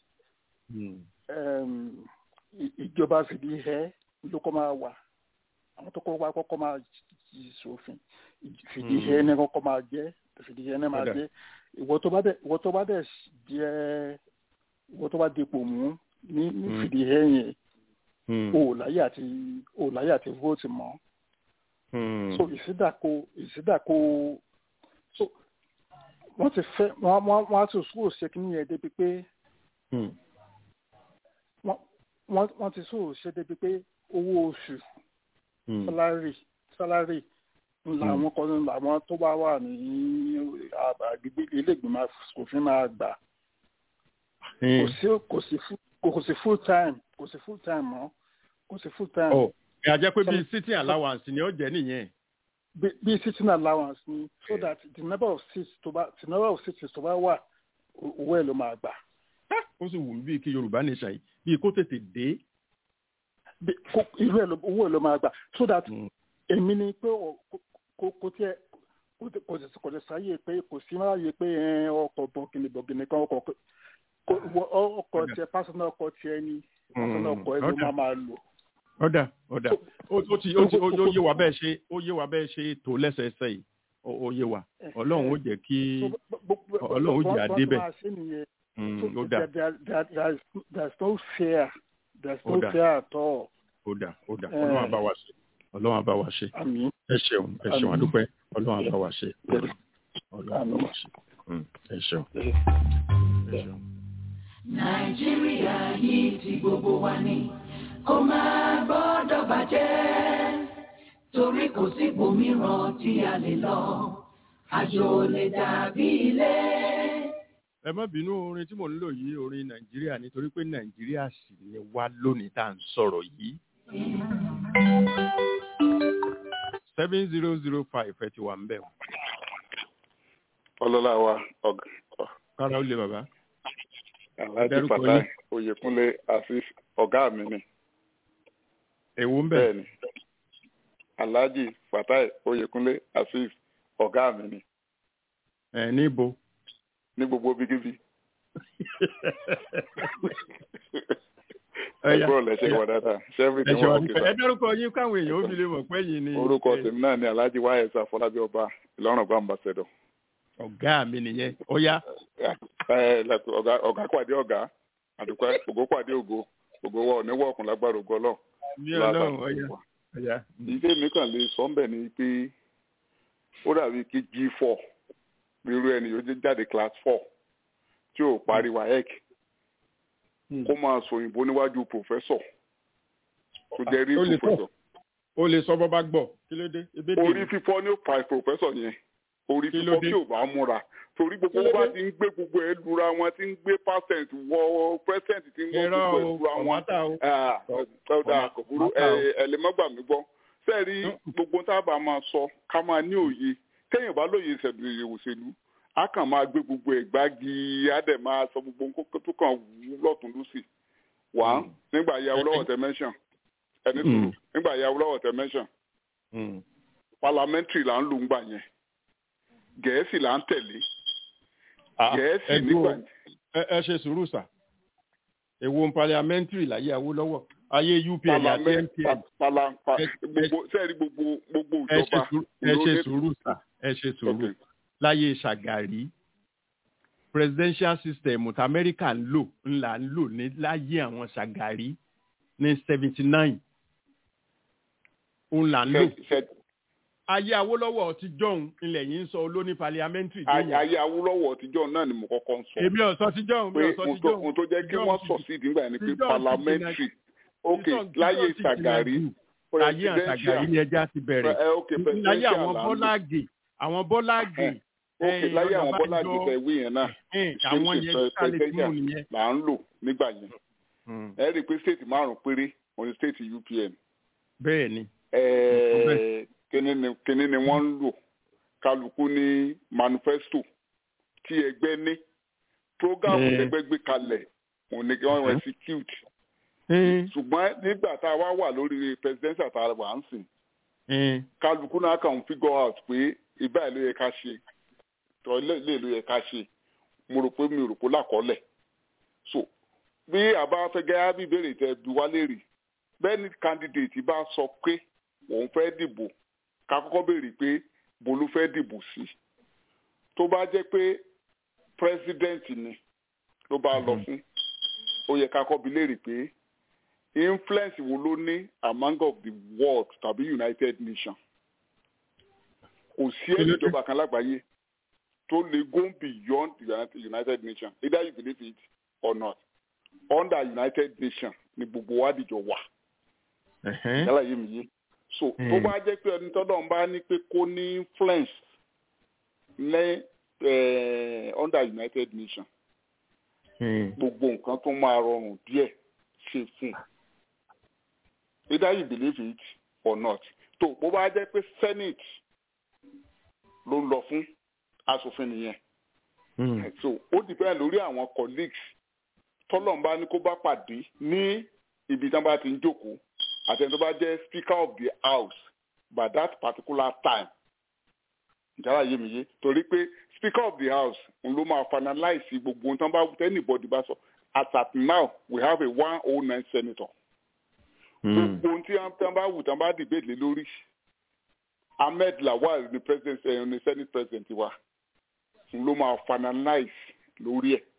um, i- ìjọba fìdí hẹ ló kọ́ máa wà àwọn tó kọ́ wá kọ́kọ́ máa yí sófin Ì- fìdí Mm. hẹ ní kọ́kọ́ máa jẹ́ fìdí hẹ ní máa Kódà. jẹ́ ìwọ tó bá dẹ̀ ìwọ tó bá dẹ̀ jẹ́ ìwọ tó bá dipò mú ní ní Mm. fìdí hẹ yẹn o ò láyé àti o ò láyé àti vote mọ́ so ìsídàkọ ìsídàkọ so wọ́n ti fẹ́ wọ́n wọ́n wọ́n á tún sùúrù ṣe kí nìyẹn débi pé wọ́n wọ́n wọ́n ti sùúrù ṣe débi pé owó oṣù sálárì sálárì làwọn kan làwọn tó bá wà ní àgbègbè ilé ìgbìmọ̀ asòfin máa gbà kò sí kò sí full- kò sí full time kò sí full time mọ́ kò sí full time ọ̀ ẹ̀ àjẹ́ pé bíi sitting allowance ni ó jẹ́ nìyẹn. bí bí sitting allowance ni so that the number of seats tó bá the number of seats tó bá wà o- owó ẹ̀ ló máa gbà. ó sì wù mí bíi kí yorùbá nation yìí bíi kó tètè dé. Bí- kó- irú ẹ̀ ló owó ẹ̀ ló máa gbà so that èmi ni pé ọ- kò- kò kò tiẹ̀ kò tẹ- kò tẹ- kò tẹ sáyé pé kò sí máa yẹ pé ẹ, ọkọ̀ bọ̀gìnì bọ̀gìnì kan ọkọ̀ kò- kò- wọ- ọkọ̀ tiẹ̀ pásánà ọkọ̀ tiẹ̀ ni pásánà ọkọ̀ ẹ̀ ló ọ̀dà. máa máa lò. ọ̀dà ọ̀dà ó ó ti ó ti ó ó yé wa bẹ́ẹ̀ ṣe ó yé wa bẹ́ẹ̀ ṣe tó lẹ́sẹẹsẹ yìí ó ó yé wa ọlọ́run ó jẹ́ kí ọlọ́run ó jẹ́ àdébẹ̀ máa ṣe nìyẹn. Mm, So ó dà there, there, there, is, there's no fear. There's no Ó dà. fear at all. ó dà ó dà Eh. ọlọ́run àbá wa ṣe ọlọ́run àbá wa ṣe Àmín. ẹ ṣeun ẹ ṣeun Àmín. àdúpẹ́ ọlọ́run àbá wa ṣe ọlọ́run àbá wa ṣe Mm, ẹ ṣeun ẹ ṣeun. nàìjíríà yìí ti gbogbo wa ni kó máa gbọ́dọ̀ bàjẹ́ torí kò sí ibòmíràn tí a lè lọ àjò ò lè dàbí ilé. ẹ má bínú orin tí mò ń lò yìí orin nàìjíríà nítorí pé nàìjíríà sì ni wá lónìí tá à ń sọ̀rọ̀ yìí. seven zero zero five ẹ ti wà ń bẹ̀ wọ́n. ọlọ́lá wa ọ̀gá kára ó lé bàbá. alhaji Dárúkọ fatai yín. oyèkúnlé asif ọ̀gá mi ni èwo ń bẹ̀. bẹ́ẹ̀ ni alhaji fatai oyèkúnlé asif ọ̀gá mi ni ẹ níbo. ní gbogbo bíkíbi Ẹ̀yà, ẹgbẹ́ ọ̀lẹ́sẹ̀ wà dáadáa ṣẹ́fì tí ẹ ṣe wà wọ́n nípa ẹ dárúkọ yín káwọn èèyàn ó fi lè mọ̀ pé yìí ni. orúkọ ẹ, tèmi náà ni alhaji wáyẹsà afọlábí ọba ìlọrin ọgbà ambassador ọ̀gá mi nìyẹn ó yá. ẹ lẹ́kọ̀ọ́ ọ̀gá ọ̀gá pàdé ọ̀gá àdùpẹ́ ògo pàdé ògo ògo wọ òní wọ̀ọ̀kùn lágbára ògo ọlọ́run mi ọlọ́run ó yá. ó yá. ìdí mi kàn lè sọ ń bẹ̀ ni pé ó dàbí kí g four irú ẹni yóò jẹ́ jáde class four tí ò parí waec kó máa sọ òyìnbó níwájú professor tó jẹ́ rí Ó lè sọ. professor ó lè sọ bọ́ bá gbọ́ kí ló dé ebí dè orí mí. fífọ́ ní ó pa professor yẹn orí Kí ló fífọ́ dé? tí ò bá múra torí gbogbo Kí ló bá dé? ti ń gbé gbogbo ẹ lura wọn ti ń gbé percent wọ percent ti ń wọ irọ́ gbogbo ẹ o lura wọn ọ̀mátà o. ọ̀dà kò burú Ọ̀mátà o. ẹ lè má gbà mí gbọ́ sẹ́ẹ̀rí gbogbo tá a bá máa sọ ká máa ní òye téèyàn bá lóye ìṣẹ̀lẹ̀ òṣèlú a kàn máa gbé gbogbo ẹ̀ gbági á dẹ̀ máa sọ gbogbo nǹkan tó kàn wú lọ́tún lọ́sì wá nígbà yà wọ́n lọ́wọ́ tẹ mẹ́sàn ẹni tó Mm. nígbà yà wọ́n lọ́wọ́ tẹ mẹ́sàn Mm. parliamentary là ń lò ń gbà yẹn gẹ̀ẹ́sì là ń tẹ̀lé gẹ̀ẹ́sì ẹ nígbà dúró ẹ ẹ ṣe sùúrù sà èwo ń parliamentary láyé Awólọ́wọ̀ ayé UPN àti parliament MPN pa- pala- pa- Ẹ- gbogbo sẹ́ẹ̀rí gbogbo gbogbo ẹ ṣe ìjọba sùúrù ẹ ṣe ló ní- sùúrù sà ẹ ṣe sùúrù Ok. láyé Ṣàgàrí presidential system tí Amẹ́ríkà ń lò ńlá ń lò ní láyé àwọn Ṣàgàrí ní seventy nine òun là ń lò Ṣe- ṣe- ayé Awólọ́wọ̀ ti jọ̀hún ilẹ̀ yìí ń sọ olóní parliamentary dé ayé yẹn ayé Awólọ́wọ̀ tíjọ́ náà ni mo kọ́kọ́ ń sọ èmi ò sọ ti jọ̀hún mi pé ò sọ ti ohun tó- ohun jọ̀hún tó jẹ́ kí John wọ́n ti- sọ sí ìdígbà ni pé John ti parliamentary ok John- láyé John ti Ṣàgàrí jìnnà jù. ayé àṣàgàrí ni ẹja ti bẹ̀rẹ̀ ẹ ok láyé presidential àwọn là ń lò bọ́láàgì àwọn bọ́láàgì ok eh, láyé àwọn Bọ́lá Ọ̀nàbànjọ, àgbẹ̀tẹ̀ ìwé yẹn náà eh, ṣe àwọn ṣe yẹn pre- kálí tí mò presidential nìyẹn. là ń lò nígbà yẹn ẹ rí i pé state márùn péré òun ni state UPN bẹ́ẹ̀ ni Eh, kíní ni kíní ni wọ́n ń lò kálukú ní manifesto tí ẹgbẹ́ ní program Eh. ẹgbẹ́ gbé kalẹ̀ òun ni kí wọ́n Mhm. execute Eh, ṣùgbọ́n nígbà tá a wá wà lórí presidential tá a wà ń sìn eh, kálukú náà kàn ń figure out pé ibà ló yẹ ká ṣe tọ́ ilé ilé ló yẹ ká ṣe mo rò pé mi ò rò pé lákọọ́lẹ̀ so bí àbá fẹ́ gẹ́gẹ́ bí ìbéèrè tẹ bí wá léèrè bẹ́ẹ̀ ni candidate bá sọ pé òun fẹ́ dìbò ká kọ́kọ́ béèrè pé bo ló fẹ́ dìbò sí tó bá jẹ́ pé president ni ló bá lọ fún ó yẹ ká kọ́ bi léèrè pé influence wo ló ní among of the world tàbí united nations kò sí ẹni ìjọba kan lágbàáyé tó lè go beyond the United- united nations either you believe it or not under united nations ni gbogbo wa dìjọ wà ẹ̀hẹ́n, yálà yé mi yé so tó Mm. bá jẹ́ pé ẹni tọ́dọ̀ ń bá ní pé kó ní influence ní eh, under united nations eh, gbogbo nǹkan tó máa rọrùn díẹ̀ ṣe fún un either you believe it or not tó bó bá jẹ́ pé senate ló ń lọ fún aṣòfin nìyẹn hmm, so ó depend lórí àwọn colleagues tọ́lọ́mbá ní kó bá pàdé ní ibi tí wọ́n bá ti ń jókòó àti ẹni tó bá jẹ́ speaker of the house by that particular time ìjára yé mi yé torí pé speaker of the house òun ló máa finalize gbogbo ohun tí wọ́n bá anybody bá sọ as at now we have a one oh nine senator hmm, gbogbo ohun tí wọ́n bá wù tí wọ́n bá debate lé lórí ahmed lawal ni president ẹ̀ ni senate president wa òun ló máa finalize lórí ẹ̀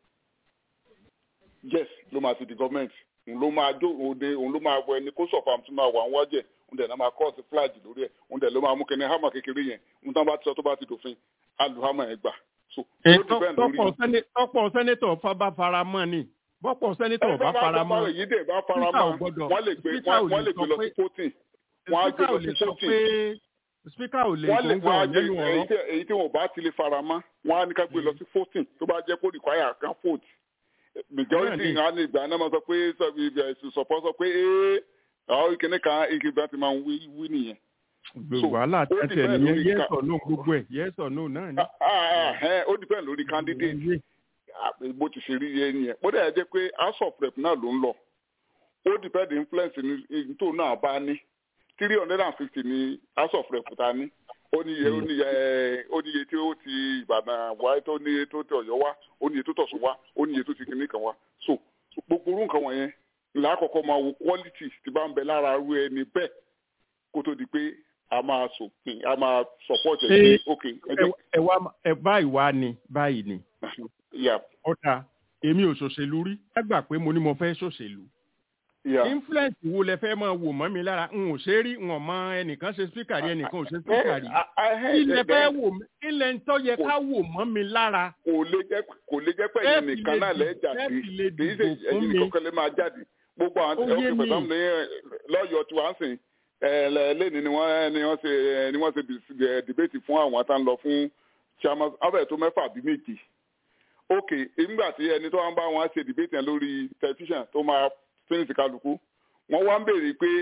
yes ló máa ti di government òun ló máa jó òde òun ló máa wọ ẹni kó sọ̀fà tí máa wà ń wájẹ̀ òun dẹ̀ náà máa cross flag lórí ẹ̀ òun dẹ̀ ló máa mú kẹ́ni hammer kékeré yẹn òun tán bá ti sọ tó bá ti dòfin aluhammer ẹ̀ gbà so eh, ó depend lórí tọ́pọ̀ sẹ́ni- tọ́pọ̀ sẹ́nétọ̀ fa bá fara mọ́ ni bọ́pọ̀ sẹ́nétọ̀ bá fara mọ́ èyí dẹ̀ bá fara Speaker ò mọ́ gbọ́dọ̀- wọ́n lè gbé Speaker ò wọ́n lè lè gbé sọ lọ pé- sí voting wọ́n á gbé speaker ò lọ lè sí sọ voting pé speaker ò lè wọ́n lè gbóngbò wọ́n á gbé nínú èyí ọ̀rọ̀ tí èyí tí wọ́n bá ti lè fara mọ́ wọ́n á ní ká gbé lọ sí voting tó bá jẹ́ kó require kan vote majority Bẹ́ẹ̀ni. á ní ìgbà náà máa sọ pé sọpọ́ sọ pé ee àwọn ìkíní kan ìkíní ti máa ń wí wí nìyẹn. So, wàhálà ó tẹ́tẹ̀ depend nìyẹn lórí yes ká- or no gbogbo ẹ̀ yes or no náà ni. Ah, ah, ah, eh, ó depend lórí candidate Ah, bó ti ṣe rí yẹn nìyẹn bó dẹ̀ jẹ́ pé house of rep náà ló ń lọ ó depend influence ní ní tó náà bá ní three hundred and fifty ní house of rep ta ní ó níye ó níye ẹ, ó níye tí ó ti ìbàdàn wá tó níye tó ti ọ̀yọ́ wá ó níye tó tọ̀sùn wá ó níye tó ti kìnìún kan wá so gbogbo orú nǹkan wọ̀nyẹn là á kọ́kọ́ máa wo quality tí bá ń bẹ lára irú ẹni bẹ́ẹ̀ kó tó di pé a máa sòpin a máa support ẹ̀ Ṣé- pé ok ẹ jẹ́ ẹ wá ẹ báyìí wá ni báyìí ni yeah ọ̀tá èmi ò ṣòṣèlú rí ẹ gbà pé mo ní mo fẹ́ ṣòṣèlú yeah. influence wo lẹ fẹ́ máa wò mọ́ mi lára n ò ṣe rí n ò mọ ẹnìkan ṣe speaker rí ẹnìkan ò ṣe speaker rí kí lẹ fẹ́ wò mí kí lẹ ń tọ́ yẹ ká wò mọ́ mi lára kò lè jẹ́ kò lè jẹ́ pé Ẹ ẹ̀yin fi nìkan lè náà lẹ́ dì- jáde ẹ fi lè kì í ṣe dìbò fún ẹ̀yin mi. nìkan kan lè máa jáde gbogbo àwọn Ó yé ọkùnrin mi. pẹ̀lú ní lọ́yọ̀ọ́ tí wọ́n ń sìn ẹ̀ lẹ́ni ni wọ́n ni wọ́n ṣe ni wọ́n ṣe dis- debate fún àwọn tá ń lọ fún chairman abẹ́ tó mẹ́fà bí méjì ok nígbà tí ẹni tó wá ń bá wọn ṣe debate yẹn lórí tẹlifíṣàn tó máa fínísì kálukú wọ́n wá ń béèrè pé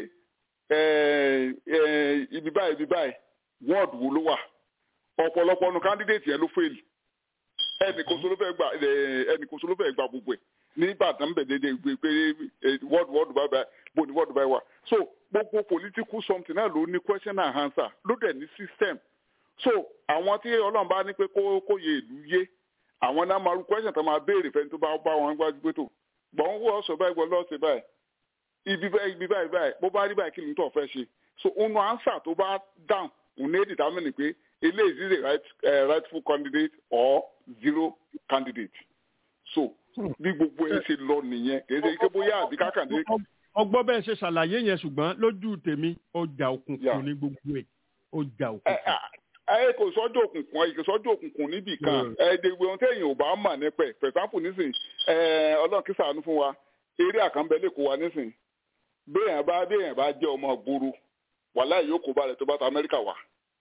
ẹ̀, ẹ̀, ibi báyìí ibi báyìí wọ́ọ̀dù wo ló wà ọ̀pọ̀lọpọ̀ nu candidate yẹn ló fail ẹnì kò sóló fẹ́ gba ẹ, ẹnì kò sóló fẹ́ gba gbogbo ẹ̀ ní ìbàdàn bẹ̀ dédé gbé pé wọ́ọ̀dù wọ́ọ̀dù báyìí báyìí bó ni wọ́ọ̀dù báyìí wà so gbogbo political something náà ló ní question and answer ló dẹ̀ ní system so àwọn tí ọlọ́run bá ní pé kó kó yẹ ìlú yé àwọn náà máa rú question tó máa béèrè fẹ́ni tó bá bá wọn gbájú pé tó gbọ̀n wọ́ ọ̀sọ̀ báyìí gbọ́ lọ́ọ̀sẹ̀ báyìí ibi báyìí ibi báyìí báyìí bó bá rí báyìí kí ni tó fẹ́ ṣe so òun answer tó bá down òun ní determine pé eléyìí is a right, uh, rightful candidate or zero candidate so bí gbogbo ẹ ṣe lọ nìyẹn kì í ṣe ike bóyá àbí kákàndé. ọgbọ́n bẹ́ẹ̀ ṣe ṣàlàyé yẹn ṣùgbọ́n lójú tèmi ọjà òkùnkùn ní gbogbo ẹ̀ ọjà òkùnkùn. ẹ kò sọ́jọ́ òkùnkùn ẹ kò sọ́jọ́ òkùnkùn níbì kan ẹ dègbè ohun téèyàn ò bá mà nípa ẹ̀ for example nísìnyí ọlọ́run kí ṣàánú fún wa eré àkànbẹ́ lè kó wa nísìnyí béèyàn bá béèyàn bá jẹ́ ọmọ gbòòrò wàhálà yóò kó balẹ̀ tó bá ta amẹ́ríkà wà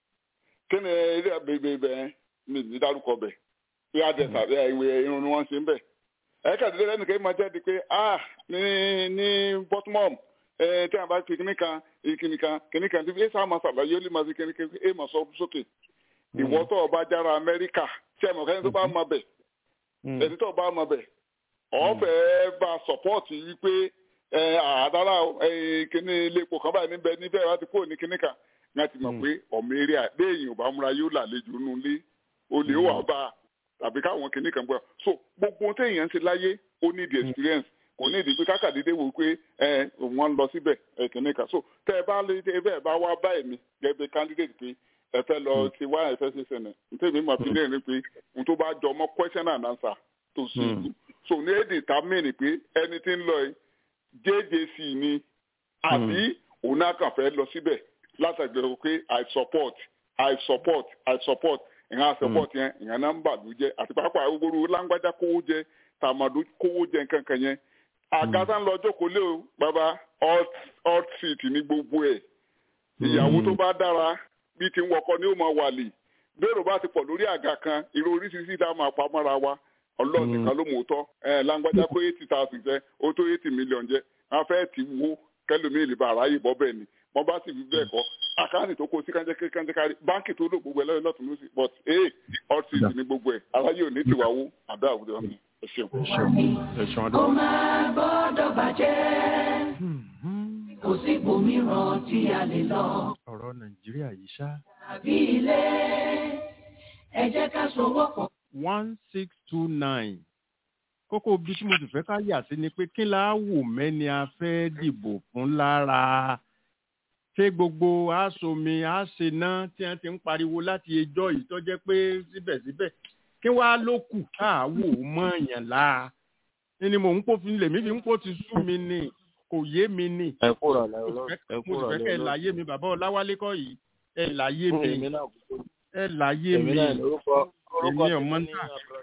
kí ni eré àbẹ̀bẹ̀ bẹ́ẹ̀ mi ní dárúkọ bẹ̀ bí adẹ̀sà ìwé irun ni wọ́n ṣe ń bẹ̀ ẹ kàdé lẹ́nu kí ẹ máa jáde pé ah ní ní bottom ẹ tí a bá fi kíní kan kíní kan kíní kan tí ẹ sá máa ṣàlàyé ó lè máa fi kíní kan ẹ máa sọ sókè ìwọ tó o bá jára amẹ́ríkà tí ẹ mọ̀ kẹ́ni tó bá mọ bẹ̀ ẹni tó bá mọ bẹ̀ ọ̀fẹ́ bá sọ̀pọ́ọ̀tì wípé ẹ àdára kíní ilé epo kan báyìí níbẹ̀ níbẹ̀ láti kúrò ní kíní kan ní a ti mọ̀ pé ọmọ eré àdéhìn ò bá múra yóò lálejò nulẹ̀ olè wà bá a tàbí káwọn kìnnì kan gbọ́ so gbogbo ohun téèyàn ń ṣe láyé ó ní the experience kò ní ìdí pé kákàdédé wò pé ẹ wọ́n ń lọ síbẹ̀ ẹ kìnnì kan so tẹ ẹ bá lè tẹ ẹ bẹ́ẹ̀ bá wá báyìí mi gẹ́gẹ́ candidate pé ẹ fẹ́ lọ ti wá ẹ fẹ́ ṣe sẹ́nẹ̀ nítorí mi fi léèrè pé ohun tó bá jọ mọ́ question and answer tó ṣe é so ní èdè tá mìíràn pé ẹni tí ń lọ yìí jjc ni àbí òun náà kàn fẹ́ lọ síbẹ̀ látàgbẹ̀rẹ̀ pé i support i support i support ìhàn support yẹn ìhàn nọ́mbà ló jẹ àti pàápàá gbogbo lágbájá kówó jẹ tàmàdó kówó jẹ nǹkan kan yẹn àgàtà ń lọ jókòó lé o bàbá hot seat ní gbogbo ẹ ìyàwó tó bá dára bí ti ń wọkọ ní ó máa wàlè bẹ́ẹ̀rù bá ti pọ̀ lórí àga kan irú oríṣiríṣi tá a máa pa mọ́ra wa ọlọ́run nìkan ló mọ̀ ọ́ tọ́ ẹ lágbájá kó eighty thousand jẹ ó tó eighty million jẹ wọn fẹ́ ti wo kẹlòmíì lè ba àráyè bọ́ bẹ́ẹ̀ ni wọ́n bá sì fi bẹ́ẹ̀ kọ́ àkáǹtì tó kó sí kánjẹ́ kánjẹ́ kárí báńkì tó lò gbogbo ẹ̀ lọ́yìn lọ́tún lọ́sì but ee ọtí ní gbogbo ẹ̀ aláyé ò ní tiwa wó àbẹ́ àwùjọ mi ẹ ṣeun. kó máa gbọ́dọ̀ bàjẹ́ kò sí ibòmíràn tí a lè lọ. ọ̀rọ̀ nàìjíríà yìí ṣá. àbí ilé ẹ jẹ́ ká sowọ́ pọ̀. one six two nine kókó bí tí mo sì fẹ́ ká yà sí ni pé kí la wò mẹ́ni a fẹ́ dìbò fún lára ṣé gbogbo aṣomi àṣená tí wọ́n ti ń pariwo láti ẹjọ́ yìí tó jẹ́ pé síbẹ̀síbẹ̀ kí wàá ló kù káàwò mọ̀ọ́yàn la ni mò ń pò fi lèmi fi ń pò ti sú mi ni kò yé mi ni. ẹ kúrò lẹ mo sì fẹ́ kẹ́ ẹ láyé mi bàbá ọláwálé kọ́ yìí ẹ láyé mi ẹ láyé mi èmi ọmọ náà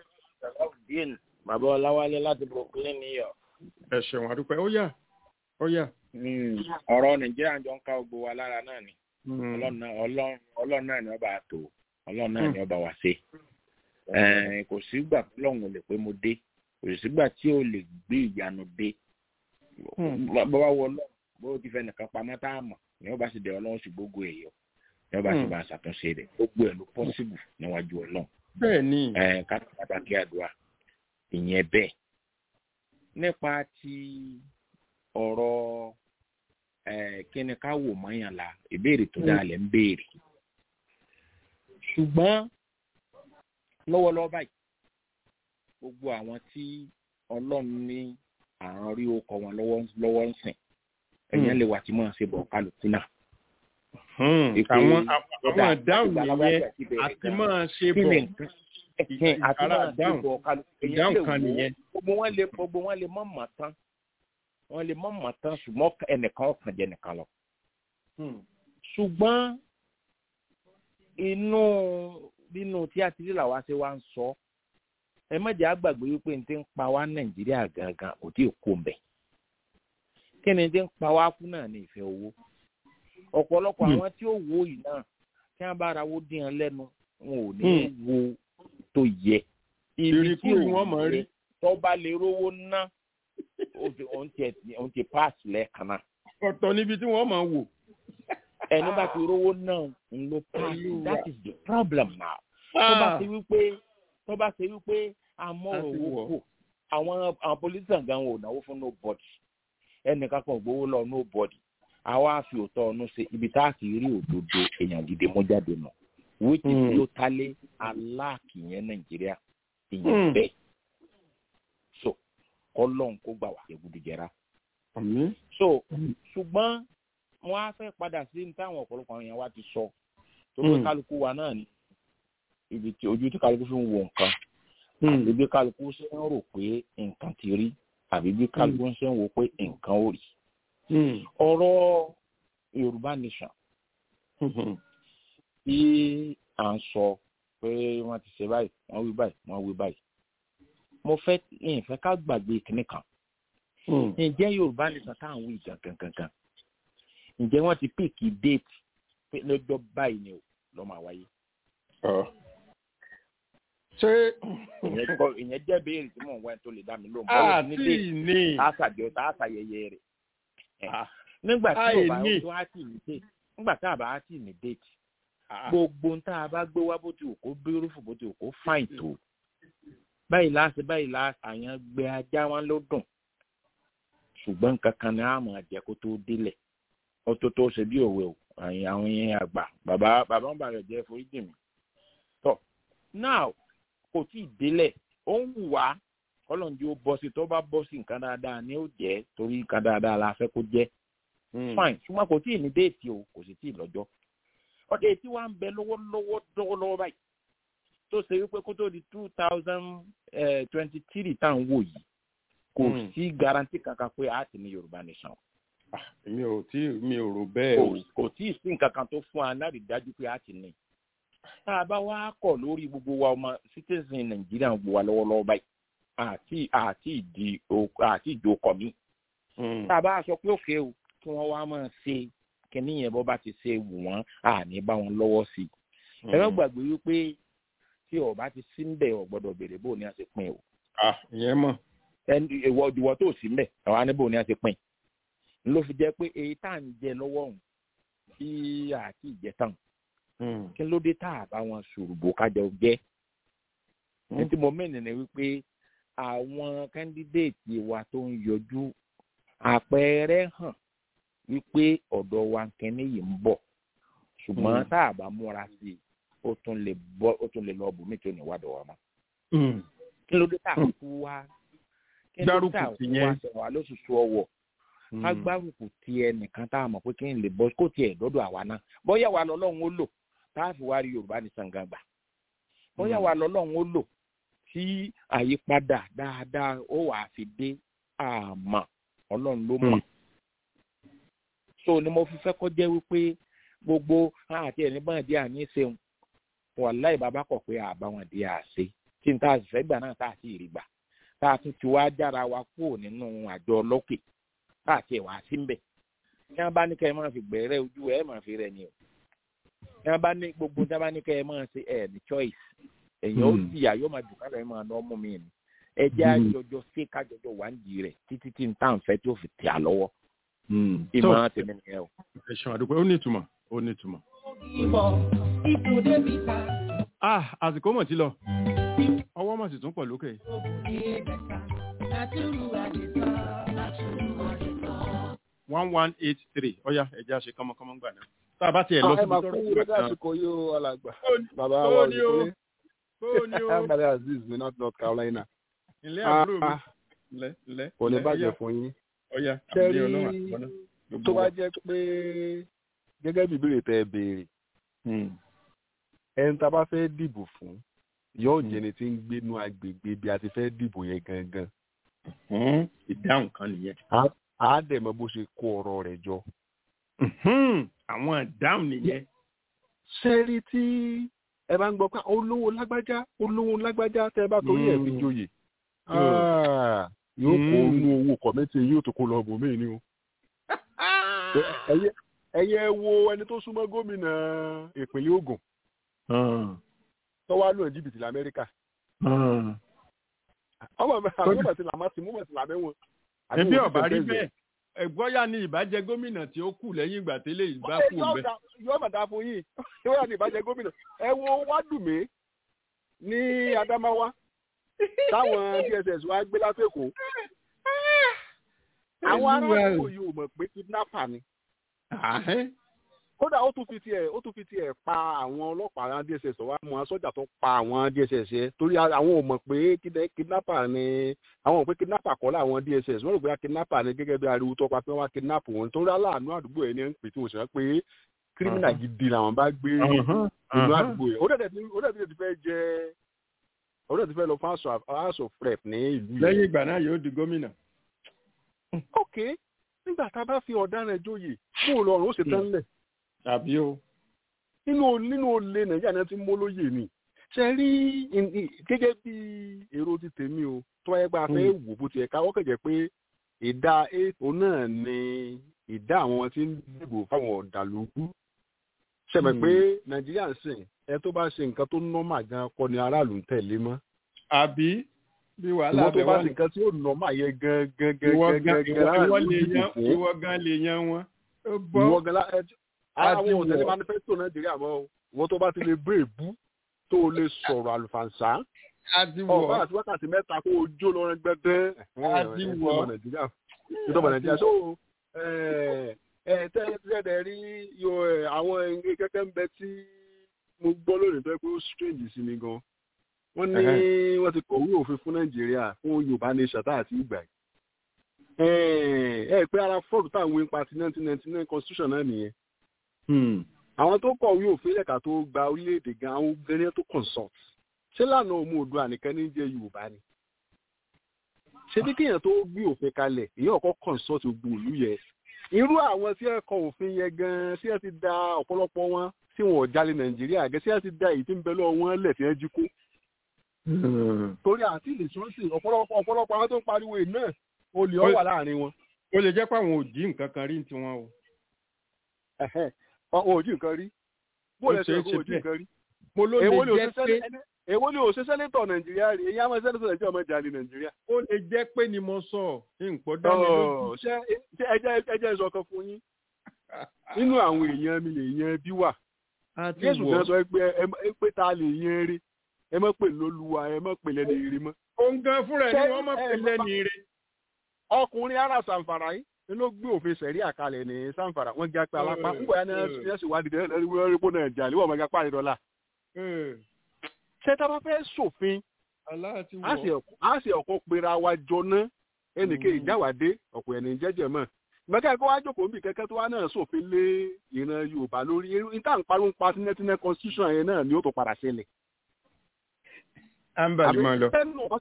bàbá ọláwálé láti brooklyn new york. ẹ ṣeun àdúpẹ́ ó yà ó yà. ọ̀rọ̀ nàìjíríà jọ ń ká gbogbo wa lára náà ni ọlọ́run náà ni ọba àtò ọlọ́run náà ni ọba wá sí. kò sígbà tí ọlọ́run ò lè pé mo dé kò sígbà tí ò lè gbé ìyanu dé. bọ́wá wọ ọlọ́run bó ti fẹ́ nìkan pamọ́ tá a mọ̀ ni ọba sì dé ọlọ́run sì gbogbo ẹ̀ yọ ni ọba sì bá a ṣàtúnṣe rẹ̀ gbogbo ẹ̀ ló pọ́sibù níwájú ọlọ́run. bẹ́ẹ̀ ni. ká pàtàkì àdúrà ìyẹn bẹ́ẹ̀ nípa ti ọ̀rọ̀ kí ni ká wò mọ́yàn la ìbéèrè tó dáa lẹ̀ ń béèrè ṣùgbọ́n lọ́wọ́lọ́wọ́ báyìí gbogbo àwọn tí ọlọ́run ní àrùn rí okọ wọn lọ́wọ́ ń sìn ẹ̀yìn lè wà tí mò ń ṣe bọ̀ kálukú náà. àwọn àwọn àdáhùn yẹn àti máa ṣe bọ̀ àti máa ṣe bọ̀ kálukú ìdáhùn kan nìyẹn. gbogbo wọn lè gbogbo wọn lè mọ̀ mọ̀ tán wọn lè mọ̀ mọ̀ tán ṣùgbọ́n ẹnìkan ọ̀kan jẹ́ nìkan lọ. ṣùgbọ́n inú nínú tí a ti rí làwa ṣe wá ń sọ ẹ má jẹ́ àgbàgbé wípé n ti ń pa wá nàìjíríà gangan kò tí ì kó mbẹ̀ kí ni ti ń pa wá fún náà ní ìfẹ́ owó ọ̀pọ̀lọpọ̀ àwọn tí ó wo yìí náà tí wọ́n bá ra owó dín an lẹ́nu wọn ò ní wo tó yẹ ibi tí òun yẹ tó bá lè rówó ná òun ti pass lẹ́ẹ̀kan náà. ọ̀tọ̀ níbi tí wọ́n máa wò. ẹni bá ti rówó náà ń lo pass that is the problem now. tó bá ṣe wípé tó bá ṣe wípé amọ̀rọ̀ owó kò àwọn àwọn politician gan wọn ò náwó fún nobody ẹnìkan kan ò gbowó lọ nobody àwa fi òótọ́ ọ̀nù ṣe ibi tá a ti rí òdodo èèyàn gidi mú jáde nù which is Mm. totally aláàkì yẹn nàìjíríà Mm. ìyẹn bẹ́ẹ̀ so kọ́lọ́n kó gbà wá egudu jẹra àmì. so ṣùgbọ́n wọ́n á fẹ́ padà sí ní táwọn ọ̀pọ̀lọpọ̀ àwọn èèyàn wa ti sọ tó pé Mm. kálukú wa náà ni ibi tí ojú tí kálukú fi ń wo nǹkan àbí bí kálukú ṣe ń rò pé nǹkan ti rí àbí bí kálukú ṣe ń wo pé nǹkan ò rí ọ̀rọ̀ yorùbá nation tí à ń sọ pé wọ́n ti ṣe báyìí wọ́n wí báyìí wọ́n wí báyìí mo fẹ́ ìfẹ́ ká gbàgbé kinní kan ǹjẹ́ yorùbá nation tá à ń wí gangan gangan ǹjẹ́ wọ́n ti píìkì déètì pé lọ́jọ́ báyìí ni ó lọ́ máa wáyé ṣé ìyẹn kọ́- ìyẹn jẹ́ béèrè tí mò ń wá ẹni tó lè dá mi lóhùn àti ní déètì ní àṣàjọ tá àṣàyẹyẹ rẹ̀ nígbà tí Àì ò bá ní. tó á tì ní déètì nígbà tá a bá á tì ní déètì gbogbo ń tá a bá gbé wá bó ti wù kó bírúfù bó ti wù kó fáìn tó báyìí láti báyìí láti àyàn gbé ajá wọn ló dùn ṣùgbọ́n nǹkan kan ní àmọ́ àjẹ́ kó tó délẹ̀ ó tó tó ṣe bí òwe o àyìn àwọn yẹn àgbà bàbá bàbá ń bàrẹ̀ jẹ́ foríjì mi tọ́ now kò tí ì délẹ̀ ó ń wù wá kọ́lọ́njú ó bọ́ sí tó bá bọ́ sí nǹkan dáadáa ni ó jẹ́ torí nǹkan dáadáa la fẹ́ kó jẹ́ fine ṣùgbọ́n kò tí ì ní déètì o kò sì tí ì lọ́jọ́ ọdẹ tí wàá ń bẹ lọ́wọ́lọ́wọ́ lọ́wọ́lọ́wọ́ báyìí tó ṣe wípé kó tó di two thousand twenty three tá à ń wò yìí kò Mm. sí garanti kankan pé a ti ní yorùbá nation mi ò tí mi ò rò bẹ́ẹ̀ o. kò kò tí ì sí nǹkan kan tó fún wa láti dájú pé a ti ní tá a bá wá kọ̀ lórí gbogbo wa ọmọ citizen nàìjíríà ń gbò wá lọ́wọ́lọ́wọ́ báyìí àti àti ìdí o- àti ìdókọ̀ mi Mm. tá a bá sọ pé òkè o kí wọ́n wá máa ṣe kíní yẹn bọ́ bá ti ṣe wù wọ́n àní bá wọn lọ́wọ́ sí i ẹ má gbàgbé wípé tí ọba ti sí ń bẹ̀ ọ̀ gbọ́dọ̀ béèrè bó ni a ṣe pín o ah ìyẹn mọ̀. ẹni ìwọ ìwọ tó sí mbẹ àwọn aníbò ni a ti pín ló fi jẹ pé èyí tá à ń jẹ lọ́wọ́ ọ̀hún tí àti ìjẹtàn Mm. kí ló dé tá a bá wọn ṣòrùbò kájọ jẹ Mm. ní tí mo mẹ́rin ni wípé àwọn kẹ́ndídéètì wa tó ń yọjú àpẹẹrẹ hàn wípé ọ̀dọ̀ wa kẹ́ni yìí ń bọ̀ ṣùgbọ́n Mm. tá a bá múra sí i ó tún lè bọ́ ó tún lè lọ bùnmí tí ò ní wádọ̀ wa mọ́ Mm. kí ló dé tá a kú wá kí ló dé tá a Gbárùkù tì kú wá yẹn. sọ̀rọ̀ wa lóṣooṣù ọwọ́ ká gbárùkù ti ẹnìkan tá a mọ̀ pé kí n lè bọ́ kó tiẹ̀ dọ́dọ̀ àwa náà bóyá wa lọ́lọ́run ó lò tá a fi wá rí yorùbá ní sàngàgbà bóyá wa lọ́lọ́run ó lò tí àyípadà dáadáa ó wàá fi dé àmọ́ ọlọ́run ló mọ̀ so ni mo fi fẹ́ kọ́ jẹ́ wípé gbogbo àti ẹni bá di àní ṣeun wàláì bàbá kọ̀ pé àbá wọn di àṣe tí n ta àṣìṣẹ́ gbà náà tá a sì rí gbà tá a tún ti wá jára wa kúrò nínú àjọ ọlọ́kè tá a tiẹ̀ wá sí mbẹ̀ tí wọ́n bá ní kẹ́ ẹ máa fi gbẹ̀rẹ́ ojú ẹ̀ máa fi rẹ̀ ni o tí wọ́n bá ní gbogbo tí wọ́n bá ní kẹ́ ẹ máa ṣe ẹ̀ ní choice èyàn ó Hmm. jìyà yóò máa dùn kálọ̀ ẹ̀ máa ná ọmú mi ni ẹ jẹ́ Hmm. àjọjọ sí kájọjọ wà ń di rẹ̀ títí tí n tá à ń fẹ́ tí ó fi tẹ̀ á lọ́wọ́ Mm. so ìmọ̀ràn tèmi nìyẹn o. ẹ ṣeun àdúpẹ́ ó ní ìtumọ̀ ó ní ìtumọ̀. ah àsìkò mọ̀ tí lọ ọwọ́ mọ̀ sì tún pọ̀ lókè. one one eight three ọ̀ya ẹ̀jẹ̀ àṣẹ kọ́mọkọ́mọ gbà náà. tá a bá tiẹ̀ lọ ẹ síbi máa tọ́rọ̀ kú ìgbà lórí kan. àsìkò yìí ó alàgbà Ó- bàbá ó wa ní o, òṣèlú ó ní o. amadi aziz mi north north carolina ilé àbúrò mi. Ah, ilẹ̀ ilẹ̀ kò ní ilẹ̀, bàjẹ́ ọ̀ya, fún yín ọ̀ya Ṣé àbúrò rí- ọlọ́run àtìwọ́nà. tó bá jẹ́ pé gẹ́gẹ́ bí ìbéèrè tẹ́ ẹ béèrè ẹni tá a bá fẹ́ dìbò fún yóò jẹ́ ẹni tí ń gbénú agbègbè bí a ti fẹ́ dìbò yẹn gangan ìdáhùn kan nìyẹn. Á- á dẹ̀ mọ bó ṣe kó ọ̀rọ̀ rẹ̀ jọ. Mhm, àwọn ìdáhùn nìyẹn. sẹ́rí tí ẹ bá ń gbọ́ pé olówó lágbájá olówó lágbájá tẹ́ ẹ bá torí ẹ̀ fi Mm. joyè Mm. Ah, yóò kó Mm. inú owó kọ̀mẹ́tì yóò tó kó lọ bò mí ni o. ẹyẹ ẹyẹ wo ẹni tó súnmọ́ gómìnà ìpínlẹ̀ Ògùn tó wá lóun jìbìtì lamẹ́ríkà ọmọ mi àwọn ọmọ ti làmá sí mú mọ̀ sí làmẹ́wọ̀n. Àbí ẹbí wọ́n ti ọba rí tẹ̀sẹ̀ bẹ́ẹ̀ ẹgbọ́yà ni ìbàjẹ́ gómìnà tí ó kù lẹ́yìn ìgbà tẹ́lẹ̀ ìgbà Ẹ, kù yóò bẹ́ẹ̀. dá- yóò mà dáa fún yín yóò yà ní ìbàjẹ́ gómìnà ẹ wo wádùmí ní Adamawa táwọn dss wá gbé látẹ̀kọ́ àwọn ará àdúgbò yìí ò mọ̀ pé kidnapper ni kódà ó tún fi tiẹ̀ ó tún fi tiẹ̀ pa àwọn ọlọ́pàá àwọn dss wá mọ sọ́jà tó pa àwọn dss yẹn torí àwọn ò mọ̀ pé kidnapper ni àwọn ò pé kidnapper kọ́ láwọn dss wọ́n rò pé kidnapper ni gẹ́gẹ́ bí ariwo tó pa pé wọ́n wá kidnap wọn torí aláàánú àdúgbò yẹn ni ń pè tí wọ́n sì rán pé kírímìnà gidi làwọn bá gbé inú àdúgbò yẹn ó dẹ̀ ti fẹ́ jẹ́ ó dẹ̀ ti fẹ́ lọ fún house of rep ní ìlú yẹn. lẹ́yìn ìgbà náà yóò di gómìnà. ok nígbà tá a bá fi ọ̀daràn joyè fún olùrànlọ́wọ́ ṣe tán lẹ̀ àbí o. nínú nínú olè nàìjíríà náà ti mú lóye ni ṣe rí gẹ́gẹ́ bí èrò ti tèmi o tó wáyé pé a fẹ́ wò bó ti ẹ̀ka wọ́kẹ̀ jẹ́ pé ìdá ètò náà ni ìdá àwọn tí ń dìbò fáwọn ọ̀dàlúkú ṣẹ̀mẹ̀ pé nàìjíríà ń sìn ẹ tó bá ṣe nǹkan tó nọ́mà gan kọ́ ni aráàlú ń tẹ̀lé mọ́. àbí bí wàhálà bẹ wà ní. ìwọ tó bá ṣe nǹkan tí ó nọ́mà yẹ gan gan gan gan gan gan ìwọ gan lè yan wọn. ìwọ gan àwọn òtẹ̀lé manifesto nàìjíríà mọ́ o wọ́n tó bá ti lè bú èbú tó lè sọ̀rọ̀ àlùfànṣá ọba àti wákàtí mẹ́ta kó o jó lọ́rẹ́ gbẹ́dẹ́ ìjọba nàìjíríà ìjọba nàìjíríà so tẹ́lẹ̀ rí àwọn kẹ́kẹ́ ń bẹ tí mo gbọ́ lónìí tó yẹ pé ó strange sí mi gan wọ́n ní wọ́n ti kọ̀wé òfin fún nàìjíríà fún yorùbá nation tá àti ìgbà yìí ẹ pé ara fọ́ọ̀dù táwọn ń pa ti nineteen ninety nine constitution náà nìyẹn àwọn tó kọ̀wé òfin lẹ́ka tó gba orílẹ̀-èdè gan àwọn obìnrin tó consult ṣé lànà òmu òdu ànìkan ní jẹ́ yorùbá ni ṣé bí kéèyàn tó gbé òfin kalẹ̀ èyí ọ̀kọ́ consult gbogbo ìlú yẹ irú àwọn tí ẹ kọ òfin yẹn gan tí ẹ ti da ọ̀pọ̀lọpọ̀ wọn tí wọn ò jalè nàìjíríà gẹ́ tí ẹ ti da èyí tí ń bẹ lọ́wọ́ wọn lẹ̀ tí ẹ jí kó torí àti ìlè sọ́ọ̀sì ọ̀pọ̀lọpọ̀ ọ̀pọ̀lọpọ̀ àwọn tó ń pariwo yìí náà olè ọ̀ wà láàrin wọn. ó lè jẹ́ pé àwọn ò jí nǹkan kan rí ní tiwọn o ọ̀hún ojú nǹkan rí bó lè ṣe ọ̀hún ojú nǹkan rí. mo ló lè jẹ́ pé èwo ni òṣè sẹ́nẹ́tọ̀ nàìjíríà rí èyí àwọn sẹ́nẹ́tọ̀ nàìjíríà ọmọ ìjà ní nàìjíríà. ó lè jẹ́ pé ni mo sọ nǹkan dá mi lójú. ṣé ẹjẹ́ ìsọkan fún yín nínú àwọn èèyàn mi lè yan bí wà. jésù kan sọ pé ẹ pé ta lè yan eré ẹ mọ̀ pé lóluwa ẹ mọ̀ pé lẹ́nu eré mọ́. òun gan fúnra ẹ ní wọ́n mọ̀ pé lẹ́nu eré. ọkùnrin ara sàǹfàrà yìí ló gbé òfin sẹ̀rí àkàlẹ̀ ní sanfara wọ́n gé apá alápá ń bọ̀ yá ní ẹ̀sìn wádìí dẹ́ lórí wọ́n pọ̀ náà jà lé wọ́n máa gapá ìdọ́là. ṣé tá a bá fẹ́ sòfin a sì ọ̀kọ́ pera wa jọ ná ẹnìkan ìjáwádé ọ̀pọ̀ ẹni jẹ́jẹ́ mọ́ mẹ́kà ẹ̀kọ́ wá jókòó níbi kẹ́kẹ́ tó wá náà sòfin lé ìran yorùbá lórí níta ń pariwo pa tínẹ́tínẹ́ constitution yẹn náà ni ó tó padà ṣẹlẹ̀. ambali máa lọ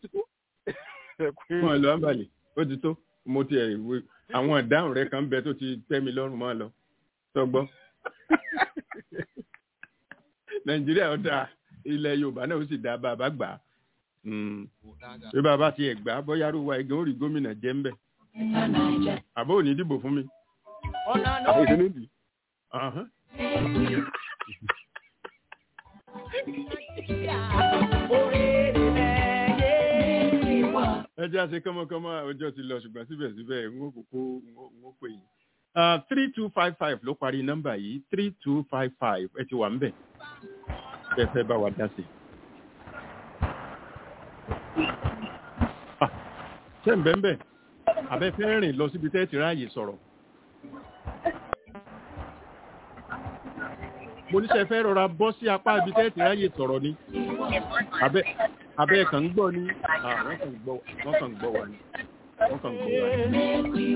máa lọ ambali ó ti tó mo ti ẹ̀ ìwé àwọn ìdáhùn rẹ kan bẹ tó ti tẹ́ mi lọ́rùn máa lọ tọgbọ́ nàìjíríà ó dáa ilẹ̀ yorùbá náà ó sì dáa bàbá gbà á bí bàbá tiẹ̀ gbà á bóyá arúgbó ẹ̀gán ó rí gómìnà jẹ́ ń bẹ̀ àbó ò ní dìbò fún mi. àbó ìdílé nìyí. ẹ jẹ́ àṣẹ kọ́mọkọ́mọ ọjọ́ ti lọ ṣùgbọ́n síbẹ̀síbẹ̀ n ó kókó n ó pè yín. three two five five ló parí nọ́mbà yìí three two five five ẹ ti wà ń bẹ̀ bẹ́ẹ̀ fẹ́ bá wa dá sí. ṣé ń bẹ́ẹ̀ bẹ́ẹ̀ àbẹ́ fẹ́ rìn lọ síbi tẹ́ ti ráàyè sọ̀rọ̀. mo níṣẹ́ fẹ́ rọra bọ́ sí apá ibi tẹ́ ti ráàyè sọ̀rọ̀ ni àbẹ́ abẹ́ kan ń gbọ́ ni wọ́n kàn ń gbọ́ wọ́n kàn ń gbọ́ wa ni wọ́n kàn ń gbọ́ wa ni.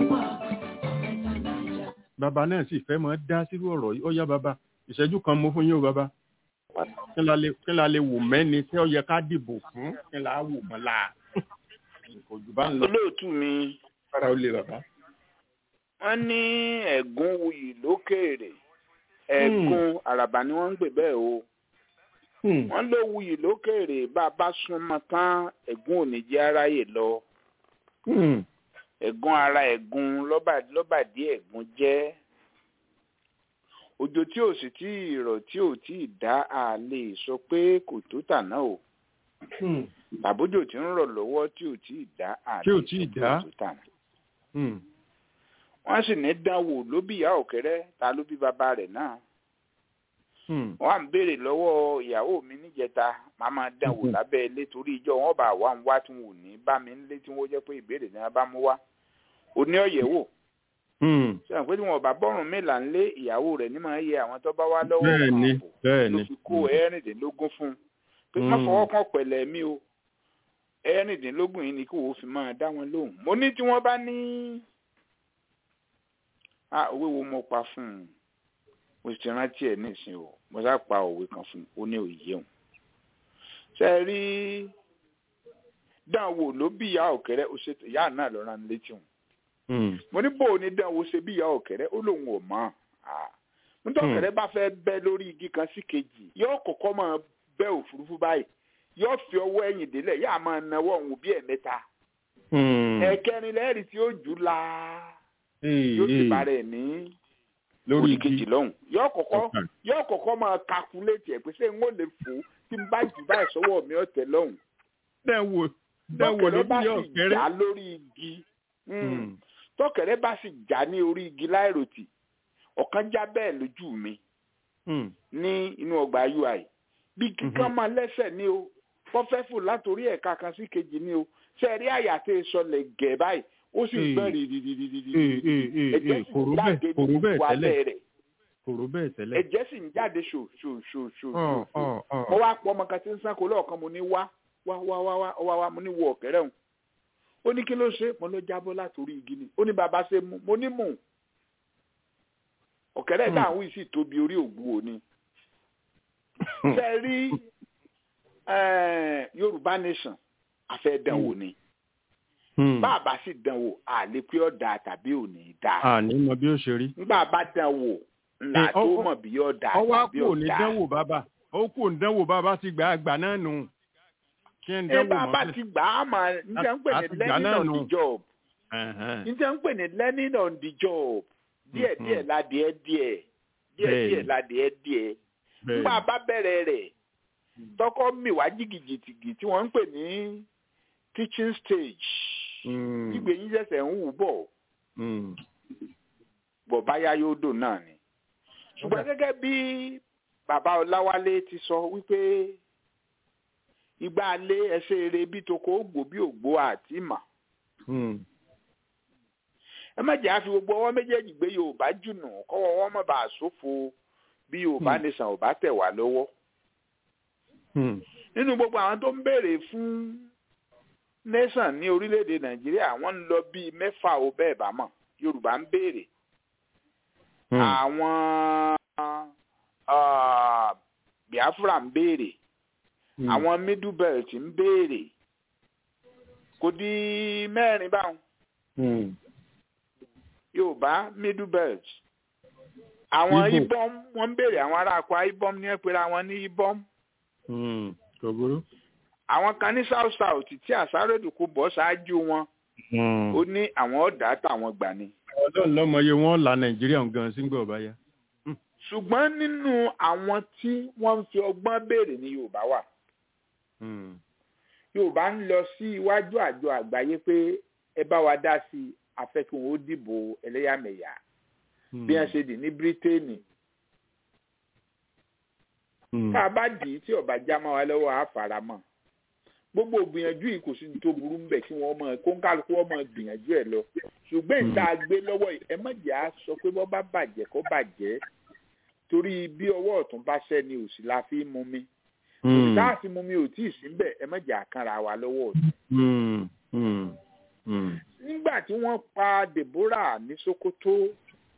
bàbá náà sì fẹ́ mọ́ dá sírú ọ̀rọ̀ yìí ó yá bàbá ìṣẹ́jú kan mo fún yín o bàbá kí la lè wò mẹ́ni tí ó yẹ ká dìbò fún kí la wò mọ́ la. olóòtú mi. fara ó lè bàbá. wọ́n ní ẹ̀gún wuyì lókèèrè ẹ̀gún àràbà ni wọ́n ń pè bẹ́ẹ̀ o wọ́n ló wuyì lókèrè bá a bá súnmọ́ tán ẹ̀gún ò ní jẹ́ aráyè lọ. ẹ̀gún ara ẹ̀gún lọ́bàdí ẹ̀gún jẹ́. òjò tí ò sì tí ì rọ̀ tí ò tí ì dá a lè sọ pé kò tó tàná o. tàbójò tí ń rọ̀ lọ́wọ́ tí ò tí ì dá a lè sọ pé kò tó tàná. wọ́n sì ní dánwò ló bí ìyá òkèrè ta ló bí bàbá rẹ̀ náà wọ́n à ń béèrè lọ́wọ́ ìyàwó mi níjẹta màá máa dán wò lábẹ́ ilé torí ìjọ wọn bá wà ń wá tí wọn ò ní bá mi ń lé tí wọ́n jẹ́ pé ìbéèrè ni wọ́n bá mú wá òní ọ̀yẹ̀wò sọ̀rọ̀ pé tí wọn bá bọ́rùn mélà ń lé ìyàwó rẹ̀ ní máa yẹ àwọn tó bá wá lọ́wọ́ bẹ́ẹ̀ni bẹ́ẹ̀ni ló fi kó ẹ̀rìndínlógún fún un pé má fọwọ́ kan pẹ̀lẹ́ mi o ẹ̀rìndínlógún yìí ni kí wọ́n fi máa dá wọn lóhùn mo ní tí wọ́n bá ní òwe wo mo pa fún un mo ti rántí ẹ̀ nísìn o mo sá pa òwe kan fún un ó ní òye òun ṣe é rí dáhùn ló bí ìyá òkèrè ó ṣètò ìyá náà lọ́ra ní létí òun mo ní bò ní dáhùn ṣe bí ìyá òkèrè ó lóun ò mọ̀ nítorí òkèrè bá fẹ́ bẹ́ lórí igi kan sí kejì yóò kọ́kọ́ máa bẹ́ òfurufú báyìí yóò fi ọwọ́ ẹ̀yìn délẹ̀ yóò máa nawọ́ òun bí ẹ̀mẹ́ta ẹ̀kẹrin lẹ́rìí tí ó jù la yóò sì bá rẹ̀ ní lórí kejì lọ́hùn yóò kọ́kọ́ yóò kọ́kọ́ máa kakuléètì ẹ̀ pé ṣé n ó lè fò tí n bá jù báyìí sọ́wọ́ mi ọ̀tẹ̀ lọ́hùn. dẹ́wò dẹ́wò ló bí yóò kéré. tọ́kẹ̀rẹ́ bá sì já lórí igi tọ́kẹ̀rẹ́ bá sì já ní orí igi láìròtì ọ̀kan já bẹ́ẹ̀ lójú mi ní inú ọgbà ui bí kíkan máa lẹ́sẹ̀ ní o fọ́fẹ́fù látòrí ẹ̀ka kan sí kejì ní o sẹ́ẹ̀rí àyà tẹ́ ẹ sọlẹ̀ gẹ̀ báyìí ó sì gbọ́n rìrìrìrìrì ẹ̀jẹ̀ sì ń jáde ní gbogbo alẹ́ rẹ̀ kòrò bẹ́ẹ̀ tẹ́lẹ̀. ẹ̀jẹ̀ sì ń jáde ṣò ṣò ṣò ṣò ṣò mo wá pọ̀ ọmọ kan tí ń sanko lọ́ọ̀kan mo ní wá wá wá wá wá wá wá mo ní wo ọ̀kẹ́rẹ́ òun ó ní kí ló ṣe mo ló jábọ́ látòrí igi ni ó ní bàbá ṣe mú mo ní mú ọ̀kẹ́rẹ́ dáhùn yìí sì tóbi orí ògbú òní ṣe rí yorùbá nation afẹ́ dánwò ni bàbá sì dánwò àlè pé ọ̀dà tàbí òní dá. àní mọ bí ó ṣe rí. nígbà bá dánwò ńlá tó mọ̀ bí ọ̀dà tàbí ọ̀dà. ọwọ́ kò ní dánwò bàbá ó kò ní dánwò bàbá ti gbà àgbà náà nù. kí n dánwò mọ́ ẹ bàbá ti gbà á mà njẹ́ ń pè ní learning on the job. njẹ́ ń pè ní learning on the job. díẹ̀ díẹ̀ ládìẹ díẹ̀ díẹ̀ díẹ̀ ládìẹ díẹ̀. nígbà bá bẹ̀rẹ̀ rẹ̀ tọkọ mi wá jìgìjìtìgì tí wọ́n ń pè ní teaching stage gbígbé yín ṣẹ̀ṣẹ̀ ń wù bọ̀ bọ̀ báyá yóò dò náà ni ṣùgbọ́n gẹ́gẹ́ bí bàbá ọláwálé ti sọ wípé ìgbà alé ẹsẹ̀ eré bí toko ògbó bí ògbó àti mà ẹ má jẹ́ àfi gbogbo ọwọ́ méjèèjì gbé yorùbá jùnà kọ́wọ́ wọn má bàa ṣòfò bí yorùbá nìsan ò bá tẹ̀ wá lọ́wọ́ nínú gbogbo àwọn tó ń béèrè fún nation ní orílẹ̀-èdè nàìjíríà wọ́n ń lọ bíi mẹ́fà ó bẹ́ẹ̀ bá mọ̀ yorùbá ń béèrè àwọn biafra ń béèrè àwọn middle belt ń béèrè kò di mẹ́rin báwọn yorùbá middle belt àwọn ibom wọ́n ń béèrè àwọn ará akwa ibom ní ẹ̀pẹ̀rẹ̀ àwọn ní ibom àwọn kan ní south south tí àsáròdù kò bọ́ ṣáájú wọn ó ní àwọn ọ̀dà táwọn gbà ni. ọlọ́run lọ́mọye wọn la nàìjíríà gan sí gbọ̀ báyà. ṣùgbọ́n nínú àwọn tí wọ́n ń fi ọgbọ́n béèrè ní yorùbá wà. yorùbá ń lọ sí iwájú àjọ àgbáyé pé ẹ bá wa dá sí afẹ́kùn ó dìbò ẹlẹ́yàmẹ̀yà bí wọ́n ṣe dì ní bírítéènì tá a bá dì í tí ọba já máa wá lọ́wọ́ á fara mọ́ gbogbo gbìyànjú yìí kò sí ní tó burú mbẹ kí wọ́n máa kó ń kálukú wọ́n máa gbìyànjú ẹ̀ lọ ṣùgbọ́n ìta gbé lọ́wọ́ ẹ má jẹ́ á sọ pé bọ́ bá bàjẹ́ kó bàjẹ́ torí bí ọwọ́ ọ̀tún bá ṣẹ́ ni òsì la fi mú mi òsì tá a fi mú mi ò tí ì sí mbẹ ẹ má jẹ́ àkànra wa lọ́wọ́ ọ̀tún. nígbà tí wọ́n pa Deborah ní Sokoto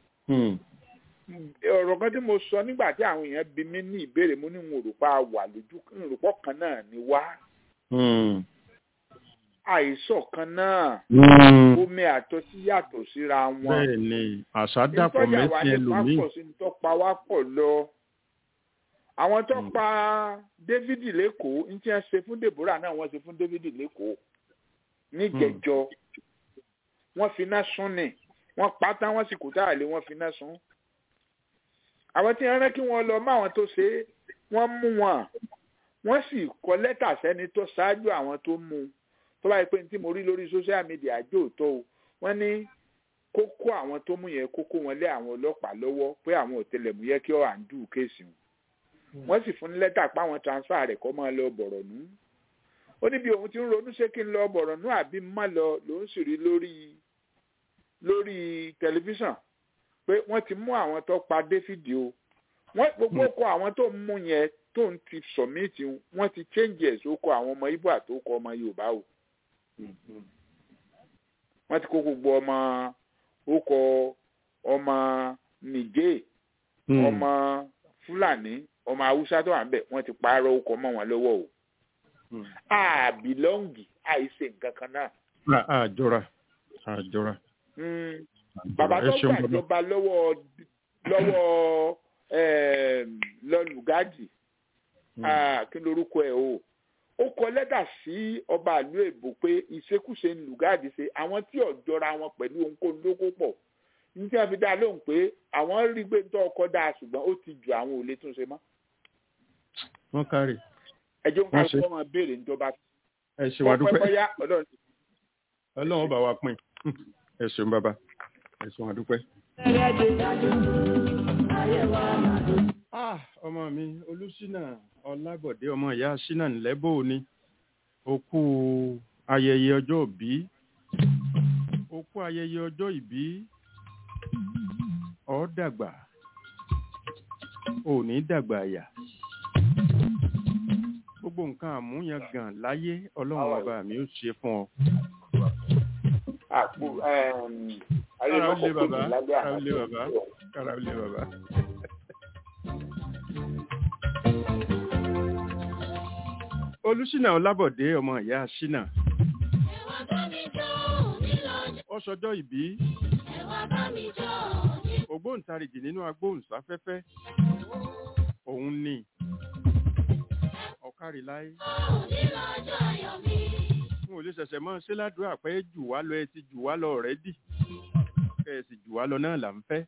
ọ̀rọ̀ kan tí mo sọ nígbà tí àwọn èèyàn bi mí ní ìbéèrè mo ní n ò rò pa wà lójú n rò pọ̀ kan náà ni wá. àìsàn kan náà omi àtọ́sí yàtọ̀ síra wọn. bẹ́ẹ̀ni àṣà dàpọ̀ mẹ́tì ẹlòmíì. ìtọ́jà wa ní pápọ̀ sí ní tó pa wá pọ̀ lọ. àwọn tó pa David lẹ́kọ̀ọ́ ní tí wọ́n ṣe fún Deborah náà wọ́n ṣe fún David lẹ́kọ̀ọ́ níjẹ̀jọ wọ́n fi iná sún ni wọ́n pa tán wọ́n sì kú táàlé wọ́n fi iná sún àwọn tí wọ́n rán kí wọ́n lọ mọ àwọn tó ṣe é wọ́n mú wọn wọ́n sì kọ lẹ́tà sẹ́ni tó ṣáájú àwọn tó mú un tó báyìí pé tí mo rí lórí social media àjò tó o wọ́n ní kókó àwọn tó mú yẹn kókó wọn lé àwọn ọlọ́pàá lọ́wọ́ pé àwọn ọ̀tẹlẹ̀múyẹ́ kí ọ àǹdù kéèsì wọn wọ́n sì fún ní lẹ́tà páwọn transfer rẹ̀ kọ́ máa lọ bọ̀rọ̀ nù ó ní bí òun ti ń ronú ṣé kí n lọ bọ̀rọ̀ nù àbí má lọ lòun sì rí lórí lórí tẹlifíṣàn pé wọ́n ti mú àwọn tó pa Dáfídì o wọ́n gbogbo kọ àwọn tó ń mú yẹn tó ń ti sọ̀míìtì wọ́n ti change ẹ̀ sóko àwọn ọmọ Ìgbò àtòkọ ọmọ Yorùbá o wọ́n ti kó gbogbo ọmọ ókọ ọmọ Nìjẹ̀ ọmọ Fúlàní ọmọ Haúsá tó wà ń bẹ̀ wọ́n ti pààrọ̀ ókọ mọ́ wọn lọ́wọ́ o àbílọ́ǹgì àìsè nǹkan kan náà. àjọra àjọra. bàbá tó gbàjọba lọ́wọ́ lọ́wọ́ lọ́lùgádì kí lorúkọ ẹ̀ o ó kọ lẹ́tà sí ọba ìlú èbó pé ìṣekúṣe ń lùgádì ṣe àwọn tí ọ̀jọ́ra wọn pẹ̀lú ohunkóhun ló kó pọ̀ ní tí wọ́n fi dá lóhùn pé àwọn rí gbé tó ọkọ dáa ṣùgbọ́n ó ti ju àwọn ò lè tún ṣe mọ́. wọ́n kárì. ẹjọ́ nǹkan kọ́ máa béèrè níjọba. ẹ ṣe wà dúpẹ́ bọ́yá ọlọ́run. ọlọ́run bá wa pín ẹ ṣeun bàbá ẹ ṣeun wà dúpẹ́. ah ọmọ mi olùsínà ọlábọ̀dé ọmọ ìyá sínà ńlẹ́bò ni ó kú ayẹyẹ ọjọ́ ìbí ó kú ayẹyẹ ọjọ́ ìbí ó dàgbà ò ní dàgbà àyà gbogbo nǹkan àmúyangàn láyé ọlọ́run bàbá mi ó ṣe fún ọ. àpò ayé kára ó lọ́kọ̀ lé kò bàbá ní lábẹ́ kára ó lé bàbá kára ó lé bàbá. olùsínà ọlábọ̀dé ọmọ ìyá sínà ó sọjọ́ ìbí ògbóǹtarìgì nínú agbóhùnsáfẹ́fẹ́ òun ni ọ̀kárìláyé n ò lè ṣẹ̀ṣẹ̀ mọ́ ṣé ládùúgbò pé jù wá lọ ẹ ti jù wá lọ ọ̀rẹ́dì kẹ́ ẹ sì jù wá lọ náà là ń fẹ́.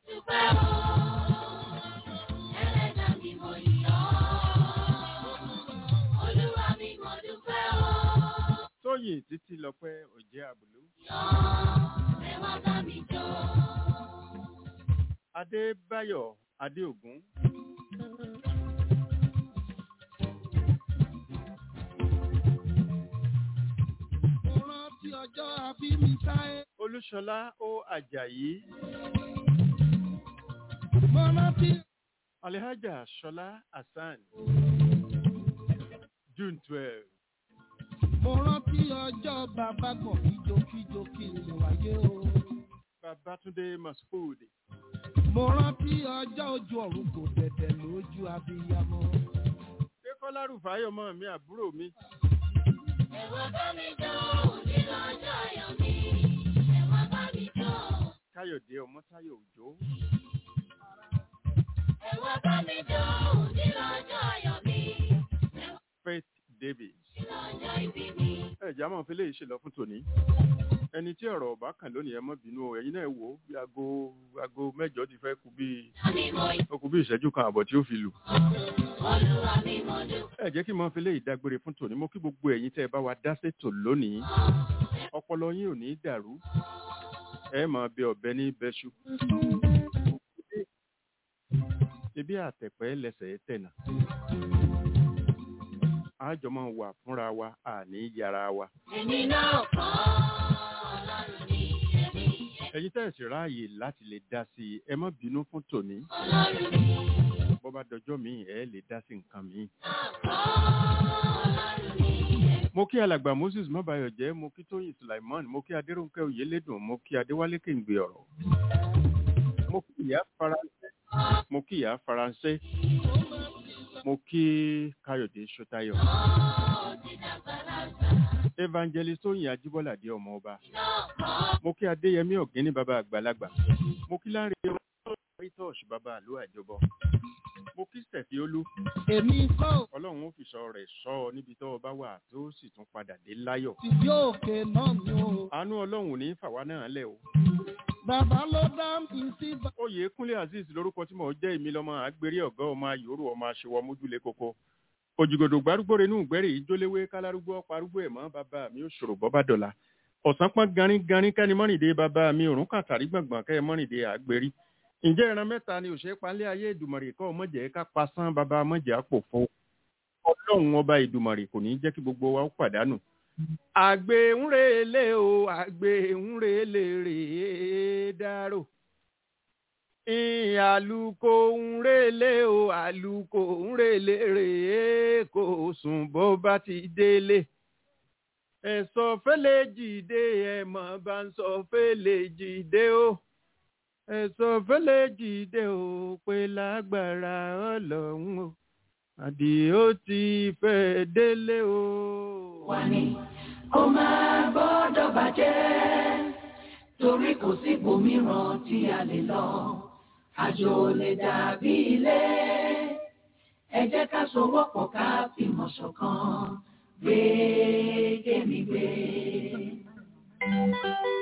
tóyìn títí lọ́pẹ́ òjẹ́ àbùlú. adébáyọ̀ adéògún. Mo rántí ọjọ́ àbí mi sáyé. olúṣọlá ó àjàyí. Mo rántí alhaja ṣọlá hasan. june twelve. mo rántí ọjọ́ bàbá kan kíjokíjo kí n lè wáyé o. babatunde masfood. Mo rántí ọjọ́ ojú ọ̀run kò tẹ̀tẹ̀ lójú abiyamọ. ṣé kọ́lá rúfáyọ̀ mọ́ mi àbúrò mi. káyọ̀dé ọmọ táyọ̀ òjò. faith davis. ẹ̀já máa fi léyìí ṣe lọ fún tòní. ẹni tí ọ̀rọ̀ ọ̀bá kàn lónìí ẹ mọ́ bínú o ẹ̀yin náà wò ó bí aago aago mẹ́jọ ti fẹ́ kú bí ó kú bí ìṣẹ́jú kan àbọ̀ tí ó fi lù. ẹ jẹ́ kí n máa fi léyìí dágbére fún tòní mo kí gbogbo ẹ̀yin tẹ́ ẹ bá wa dá sétò lónìí ọpọlọ yín ò ní dàrú ẹ máa bẹ ọ̀bẹ ní bẹ́ṣu. ebi àtẹ̀pẹ́ lẹ́sẹ̀ tẹ̀nà àjọ máa wà fúnra wa àní yàrá wa. ẹ̀yin tẹ́ ẹ̀ sì ráàyè láti lè dá sí i ẹ má bínú fún tòní. bó bá dọjọ́ mi ẹ lè dá sí nǹkan mi. mo kí alàgbà moses mọ́bàyọ̀ jẹ́ mo kí tóyìn sulaiman mo kí adéròǹkẹ́ oyèlédùn mo kí adéwálé kéǹgbé ọ̀rọ̀. mo kí ìyá faransé mo kí ìyá faransé mo kí káyọ̀dé ṣọ́tayọ̀. evangelist tóyìn ajíbọ́ládé ọmọ ọba mo kí adéyẹmí ọ̀gẹ́ni bàbá àgbàlagbà mo kí láre rítọ́ọ̀ṣ bàbá àlọ́ àjọbọ mo kí sẹ̀fíólú èmi kọ́ ò ọlọ́run ó fi sọ rẹ̀ sọ ọ níbi tó o bá wà tó sì tún padà dé láyọ̀ sì bí òkè náà ni o. àánú ọlọ́run ò ní fàwa náà lẹ̀ o. Bàbá ló dá mi sí bá. oyè kúnlé azeez lórúkọ tí mò ń jẹ́ èmi lọ́mọ àgbèrè ọ̀gá ọmọ ayòrò ọmọ aṣèwọ́ mójúlé koko òjìgòdò gbárùgbò renú ìgbẹ́rì ìjóléwé kálárúgbó parúgbó ẹ̀mọ́ bàbá mi ò ṣòro bọ́ bá dọ̀la ọ̀sán pọ́n garin garin kẹ́ni mọ́rìndé bàbá mi òrùn kàtàrí gbọ̀ngbọ̀n kẹ́ mọ́rìndé àgbèrí ǹjẹ́ ìran mẹ́ta ni òṣèré palẹ́ ayé ìdùmọ̀rì kọ́ mọ̀jẹ̀ ká pasán bàbá mọ̀jẹ̀ àpò fún ọlọ́run ọba ìdùmọ̀rì kò ní jẹ́ kí gbogbo wa ó pàdánù. àgbẹ̀ ń relé o àgbẹ̀ ń relé rèé dárò. àlùkò ń relé o àlùkò ń relé rèé kò sùn bó bá ti délé. ẹ̀sọ́ fẹ́lẹ́ jìde ẹ̀mọ́ bá ń sọ fẹ́lẹ́ jìde o. Oh ẹ̀sọ́ fẹ́lẹ́ jìde ò pé lágbára ọlọ́run o àdìó ti fẹ́ délé o. wà ní kó máa gbọ́dọ̀ bàjẹ́ torí kò sí ibòmíràn tí a lè lọ àjò lè dàbí ilé ẹ jẹ́ ká sowọ́pọ̀ ká fìmọ̀ ṣọ̀kan gbé kémi gbé. thank you